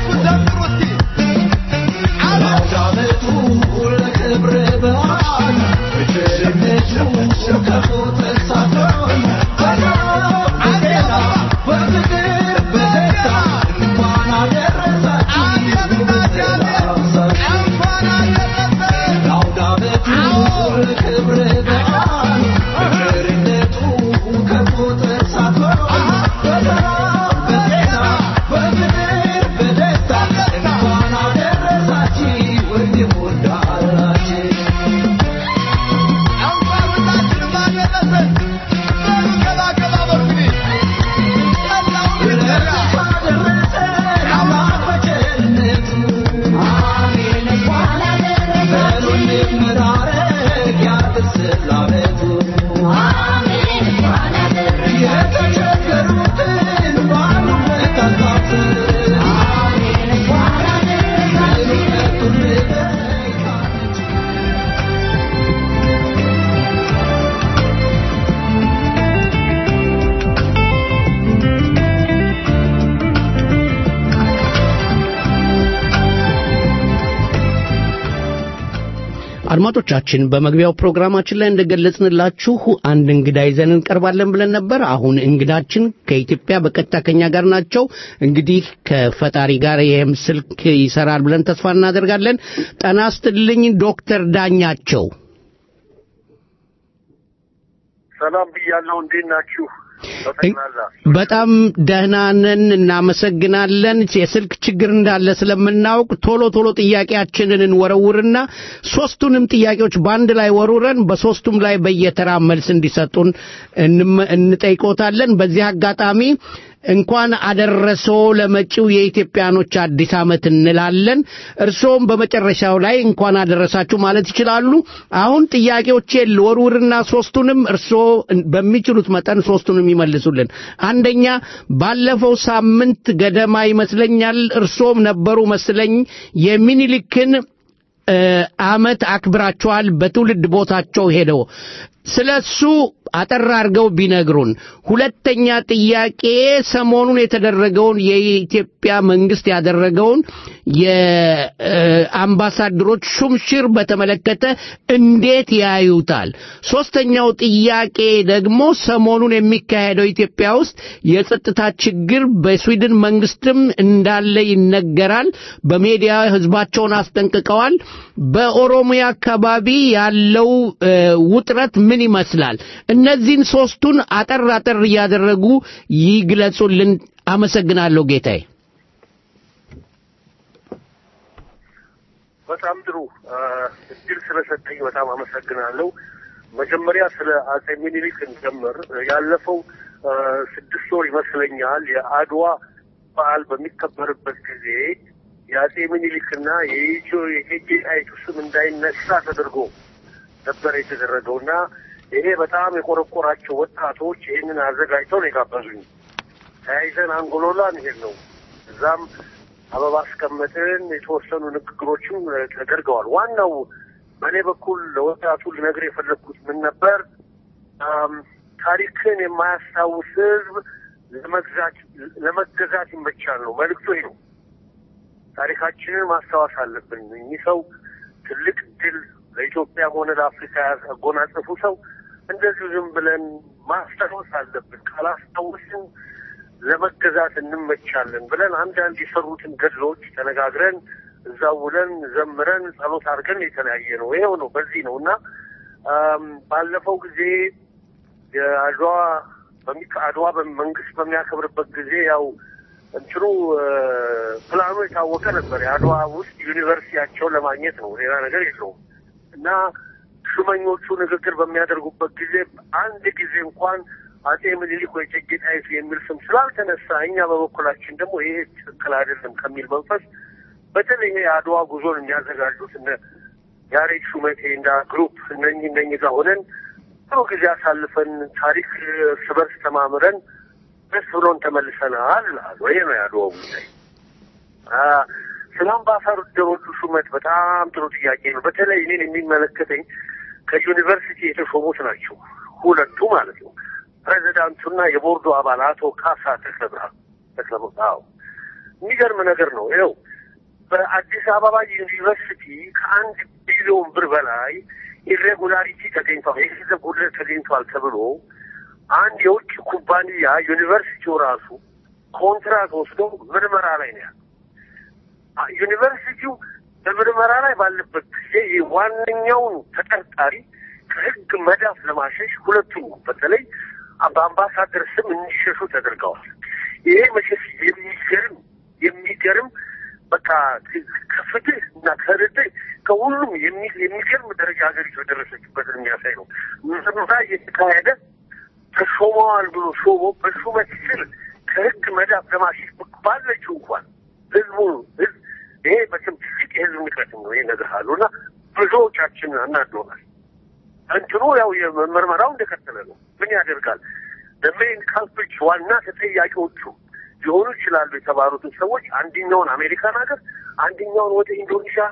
አውደ ዓመቱ ለክብረ በዓል አድማጮቻችን በመግቢያው ፕሮግራማችን ላይ እንደገለጽንላችሁ አንድ እንግዳ ይዘን እንቀርባለን ብለን ነበር። አሁን እንግዳችን ከኢትዮጵያ በቀጥታ ከኛ ጋር ናቸው። እንግዲህ ከፈጣሪ ጋር ይህም ስልክ ይሰራል ብለን ተስፋ እናደርጋለን። ጤና ይስጥልኝ ዶክተር ዳኛቸው። ሰላም ብያለሁ። እንዴት ናችሁ? በጠቅላላ በጣም ደህና ነን፣ እናመሰግናለን። የስልክ ችግር እንዳለ ስለምናውቅ ቶሎ ቶሎ ጥያቄያችንን እንወረውርና ሶስቱንም ጥያቄዎች በአንድ ላይ ወሩረን በሶስቱም ላይ በየተራ መልስ እንዲሰጡን እንመ- እንጠይቆታለን። በዚህ አጋጣሚ እንኳን አደረሰው ለመጪው የኢትዮጵያኖች አዲስ ዓመት እንላለን። እርስዎም በመጨረሻው ላይ እንኳን አደረሳችሁ ማለት ይችላሉ። አሁን ጥያቄዎቼ ልወርውርና ሶስቱንም እርስዎ በሚችሉት መጠን ሶስቱንም ይመልሱልን። አንደኛ ባለፈው ሳምንት ገደማ ይመስለኛል እርስዎም ነበሩ መስለኝ የሚኒሊክን እ፣ ዓመት አክብራቸዋል በትውልድ ቦታቸው ሄደው ስለ እሱ አጠር አድርገው ቢነግሩን። ሁለተኛ ጥያቄ ሰሞኑን የተደረገውን የኢትዮጵያ መንግስት ያደረገውን የአምባሳደሮች ሹምሽር በተመለከተ እንዴት ያዩታል? ሶስተኛው ጥያቄ ደግሞ ሰሞኑን የሚካሄደው ኢትዮጵያ ውስጥ የጸጥታ ችግር በስዊድን መንግስትም እንዳለ ይነገራል። በሜዲያ ህዝባቸውን አስጠንቅቀዋል። በኦሮሚያ አካባቢ ያለው እ፣ ውጥረት ምን ይመስላል? እነዚህን ሶስቱን አጠር አጠር እያደረጉ ይግለጹልን። አመሰግናለሁ ጌታዬ። በጣም ጥሩ አ፣ እድል ስለሰጠኝ በጣም አመሰግናለሁ። መጀመሪያ ስለ አጼ ሚኒሊክ እንጀምር። ያለፈው አ፣ ስድስት ወር ይመስለኛል የአድዋ በዓል በሚከበርበት ጊዜ የአጼ ሚኒሊክና የኢትዮ የእቴጌ ጣይቱ ስም እንዳይነሳ ተደርጎ ነበር የተደረገው እና ይሄ በጣም የቆረቆራቸው ወጣቶች ይህንን አዘጋጅተው ነው የጋበዙኝ። ተያይዘን አንጎሎላ እንሄድ ነው። እዛም አበባ አስቀመጥን። የተወሰኑ ንግግሮችም እ፣ ተደርገዋል። ዋናው በእኔ በኩል ለወጣቱ ልነግር የፈለግኩት ምን ነበር? አም፣ ታሪክን የማያስታውስ ሕዝብ ለመግዛት ለመገዛት ይመቻል ነው መልዕክቱ። ይሄ ነው። ታሪካችንን ማስታወስ አለብን። እኚህ ሰው ትልቅ ድል ለኢትዮጵያም ሆነ ለአፍሪካ ያጎናጸፉ ሰው እንደዚሁ ዝም ብለን ማስታወስ አለብን። ካላስታወስን ለመገዛት እንመቻለን ብለን አንዳንድ የሰሩትን ገድሎች ተነጋግረን እዛው ውለን ዘምረን ጸሎት አድርገን የተለያየ ነው። ይሄው ነው። በዚህ ነው እና አም፣ ባለፈው ጊዜ የአድዋ በሚ- አድዋ መንግስት በሚያከብርበት ጊዜ ያው እንትኑ እ፣ ፕላኑ የታወቀ ነበር። የአድዋ ውስጥ ዩኒቨርሲቲያቸውን ለማግኘት ነው፣ ሌላ ነገር የለውም። እና ሹመኞቹ ንግግር በሚያደርጉበት ጊዜ አንድ ጊዜ እንኳን አጼ ምኒልክ ወይ እቴጌ ጣይቱ የሚል ስም ስላልተነሳ እኛ በበኩላችን ደግሞ ይሄ ትክክል አይደለም ከሚል መንፈስ በተለይ ይሄ የአድዋ ጉዞን የሚያዘጋጁት እነ ያሬድ ሹመቴ እንዳ ግሩፕ እነኚህ እነኚህ ጋር ሆነን ጥሩ ጊዜ አሳልፈን ታሪክ እርስ በርስ ተማምረን ደስ ብሎን ተመልሰናል እላለሁ። ይሄ ነው የአድዋው ጉዳይ። አ፣ ስለ አምባሳደሮቹ ሹመት በጣም ጥሩ ጥያቄ ነው። በተለይ እኔን የሚመለከተኝ ከዩኒቨርሲቲ የተሾሙት ናቸው ሁለቱ ማለት ነው። ፕሬዚዳንቱና የቦርዱ አባል አቶ ካሳ ተክለብርሃን ተክለብርሃን። አዎ የሚገርም ነገር ነው። ይኸው በአዲስ አበባ ዩኒቨርሲቲ ከአንድ ቢሊዮን ብር በላይ ኢሬጉላሪቲ ተገኝቷል፣ የገንዘብ ጉድለት ተገኝቷል ተብሎ አንድ የውጭ ኩባንያ ዩኒቨርሲቲው ራሱ ኮንትራት ወስዶ ምርመራ ላይ ነው ያለው። አ- ዩኒቨርሲቲው በምርመራ ላይ ባለበት ጊዜ ይህ ዋነኛውን ተጠርጣሪ ከሕግ መዳፍ ለማሸሽ ሁለቱም በተለይ በአምባሳደር ስም እንዲሸሹ ተደርገዋል። ይሄ መሸሽ የሚገርም የሚገርም በቃ ከፍትህ እና ከርትዕ ከሁሉም የሚ- የሚገርም ደረጃ ሀገሪቱ የደረሰችበትን የሚያሳይ ነው። ምርመራ እየተካሄደ ተሾመዋል ብሎ ሾሞ በሹመት ስር ከህግ መዳፍ ለማሸሽ ባለችው እንኳን ህዝቡ ህዝብ ይሄ በስም ትልቅ የህዝብ ንቀት ነው። ይሄ ነገር አሉ እና ብዙዎቻችን አናዶናል። እንትኑ ያው የምርመራው እንደቀጠለ ነው። ምን ያደርጋል ለሜን ካልፕሪች ዋና ተጠያቂዎቹ ሊሆኑ ይችላሉ የተባሉትን ሰዎች አንደኛውን አሜሪካን ሀገር አንደኛውን ወደ ኢንዶኔዥያ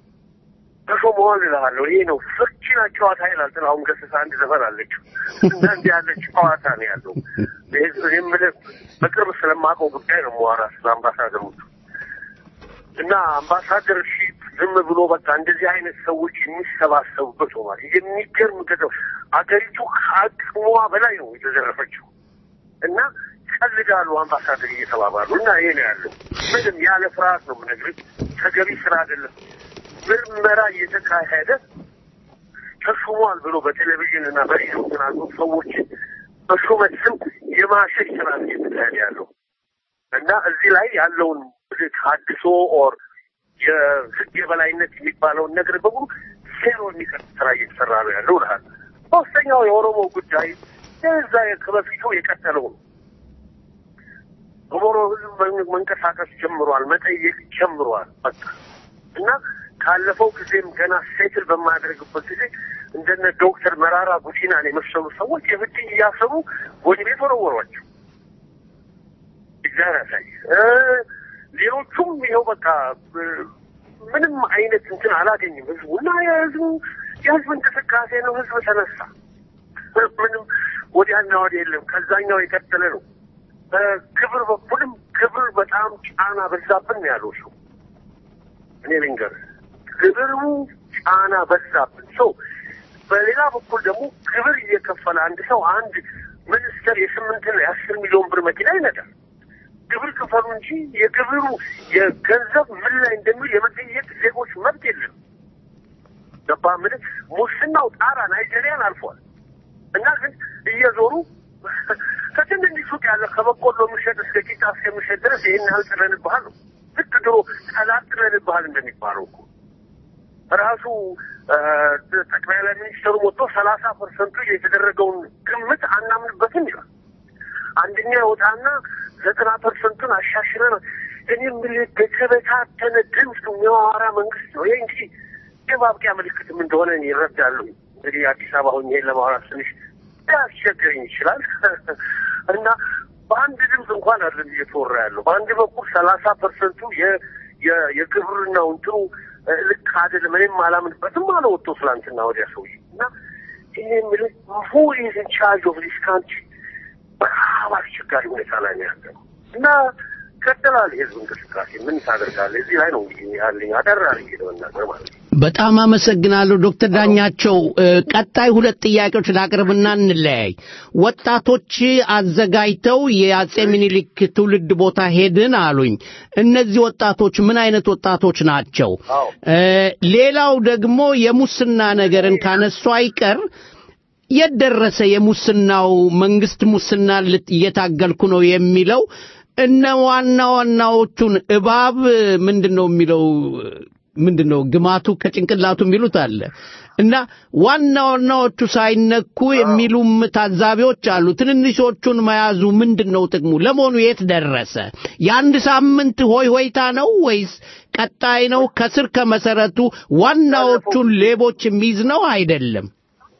ተሾመዋል እልሃለሁ። ይሄ ነው ፍርቺና ጨዋታ ይላል ጥላሁን ገሰሰ አንድ ዘፈን አለችው እና እንዲህ ያለ ጨዋታ ነው ያለው። የምልህ በቅርብ ስለማውቀው ጉዳይ ነው መዋራ ስለ አምባሳደሮቹ እና አምባሳደር ሺ ዝም ብሎ በቃ እንደዚህ አይነት ሰዎች የሚሰባሰቡበት ሆኗል። የሚገርም ገንዘብ አገሪቱ ከአቅሟ በላይ ነው የተዘረፈችው እና ቀልዳሉ አምባሳደር እየተባባሉ እና ይሄ ነው ያለው። ምንም ያለ ፍርሃት ነው የምነግርህ። ተገቢ ስራ አይደለም። ምርመራ እየተካሄደ ተሹሟል ብሎ በቴሌቪዥን እና በሬዲዮ ተናግሮ ሰዎች በሹመት ስም የማሸሽ ስራ ነው እየተካሄደ ያለው እና እዚህ ላይ ያለውን ታድሶ ኦር የህግ የበላይነት የሚባለውን ነገር በሙሉ ዜሮ የሚቀር ስራ እየተሰራ ነው ያለው ልሃል። ሶስተኛው የኦሮሞ ጉዳይ የዛ ከበፊቱ የቀጠለው ነው። ኦሮሞ ህዝብ መን- መንቀሳቀስ ጀምሯል፣ መጠየቅ ጀምሯል። በቃ እና ካለፈው ጊዜም ገና ሴትል በማያደርግበት ጊዜ እንደነ ዶክተር መራራ ጉዲናን የመሰሉ ሰዎች የብድ እያሰቡ ወደ ቤት ወረወሯቸው። እግዚአብሔር ያሳይ። እ ሌሎቹም ይኸው በቃ እ ምንም አይነት እንትን አላገኝም ህዝቡ እና የህዝቡ የህዝብ እንቅስቃሴ ነው። ህዝብ ተነሳ። ምንም ወዲያና ወዲያ የለም። ከዛኛው የቀጠለ ነው። በክብር በኩልም ክብር በጣም ጫና በዛብን ነው ያለው ሰው እኔ ልንገርህ ክብሩ ጫና በዛብን ሰው በሌላ በኩል ደግሞ ክብር እየከፈለ አንድ ሰው አንድ ሚኒስተር የስምንትና የአስር ሚሊዮን ብር መኪና ይነዳል። ግብር ክፈሉ እንጂ የግብሩ የገንዘብ ምን ላይ እንደሚል የመጠየቅ ዜጎች መብት የለም። ገባ ምን ሙስናው ጣራ ናይጄሪያን አልፏል። እና ግን እየዞሩ ከትንንሽ ሱቅ ያለ ከበቆሎ የሚሸጥ እስከ ቂጣ እስከሚሸጥ ድረስ ይህን ያህል ጥለንብሃል ነው። ልክ ድሮ ጠላት ጥለንብሃል እንደሚባለው እኮ ራሱ ጠቅላይ ላይ ሚኒስትሩ ወጥቶ ሰላሳ ፐርሰንቱ የተደረገውን ግምት አናምንበትም ይላል። አንደኛ ይወጣና ዘጠና ፐርሰንቱን አሻሽለን እኔ የምልህ በተበታተነ ድምፅ የሚያወራ መንግስት ነው። ይህ እንግዲህ የማብቂያ ምልክትም እንደሆነ እኔ እረዳለሁ። እንግዲህ አዲስ አበባ ሆኜ ይሄን ለማውራት ትንሽ ሊያስቸግረኝ ይችላል እና በአንድ ድምፅ እንኳን አይደለም እየተወራ ያለው። በአንድ በኩል ሰላሳ ፐርሰንቱ የግብርናው እንትኑ ልክ አይደለም፣ እኔም አላምንበትም አለ ወጥቶ ትላንትና ወዲያ ሰውዬ እና ይህ የምልህ ሁ ኢዝ ኢን ቻርጅ ኦፍ ዲስ ካንትሪ በጣም አስቸጋሪ ሁኔታ ላይ ነው ያለ ነው እና ይቀጥላል የህዝብ እንቅስቃሴ ምን ታደርጋለህ? እዚህ ላይ ነው እንግዲህ ያለኝ አጠር አድርጌ ለመናገር ማለት ነው። በጣም አመሰግናለሁ ዶክተር ዳኛቸው። እ፣ ቀጣይ ሁለት ጥያቄዎች ላቅርብና እንለያይ። ወጣቶች አዘጋጅተው የአጼ ምኒልክ ትውልድ ቦታ ሄድን አሉኝ። እነዚህ ወጣቶች ምን አይነት ወጣቶች ናቸው? እ፣ ሌላው ደግሞ የሙስና ነገርን ካነሱ አይቀር የት ደረሰ የሙስናው መንግስት ሙስና ልት- እየታገልኩ ነው የሚለው እነ ዋና ዋናዎቹን እባብ ምንድን ነው የሚለው ምንድን ነው ግማቱ ከጭንቅላቱ የሚሉት አለ እና ዋና ዋናዎቹ ሳይነኩ የሚሉም ታዛቢዎች አሉ። ትንንሾቹን መያዙ ምንድን ነው ጥቅሙ? ለመሆኑ የት ደረሰ? የአንድ ሳምንት ሆይ ሆይታ ነው ወይስ ቀጣይ ነው? ከስር ከመሰረቱ ዋናዎቹን ሌቦች የሚይዝ ነው አይደለም?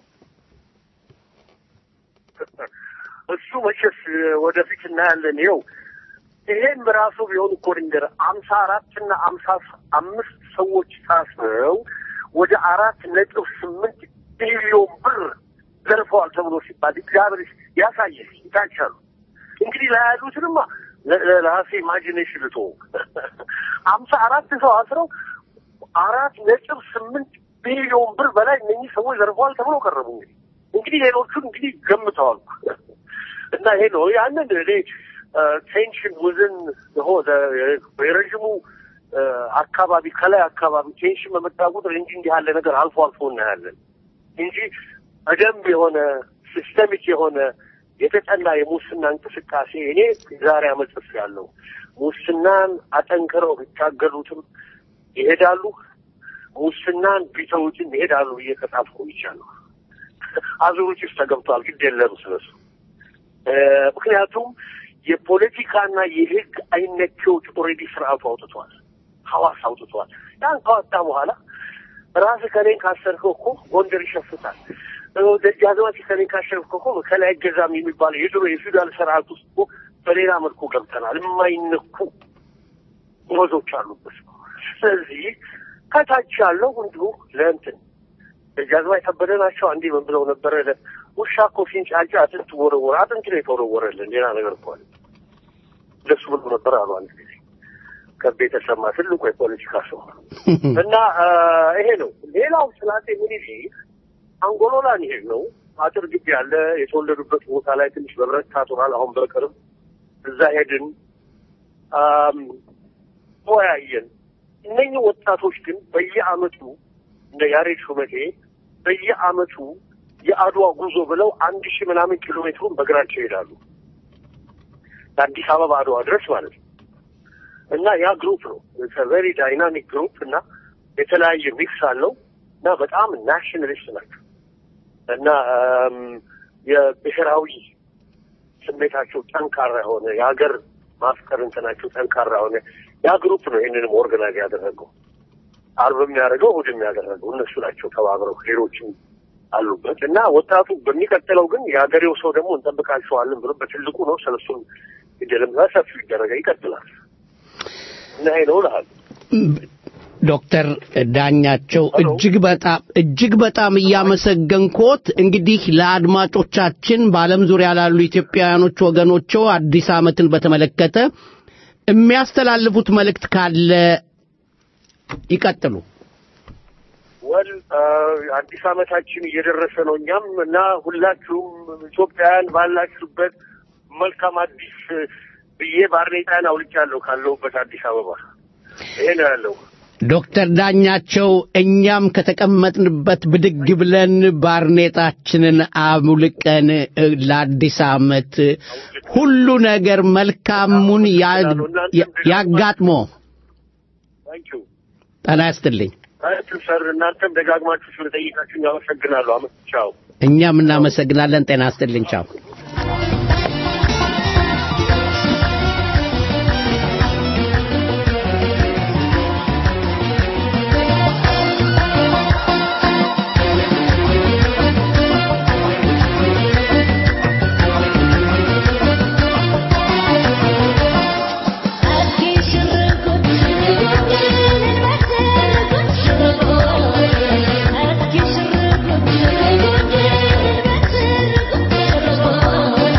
እሱ መቼስ ወደፊት እናያለን። ይኸው ይሄም ራሱ ቢሆን እኮ ድንገር አምሳ አራት እና አምሳ አምስት ሰዎች ታስረው ወደ አራት ነጥብ ስምንት ቢሊዮን ብር ዘርፈዋል ተብሎ ሲባል እግዚአብሔር ያሳየህ ይታቻሉ። እንግዲህ ለያሉትንማ ለ- ለ- ለራሴ ኢማጂኔሽን ልቶ አምሳ አራት ሰው አስረው አራት ነጥብ ስምንት ቢሊዮን ብር በላይ እነኚህ ሰዎች ዘርፈዋል ተብሎ ቀረቡ። እንግዲህ እንግዲህ ሌሎቹን እንግዲህ ገምተዋል እና ይሄ ነው ያንን እኔ ቴንሽን ውዝን የረዥሙ እ፣ አካባቢ ከላይ አካባቢ ቴንሽን በመጣ ቁጥር እንጂ እንዲህ ያለ ነገር አልፎ አልፎ እናያለን እንጂ በደንብ የሆነ ሲስተሚክ የሆነ የተጠና የሙስና እንቅስቃሴ እኔ ዛሬ አመጽፍ ያለው ሙስናን አጠንክረው ቢታገሉትም ይሄዳሉ፣ ሙስናን ቢተውትም ይሄዳሉ ብዬ ከጻፍኩ ይቻለሁ። አዙሪት ውስጥ ተገብቷል። ግድ የለም ስለሱ እ፣ ምክንያቱም የፖለቲካና የህግ አይነኬዎች ኦልሬዲ ስርዓቱ አውጥቷል፣ ሐዋስ አውጥቷል። ያን ካወጣ በኋላ ራስህ ከኔን ካሰርከው እኮ ጎንደር ይሸፍታል። እ፣ ደጃዝማች ከኔን ካሸነፍከው እኮ ከላይ አይገዛም የሚባለው የድሮ የፊውዳል ስርዓት ውስጥ እኮ በሌላ መልኩ ገብተናል። የማይነኩ ወዞች አሉበት። ስለዚህ ከታች ያለው እንዲሁ ለእንትን ደጃዝማች ከበደ ናቸው። አንዴ ምን ብለው ነበረ? ለ- ውሻ እኮ ሲንጫጫ አጥንት ወረወረ። አጥንት ነው የተወረወረልን፣ ሌላ ነገር እኮ አለ። እንደሱ ብሎ ነበር አሉ አንድ ጊዜ። ከቤ ተሰማ ትልቁ የፖለቲካ ሰው እና አ፣ ይሄ ነው። ሌላው ስለ አፄ ምኒልክ አንጎሎላን ይሄድ ነው አጥር ግቢ ያለ የተወለዱበት ቦታ ላይ ትንሽ በብረት ታጥሯል። አሁን በቅርብ እዛ ሄድን አም፣ ተወያየን። እነኚህ ወጣቶች ግን በየአመቱ እንደ ያሬድ ሹመቴ በየአመቱ የአድዋ ጉዞ ብለው አንድ ሺህ ምናምን ኪሎ ሜትሩን በእግራቸው ይሄዳሉ ከአዲስ አበባ አድዋ ድረስ ማለት ነው። እና ያ ግሩፕ ነው ቨሪ ዳይናሚክ ግሩፕ እና የተለያየ ሚክስ አለው እና በጣም ናሽናሊስት ናቸው እና አም፣ የብሔራዊ ስሜታቸው ጠንካራ የሆነ የሀገር ማፍቀር እንትናቸው ጠንካራ የሆነ ያ ግሩፕ ነው ይህንንም ኦርጋናይዝ ያደረገው አርብ የሚያደርገው እሑድ የሚያደረገው እነሱ ናቸው ተባብረው ሌሎችም አሉበት እና ወጣቱ በሚቀጥለው ግን የሀገሬው ሰው ደግሞ እንጠብቃቸዋለን ብሎ በትልቁ ነው ስለሱም ይደለም ሰፊው ይደረገ ይቀጥላል እና ይሄ ነው እልሃለሁ። ዶክተር ዳኛቸው እጅግ በጣም እጅግ በጣም እያመሰገንኮት እንግዲህ ለአድማጮቻችን በዓለም ዙሪያ ላሉ ኢትዮጵያውያኖች ወገኖቹ አዲስ ዓመትን በተመለከተ የሚያስተላልፉት መልእክት ካለ ይቀጥሉ። ወል አዲስ ዓመታችን እየደረሰ ነው። እኛም እና ሁላችሁም ኢትዮጵያውያን ባላችሁበት መልካም አዲስ ብዬ ባርኔጣን አውልቻለሁ ካለሁበት አዲስ አበባ። ይሄ ነው ያለው። ዶክተር ዳኛቸው እኛም ከተቀመጥንበት ብድግ ብለን ባርኔጣችንን አሙልቀን እ፣ ለአዲስ ዓመት ሁሉ ነገር መልካሙን ያ- ያ- ያጋጥሞ ታንኪዩ ጤና ያስጥልኝ። ታንኪዩ ሰር። እናንተም ደጋግማችሁ ስለጠይቃችሁ አመሰግናለሁ። አመት ቻው። እኛም እናመሰግናለን። ጤና ያስጥልኝ። ቻው። Thank you.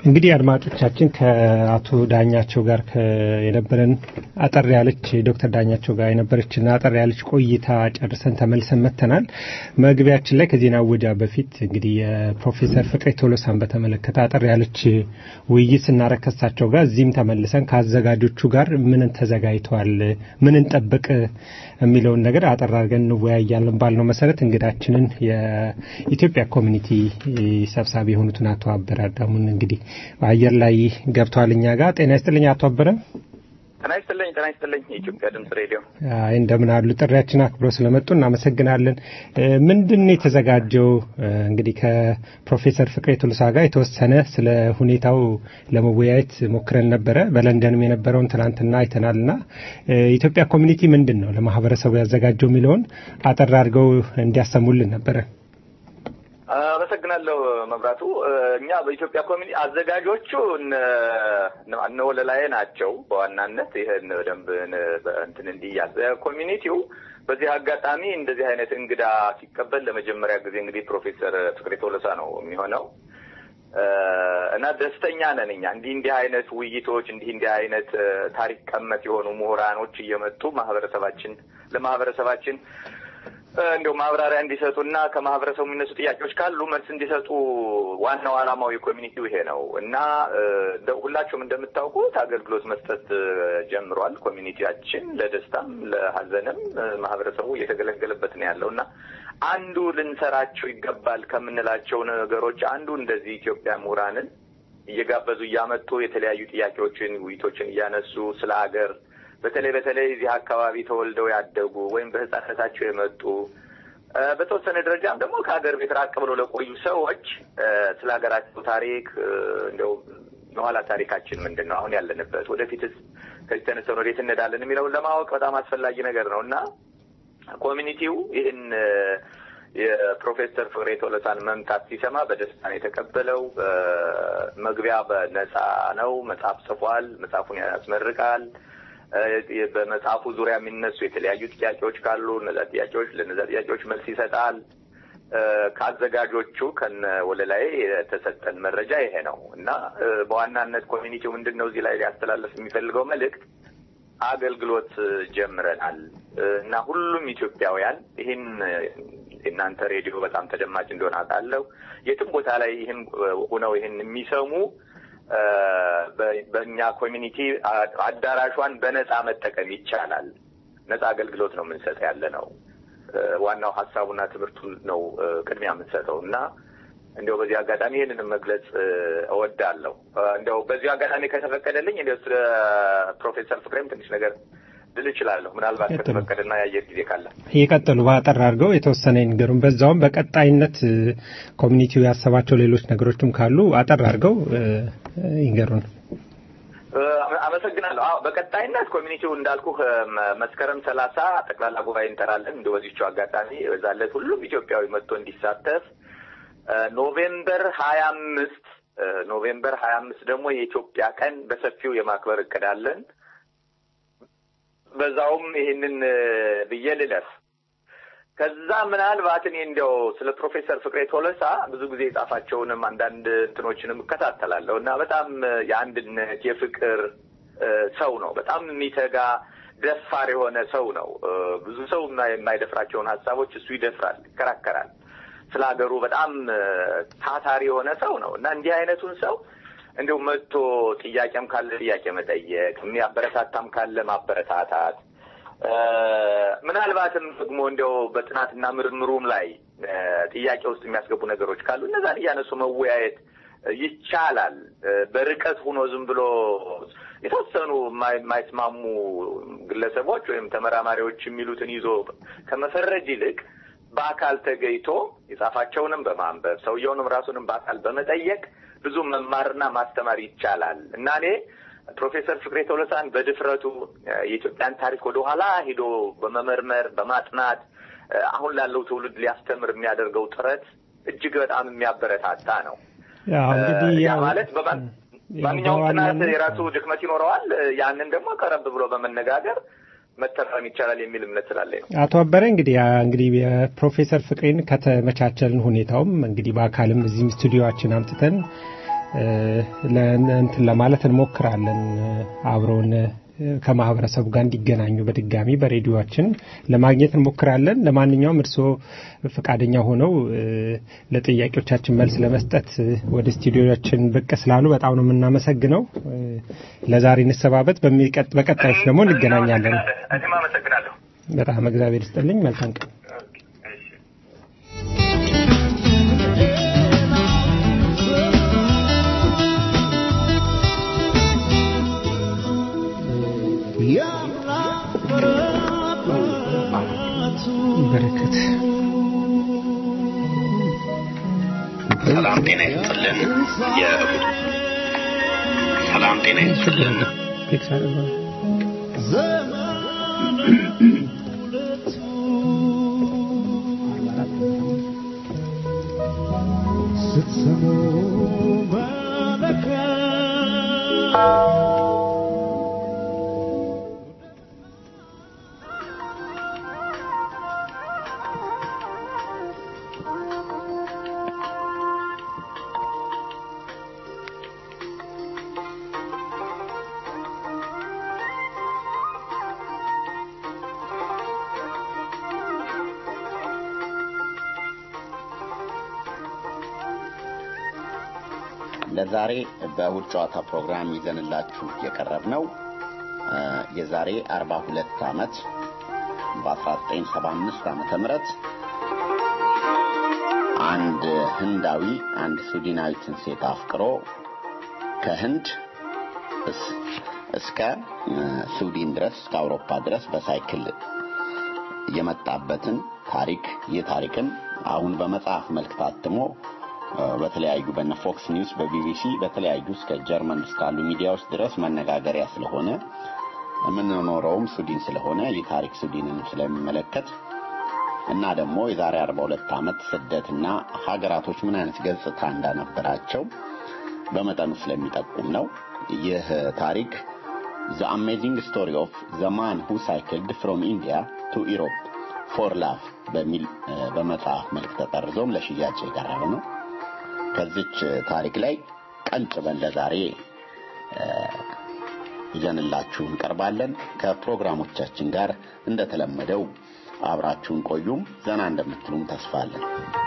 እንግዲህ አድማጮቻችን ከአቶ ዳኛቸው ጋር የነበረን አጠር ያለች ዶክተር ዳኛቸው ጋር የነበረችን አጠር ያለች ቆይታ ጨርሰን ተመልሰን መጥተናል። መግቢያችን ላይ ከዜና ወጃ በፊት እንግዲህ የፕሮፌሰር ፍቅሬ ቶሎሳን በተመለከተ አጠር ያለች ውይይት ስናረግ ከሳቸው ጋር እዚህም ተመልሰን ከአዘጋጆቹ ጋር ምን ተዘጋጅተዋል፣ ምን እንጠብቅ የሚለውን ነገር አጠር አድርገን እንወያያለን ባልነው መሰረት እንግዳችንን የኢትዮጵያ ኮሚኒቲ ሰብሳቢ የሆኑትን አቶ አበረ አዳሙን እንግዲህ አየር ላይ ገብተዋል እኛ ጋር። ጤና ይስጥልኝ አቶ አበረ። ጤና ይስጥልኝ። ጤና ይስጥልኝ የኢትዮጵያ ድምጽ ሬዲዮ። አይ እንደምን አሉ? ጥሪያችን አክብረው ስለመጡ እናመሰግናለን። ምንድን ነው የተዘጋጀው? እንግዲህ ከፕሮፌሰር ፍቅሬ ቱልሳ ጋር የተወሰነ ስለ ሁኔታው ለመወያየት ሞክረን ነበረ። በለንደንም የነበረውን ትናንትና አይተናልና ኢትዮጵያ ኮሚኒቲ ምንድን ነው ለማህበረሰቡ ያዘጋጀው የሚለውን አጠር አድርገው እንዲያሰሙልን ነበረ። አመሰግናለሁ መብራቱ። እኛ በኢትዮጵያ ኮሚኒ አዘጋጆቹ እነ ወለላዬ ናቸው በዋናነት ይህን በደንብ እንትን እንዲያዝ ኮሚኒቲው በዚህ አጋጣሚ እንደዚህ አይነት እንግዳ ሲቀበል ለመጀመሪያ ጊዜ እንግዲህ ፕሮፌሰር ፍቅሬ ቶሎሳ ነው የሚሆነው እና ደስተኛ ነን እኛ እንዲህ እንዲህ አይነት ውይይቶች እንዲህ እንዲህ አይነት ታሪክ ቀመት የሆኑ ምሁራኖች እየመጡ ማህበረሰባችን ለማህበረሰባችን እንዲያው ማብራሪያ እንዲሰጡና ከማህበረሰቡ የሚነሱ ጥያቄዎች ካሉ መልስ እንዲሰጡ ዋናው ዓላማው የኮሚኒቲው ይሄ ነው እና ሁላችሁም እንደምታውቁት አገልግሎት መስጠት ጀምሯል። ኮሚኒቲያችን ለደስታም ለሀዘንም ማህበረሰቡ እየተገለገለበት ነው ያለው እና አንዱ ልንሰራቸው ይገባል ከምንላቸው ነገሮች አንዱ እንደዚህ ኢትዮጵያ ምሁራንን እየጋበዙ እያመጡ የተለያዩ ጥያቄዎችን ውይይቶችን እያነሱ ስለ ሀገር በተለይ በተለይ እዚህ አካባቢ ተወልደው ያደጉ ወይም በህፃነታቸው የመጡ በተወሰነ ደረጃም ደግሞ ከሀገር ቤት ራቅ ብለው ለቆዩ ሰዎች ስለ ሀገራቸው ታሪክ እንደው የኋላ ታሪካችን ምንድን ነው፣ አሁን ያለንበት፣ ወደፊትስ ከዚህ ተነስተን ወዴት እንሄዳለን የሚለውን ለማወቅ በጣም አስፈላጊ ነገር ነው እና ኮሚኒቲው ይህን የፕሮፌሰር ፍቅሬ ቶለሳን መምጣት ሲሰማ በደስታ ነው የተቀበለው። መግቢያ በነፃ ነው። መጽሐፍ ጽፏል። መጽሐፉን ያስመርቃል። በመጽሐፉ ዙሪያ የሚነሱ የተለያዩ ጥያቄዎች ካሉ እነዛ ጥያቄዎች ለእነዛ ጥያቄዎች መልስ ይሰጣል። ከአዘጋጆቹ ከነ ወለላይ የተሰጠን መረጃ ይሄ ነው እና በዋናነት ኮሚኒቲው ምንድን ነው እዚህ ላይ ሊያስተላለፍ የሚፈልገው መልእክት አገልግሎት ጀምረናል እና ሁሉም ኢትዮጵያውያን ይህን የእናንተ ሬዲዮ በጣም ተደማጭ እንደሆነ አውቃለሁ። የትም ቦታ ላይ ይህን ሆነው ይህን የሚሰሙ በእኛ ኮሚኒቲ አዳራሿን በነፃ መጠቀም ይቻላል። ነፃ አገልግሎት ነው የምንሰጥ ያለ ነው። ዋናው ሀሳቡና ትምህርቱን ነው ቅድሚያ የምንሰጠው እና እንዲያው በዚህ አጋጣሚ ይህንንም መግለጽ እወዳለሁ። እንዲያው በዚህ አጋጣሚ ከተፈቀደልኝ እንዲያው ስለ ፕሮፌሰር ፍቅሬም ትንሽ ነገር ልል እችላለሁ። ምናልባት ከተፈቀደና የአየር ጊዜ ካለ ይቀጥሉ። በአጠር አድርገው የተወሰነ ይንገሩን። በዛውም በቀጣይነት ኮሚኒቲው ያሰባቸው ሌሎች ነገሮችም ካሉ አጠር አድርገው ይንገሩን። አመሰግናለሁ። አዎ በቀጣይነት ኮሚኒቲው እንዳልኩ መስከረም ሰላሳ ጠቅላላ ጉባኤ እንጠራለን። እንደ በዚቹ አጋጣሚ በዛለት ሁሉም ኢትዮጵያዊ መጥቶ እንዲሳተፍ ኖቬምበር ሀያ አምስት ኖቬምበር ሀያ አምስት ደግሞ የኢትዮጵያ ቀን በሰፊው የማክበር እቅድ አለን። በዛውም ይህንን ብዬ ልለፍ። ከዛ ምናልባት እኔ እንዲያው ስለ ፕሮፌሰር ፍቅሬ ቶለሳ ብዙ ጊዜ የጻፋቸውንም አንዳንድ እንትኖችንም እከታተላለሁ እና በጣም የአንድነት የፍቅር ሰው ነው። በጣም የሚተጋ ደፋር የሆነ ሰው ነው። ብዙ ሰው የማይደፍራቸውን ሀሳቦች እሱ ይደፍራል፣ ይከራከራል። ስለ ሀገሩ በጣም ታታሪ የሆነ ሰው ነው እና እንዲህ አይነቱን ሰው እንዲሁ መጥቶ ጥያቄም ካለ ጥያቄ መጠየቅ፣ የሚያበረታታም ካለ ማበረታታት ምናልባትም ደግሞ እንዲያው በጥናትና ምርምሩም ላይ ጥያቄ ውስጥ የሚያስገቡ ነገሮች ካሉ እነዛን እያነሱ መወያየት ይቻላል። በርቀት ሆኖ ዝም ብሎ የተወሰኑ የማይስማሙ ግለሰቦች ወይም ተመራማሪዎች የሚሉትን ይዞ ከመፈረጅ ይልቅ በአካል ተገኝቶ የጻፋቸውንም በማንበብ ሰውየውንም ራሱንም በአካል በመጠየቅ ብዙ መማርና ማስተማር ይቻላል እና እኔ ፕሮፌሰር ፍቅሬ ቶለሳን በድፍረቱ የኢትዮጵያን ታሪክ ወደኋላ ሂዶ በመመርመር በማጥናት አሁን ላለው ትውልድ ሊያስተምር የሚያደርገው ጥረት እጅግ በጣም የሚያበረታታ ነው። ያ ማለት ማንኛውም ጥናት የራሱ ድክመት ይኖረዋል። ያንን ደግሞ ቀረብ ብሎ በመነጋገር መተራረም ይቻላል የሚል እምነት ስላለኝ ነው። አቶ አበረ እንግዲህ እንግዲህ የፕሮፌሰር ፍቅሬን ከተመቻቸልን ሁኔታውም እንግዲህ በአካልም እዚህም ስቱዲዮችን አምጥተን እንትን ለማለት እንሞክራለን። አብረውን ከማህበረሰቡ ጋር እንዲገናኙ በድጋሚ በሬዲዮችን ለማግኘት እንሞክራለን። ለማንኛውም እርስዎ ፈቃደኛ ሆነው ለጥያቄዎቻችን መልስ ለመስጠት ወደ ስቱዲዮችን ብቅ ስላሉ በጣም ነው የምናመሰግነው። ለዛሬ እንሰባበት። በቀጣዮች ደግሞ እንገናኛለን። እኔም አመሰግናለሁ። በጣም እግዚአብሔር ይስጥልኝ። መልካም ቀን። በረከት ሰላም ጤና ይስጥልን። የእሁድ ሰላም ጤና ይስጥልን። ስትሰሙ ለዛሬ በእሁድ ጨዋታ ፕሮግራም ይዘንላችሁ የቀረብ ነው የዛሬ 42 ዓመት በ1975 ዓመተ ምህረት አንድ ህንዳዊ አንድ ስዊድናዊትን ሴት አፍቅሮ ከህንድ እስከ ስዊድን ድረስ እስከ አውሮፓ ድረስ በሳይክል የመጣበትን ታሪክ ይህ ታሪክም አሁን በመጽሐፍ መልክ ታትሞ በተለያዩ በነ ፎክስ ኒውስ በቢቢሲ በተለያዩ እስከ ጀርመን እስካሉ ሚዲያዎች ድረስ መነጋገሪያ ስለሆነ የምንኖረውም ስዊድን ስለሆነ ይህ ታሪክ ስዊድንን ስለሚመለከት እና ደግሞ የዛሬ 42 ዓመት ስደትና ሀገራቶች ምን አይነት ገጽታ እንዳነበራቸው በመጠኑ ስለሚጠቁም ነው። ይህ ታሪክ ዘ አሜዚንግ ስቶሪ ኦፍ ዘ ማን ሁ ሳይክልድ ፍሮም ኢንዲያ ቱ ኢሮፕ ፎር ላቭ በሚል በመጽሐፍ መልክ ተጠርዞም ለሽያጭ የቀረበ ነው። ከዚች ታሪክ ላይ ቀንጭበን ለዛሬ ይዘንላችሁ እንቀርባለን። ከፕሮግራሞቻችን ጋር እንደተለመደው አብራችሁን ቆዩም ዘና እንደምትሉም ተስፋለን።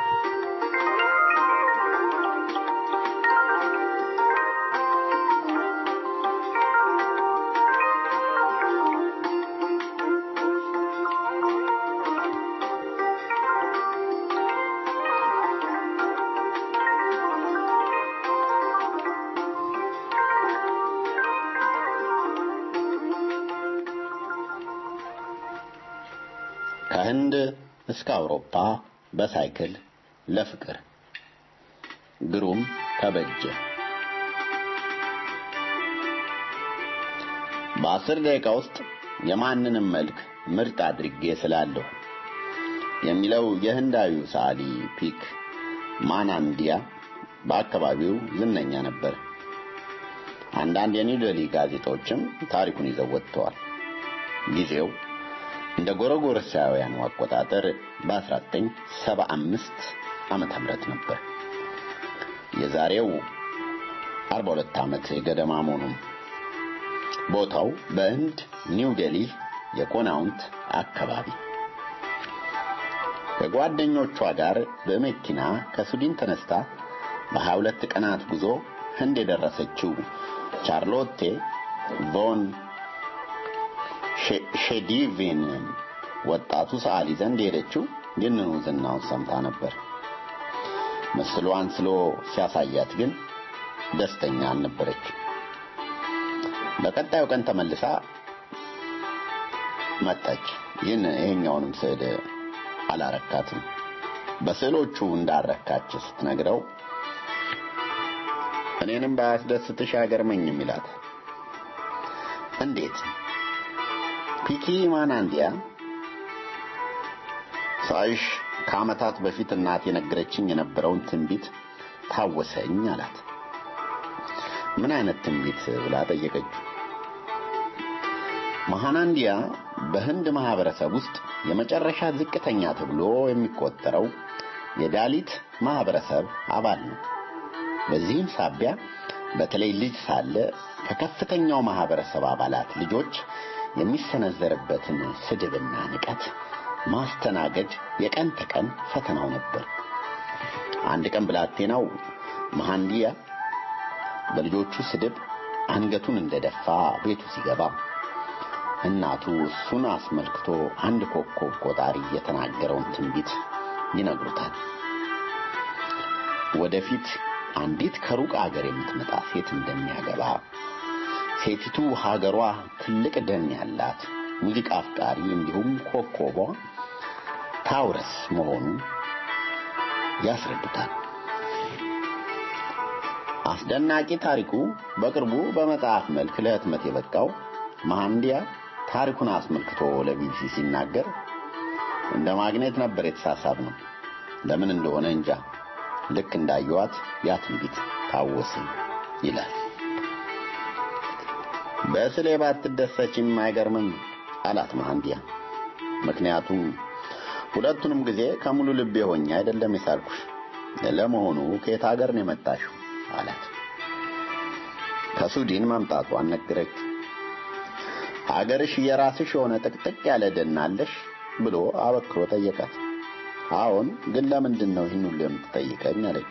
ከህንድ እስከ አውሮፓ በሳይክል ለፍቅር ግሩም ተበጀ በአስር ደቂቃ ውስጥ የማንንም መልክ ምርጥ አድርጌ ስላለሁ የሚለው የህንዳዊው ሰዓሊ ፒክ ማናንዲያ በአካባቢው ዝነኛ ነበር። አንዳንድ የኒው ዴሊ ጋዜጦችም ታሪኩን ይዘው ወጥተዋል። ጊዜው እንደ ጎረጎረሳውያኑ አቆጣጠር በ1975 ዓመተ ምህረት ነበር። የዛሬው 42 ዓመት ገደማ መሆኑም ቦታው በህንድ ኒው ዴሊ የኮናውንት አካባቢ ከጓደኞቿ ጋር በመኪና ከሱዲን ተነስታ በ22 ቀናት ጉዞ ህንድ የደረሰችው ቻርሎቴ ቮን ሼዲቪን ወጣቱ ሰዓሊ ዘንድ ሄደችው ይህንኑ ዝናውን ሰምታ ነበር። ምስሏን ስሎ ሲያሳያት ግን ደስተኛ አልነበረች። በቀጣዩ ቀን ተመልሳ መጣች። ይህን ይሄኛውንም ስዕል አላረካትም። በስዕሎቹ እንዳረካች ስትነግረው እኔንም ባያስደስትሽ አይገርመኝም ይላት። እንዴት? ፒኪ ማናንዲያ ሳይሽ ከዓመታት በፊት እናት የነገረችኝ የነበረውን ትንቢት ታወሰኝ አላት። ምን አይነት ትንቢት ብላ ጠየቀችው። መሃናንዲያ በህንድ ማህበረሰብ ውስጥ የመጨረሻ ዝቅተኛ ተብሎ የሚቆጠረው የዳሊት ማህበረሰብ አባል ነው። በዚህም ሳቢያ በተለይ ልጅ ሳለ ከከፍተኛው ማህበረሰብ አባላት ልጆች የሚሰነዘርበትን ስድብና ንቀት ማስተናገድ የቀን ተቀን ፈተናው ነበር። አንድ ቀን ብላቴናው መሐንዲያ በልጆቹ ስድብ አንገቱን እንደደፋ ቤቱ ሲገባ እናቱ እሱን አስመልክቶ አንድ ኮከብ ቆጣሪ የተናገረውን ትንቢት ይነግሩታል። ወደፊት አንዲት ከሩቅ አገር የምትመጣ ሴት እንደሚያገባ፣ ሴቲቱ ሀገሯ ትልቅ ደን ያላት ሙዚቃ አፍቃሪ እንዲሁም ኮከቧ ታውረስ መሆኑን ያስረዱታል። አስደናቂ ታሪኩ በቅርቡ በመጽሐፍ መልክ ለህትመት የበቃው መሐንዲያ ታሪኩን አስመልክቶ ለቢቢሲ ሲናገር እንደ ማግኔት ነበር የተሳሳብ ነው። ለምን እንደሆነ እንጃ። ልክ እንዳየዋት ያ ትንቢት ታወሰኝ ይላል። በስሌ ባትደሰችም አይገርምም አላት መሐንዲያ። ምክንያቱም ሁለቱንም ጊዜ ከሙሉ ልቤ ሆኜ አይደለም የሳልኩሽ። ለመሆኑ ከየት ሀገር ነው የመጣሽው? አላት። ከሱዲን መምጣቷን ነገረች። አገርሽ የራስሽ የሆነ ጥቅጥቅ ያለ ደን አለሽ ብሎ አበክሮ ጠየቃት። አዎን፣ ግን ለምንድን ነው ይህን ሁሉ የምትጠይቀኝ? አለች።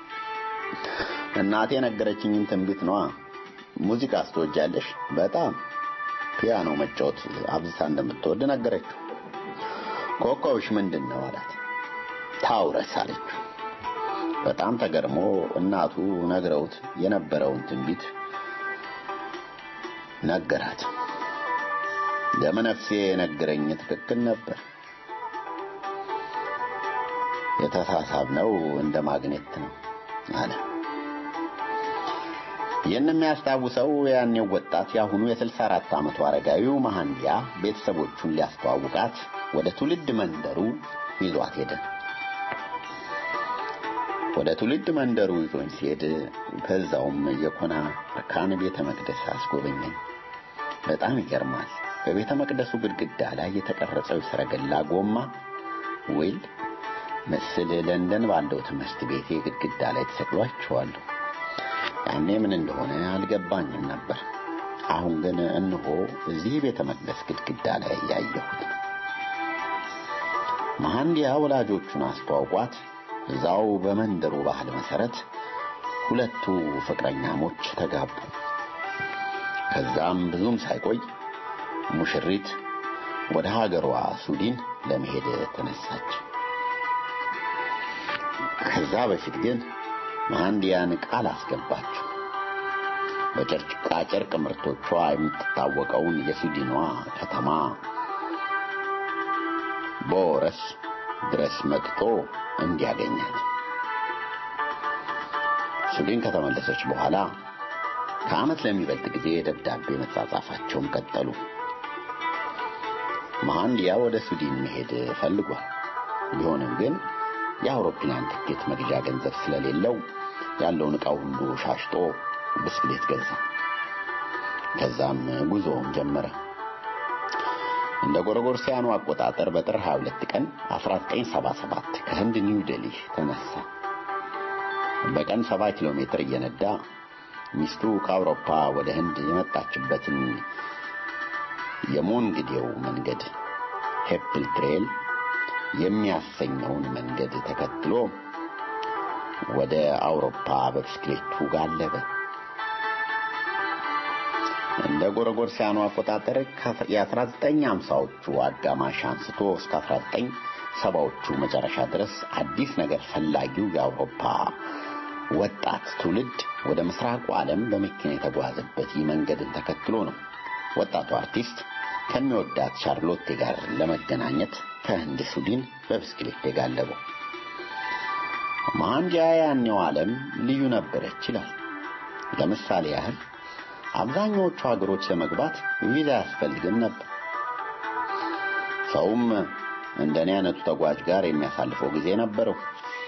እናቴ ነገረችኝን ትንቢት ነዋ። ሙዚቃ አስተወጃለሽ? በጣም ፒያኖ መጫወት አብዝታ እንደምትወድ ነገረችው። ኮከብሽ ምንድን ነው አላት። ታውረስ አለችው። በጣም ተገርሞ እናቱ ነግረውት የነበረውን ትንቢት ነገራት። ደመነፍሴ የነገረኝ ትክክል ነበር። የተሳሳብነው እንደ ማግኔት ነው አለ። ይህን የሚያስታውሰው ያኔው ወጣት የአሁኑ የ64 ዓመቱ አረጋዊው መሐንዲያ ቤተሰቦቹን ሊያስተዋውቃት ወደ ትውልድ መንደሩ ይዟት ሄደ። ወደ ትውልድ መንደሩ ይዞኝ ሲሄድ ከዛውም የኮና አርካን ቤተ መቅደስ አስጎበኘኝ። በጣም ይገርማል። በቤተ መቅደሱ ግድግዳ ላይ የተቀረጸው የሰረገላ ጎማ ዊል ምስል ለንደን ባለው ትምህርት ቤቴ ግድግዳ ላይ ተሰቅሎ አይቼዋለሁ። ያኔ ምን እንደሆነ አልገባኝም ነበር። አሁን ግን እነሆ እዚህ ቤተ መቅደስ ግድግዳ ላይ ያየሁት ነው። መሐንዲያ ወላጆቹን አስተዋውቋት እዛው በመንደሩ ባህል መሰረት ሁለቱ ፍቅረኛሞች ተጋቡ። ከዛም ብዙም ሳይቆይ ሙሽሪት ወደ ሀገሯ ሱዲን ለመሄድ ተነሳች። ከዛ በፊት ግን መሐንዲያን ቃል አስገባችው። በጨርቃ ጨርቅ ምርቶቿ የምትታወቀውን የሱዲኗ ከተማ ቦረስ ድረስ መጥቶ እንዲያገኛት። ሱዲን ከተመለሰች በኋላ ከዓመት ለሚበልጥ ጊዜ ደብዳቤ መጻጻፋቸውን ቀጠሉ። መሐንዲያ ወደ ሱዲን መሄድ ፈልጓል። ቢሆንም ግን የአውሮፕላን ትኬት መግዣ ገንዘብ ስለሌለው ያለውን ዕቃው ሁሉ ሻሽጦ ብስክሌት ገዛ። ከዛም ጉዞውን ጀመረ። እንደ ጎረጎርሲያኑ አቆጣጠር በጥር 22 ቀን 1977 ከህንድ ኒው ዴሊ ተነሳ። በቀን 70 ኪሎ ሜትር እየነዳ ሚስቱ ከአውሮፓ ወደ ህንድ የመጣችበትን የሞንግዴው መንገድ ሄፕል ትሬል የሚያሰኘውን መንገድ ተከትሎ ወደ አውሮፓ በብስክሌቱ ጋለበ። እንደ ጎረጎርሲያኑ አቆጣጠር የ1950ዎቹ አጋማሽ አንስቶ እስከ 1970ዎቹ መጨረሻ ድረስ አዲስ ነገር ፈላጊው የአውሮፓ ወጣት ትውልድ ወደ ምስራቁ ዓለም በመኪና የተጓዘበት ይህ መንገድን ተከትሎ ነው ወጣቱ አርቲስት ከሚወዳት ሻርሎቴ ጋር ለመገናኘት ከህንድ ሱዲን በብስክሌት የጋለበው። መሐንዲያ ያኔው ዓለም ልዩ ነበረች ይላል። ለምሳሌ ያህል አብዛኛዎቹ ሀገሮች ለመግባት ቪዛ ያስፈልግም ነበር። ሰውም እንደኔ አይነቱ ተጓዥ ጋር የሚያሳልፈው ጊዜ ነበረው።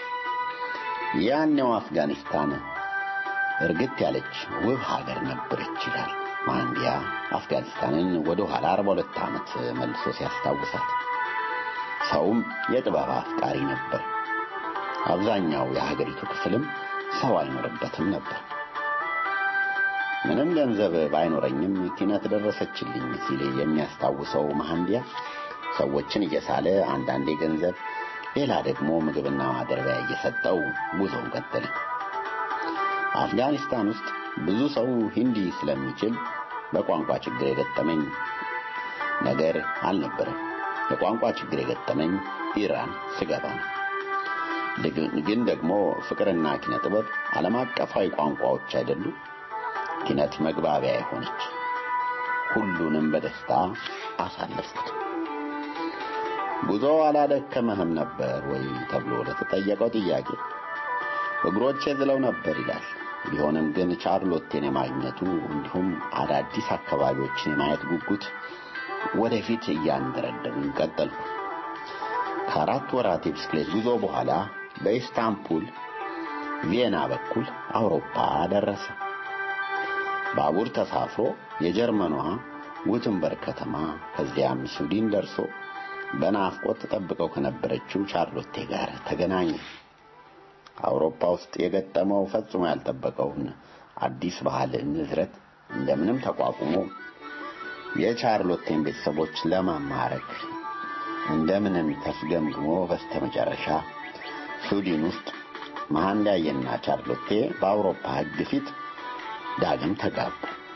ያኔው አፍጋኒስታን እርግጥ ያለች ውብ ሀገር ነበረች ይላል መሐንዲያ አፍጋኒስታንን ወደ ኋላ 42 ዓመት መልሶ ሲያስታውሳት። ሰውም የጥበብ አፍቃሪ ነበር። አብዛኛው የሀገሪቱ ክፍልም ሰው አይኖርበትም ነበር። ምንም ገንዘብ ባይኖረኝም ኪነት ደረሰችልኝ ሲል የሚያስታውሰው መሐንዲያ ሰዎችን እየሳለ አንዳንዴ ገንዘብ፣ ሌላ ደግሞ ምግብና ማደሪያ እየሰጠው ጉዞውን ቀጠለ። አፍጋኒስታን ውስጥ ብዙ ሰው ሂንዲ ስለሚችል በቋንቋ ችግር የገጠመኝ ነገር አልነበረም። የቋንቋ ችግር የገጠመኝ ኢራን ስገባ ነው። ግን ደግሞ ፍቅርና ኪነ ጥበብ ዓለም አቀፋዊ ቋንቋዎች አይደሉ? ኪነት መግባቢያ የሆነች ሁሉንም በደስታ አሳለፍኩት። ጉዞ አላደከመህም ነበር ወይ ተብሎ ለተጠየቀው ጥያቄ እግሮቼ ዝለው ነበር ይላል። ቢሆንም ግን ቻርሎቴን የማግኘቱ እንዲሁም አዳዲስ አካባቢዎችን የማየት ጉጉት ወደፊት እያንደረደሩኝ ቀጠልኩ። ከአራት ወራት የብስክሌት ጉዞ በኋላ በኢስታንቡል ቪየና በኩል አውሮፓ ደረሰ። ባቡር ተሳፍሮ የጀርመኗ ጉትንበርግ ከተማ ከዚያም ስዊድን ደርሶ በናፍቆት ተጠብቀው ከነበረችው ቻርሎቴ ጋር ተገናኘ። አውሮፓ ውስጥ የገጠመው ፈጽሞ ያልጠበቀውን አዲስ ባህል ንዝረት እንደምንም ተቋቁሞ የቻርሎቴን ቤተሰቦች ለማማረክ እንደምንም ተስገምግሞ በስተመጨረሻ ስዊድን ውስጥ መሐንዳየና ቻርሎቴ በአውሮፓ ሕግ ፊት ዳግም ተጋቡ።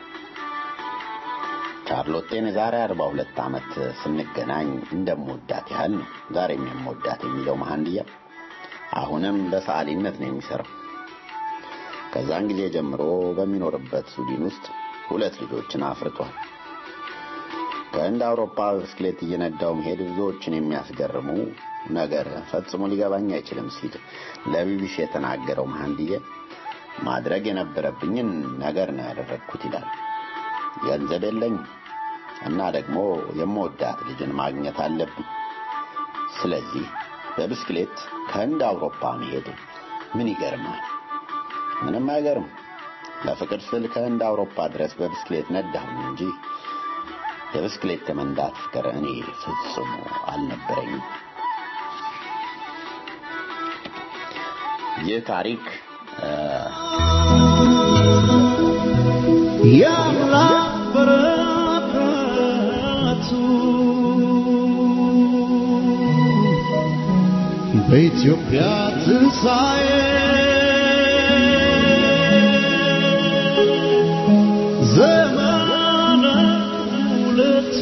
ቻርሎቴን የዛሬ አርባ ሁለት ዓመት ስንገናኝ እንደምወዳት ያህል ነው ዛሬም የምወዳት የሚለው መሐንድያ አሁንም በሰዓሊነት ነው የሚሰራው። ከዛን ጊዜ ጀምሮ በሚኖርበት ስዊድን ውስጥ ሁለት ልጆችን አፍርቷል። ከህንድ አውሮፓ ብስክሌት እየነዳው መሄድ ብዙዎችን የሚያስገርሙ ነገር ፈጽሞ ሊገባኝ አይችልም ሲል ለቢቢሲ የተናገረው መሐንድዬ ማድረግ የነበረብኝን ነገር ነው ያደረግኩት ይላል። ገንዘብ የለኝም እና ደግሞ የምወዳት ልጅን ማግኘት አለብኝ። ስለዚህ በብስክሌት ከህንድ አውሮፓ መሄድ ምን ይገርማል? ምንም አይገርም። ለፍቅር ስል ከህንድ አውሮፓ ድረስ በብስክሌት ነዳሁኝ እንጂ የብስክሌት የመንዳት ፍቅር እኔ ፍጹም አልነበረኝም። ይህ ታሪክ የአምላክ በረከቱ በኢትዮጵያ ትንሣኤ ዘመነ ሁለቱ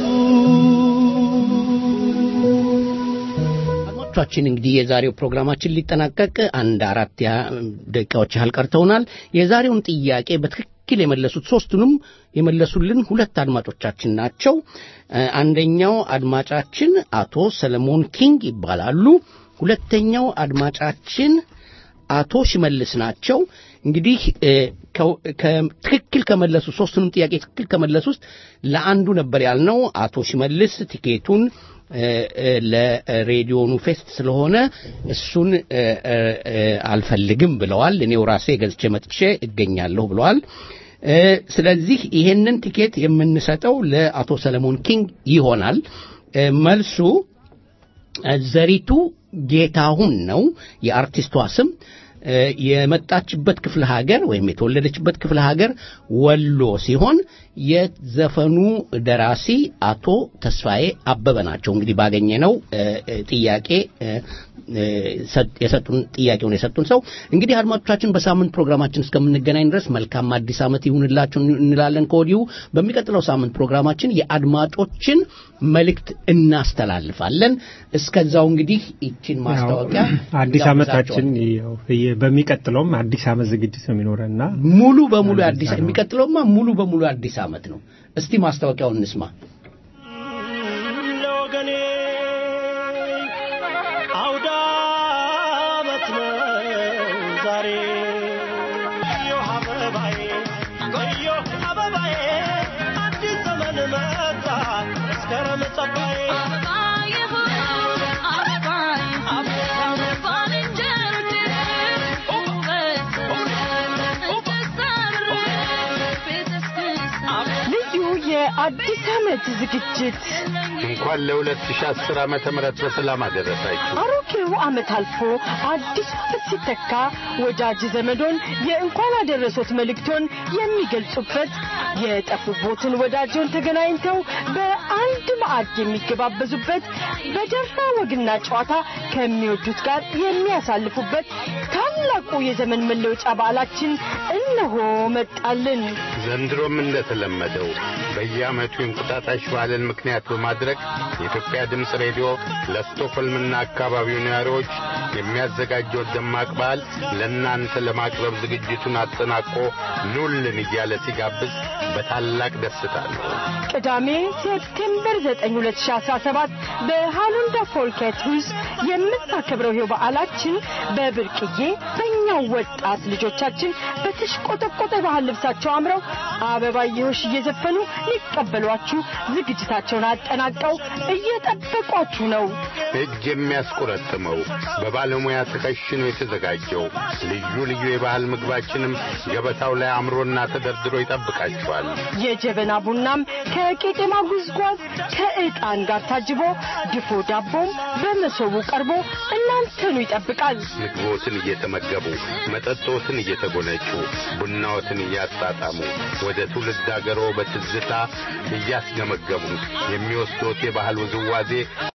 አድማጮቻችን እንግዲህ የዛሬው ፕሮግራማችን ሊጠናቀቅ አንድ አራት ያ- ደቂቃዎች ያህል ቀርተውናል። የዛሬውን ጥያቄ በትክክል የመለሱት ሶስቱንም የመለሱልን ሁለት አድማጮቻችን ናቸው። እ፣ አንደኛው አድማጫችን አቶ ሰለሞን ኪንግ ይባላሉ። ሁለተኛው አድማጫችን አቶ ሽመልስ ናቸው። እንግዲህ እ፣ ከው- ከ- ትክክል ከመለሱ ሶስቱንም ጥያቄ ትክክል ከመለሱ ውስጥ ለአንዱ ነበር ያልነው አቶ ሽመልስ ቲኬቱን እ፣ እ፣ ለሬዲዮኑ ፌስት ስለሆነ እሱን እ፣ እ፣ እ፣ አልፈልግም ብለዋል። እኔው ራሴ ገዝቼ መጥቼ እገኛለሁ ብለዋል። እ፣ ስለዚህ ይሄንን ቲኬት የምንሰጠው ለአቶ ሰለሞን ኪንግ ይሆናል። እ፣ መልሱ ዘሪቱ ጌታሁን ነው የአርቲስቷ ስም። እ፣ የመጣችበት ክፍለ ሀገር ወይም የተወለደችበት ክፍለ ሀገር ወሎ ሲሆን የዘፈኑ ደራሲ አቶ ተስፋዬ አበበ ናቸው። እንግዲህ ባገኘነው እ፣ እ፣ ጥያቄ እ፣ እ፣ ሰጥ- የሰጡን ጥያቄውን የሰጡን ሰው እንግዲህ አድማጮቻችን በሳምንት ፕሮግራማችን እስከምንገናኝ ድረስ መልካም አዲስ ዓመት ይሁንላችሁ እንላለን ከወዲሁ። በሚቀጥለው ሳምንት ፕሮግራማችን የአድማጮችን መልእክት እናስተላልፋለን። እስከዛው እንግዲህ ይችን ማስታወቂያ አዲስ ዓመታችን እንጋብዛቸዋለን። ያው እየ- በሚቀጥለውም አዲስ ዓመት ዝግጅት ነው የሚኖረንና ሙሉ በሙሉ አዲስ የሚቀጥለውማ ሙሉ በሙሉ አዲስ ዓመት ነው። እስቲ ማስታወቂያውን እንስማ። ለወገኔ አውደ ዓመት ነው ዛሬ እዮህ አበባዬ እዮህ አበባዬ አዲስ ዘመን መጣ መስከረም ጸባዬ ልዩ የአዲስ ዓመት ዝግጅት እንኳን ለ2010 ዓመተ ምህረት በሰላም አደረሳችሁ። አሮጌው ዓመት አልፎ አዲስ ዓመት ሲተካ ወዳጅ ዘመዶን የእንኳን አደረሶት መልእክቶን የሚገልጹበት የጠፉቦትን ወዳጆን ተገናኝተው በአንድ ማዕድ የሚገባበዙበት በደራ ወግና ጨዋታ ከሚወዱት ጋር የሚያሳልፉበት ታላቁ የዘመን መለወጫ በዓላችን እነሆ መጣልን። ዘንድሮም እንደተለመደው በየዓመቱ የእንቁጣጣሽ በዓልን ምክንያት በማድረግ የኢትዮጵያ ድምፅ ሬዲዮ ለስቶክሆልምና አካባቢው ነዋሪዎች የሚያዘጋጀው ደማቅ በዓል ለእናንተ ለማቅረብ ዝግጅቱን አጠናቆ ኑልን እያለ ሲጋብዝ በታላቅ ደስታ ነው። ቅዳሜ ሴፕቴምበር 9 2017 በሃሉንዳ ፎልኬት ውስጥ የምታከብረው ይኸው በዓላችን በብርቅዬ በእኛው ወጣት ልጆቻችን በተሽቆጠቆጠ ባህል ልብሳቸው አምረው አበባየሆሽ እየዘፈኑ ሊቀበሏችሁ ዝግጅታቸውን አጠናቀው እየጠበቋችሁ ነው። እጅ የሚያስቆረጥመው በባለሙያ ተከሽኖ የተዘጋጀው ልዩ ልዩ የባህል ምግባችንም ገበታው ላይ አምሮና ተደርድሮ ይጠብቃችኋል። የጀበና ቡናም ከቄጤማ ጉዝጓዝ ከዕጣን ጋር ታጅቦ ድፎ ዳቦም በመሶቡ ቀርቦ እናንተኑ ይጠብቃል። ምግቦትን እየተመገቡ መጠጦትን እየተጎነጩ ቡናዎትን እያጣጣሙ ወደ ትውልድ አገሮ በትዝታ እያስገመገሙ የሚወስዶት የባህል ውዝዋዜ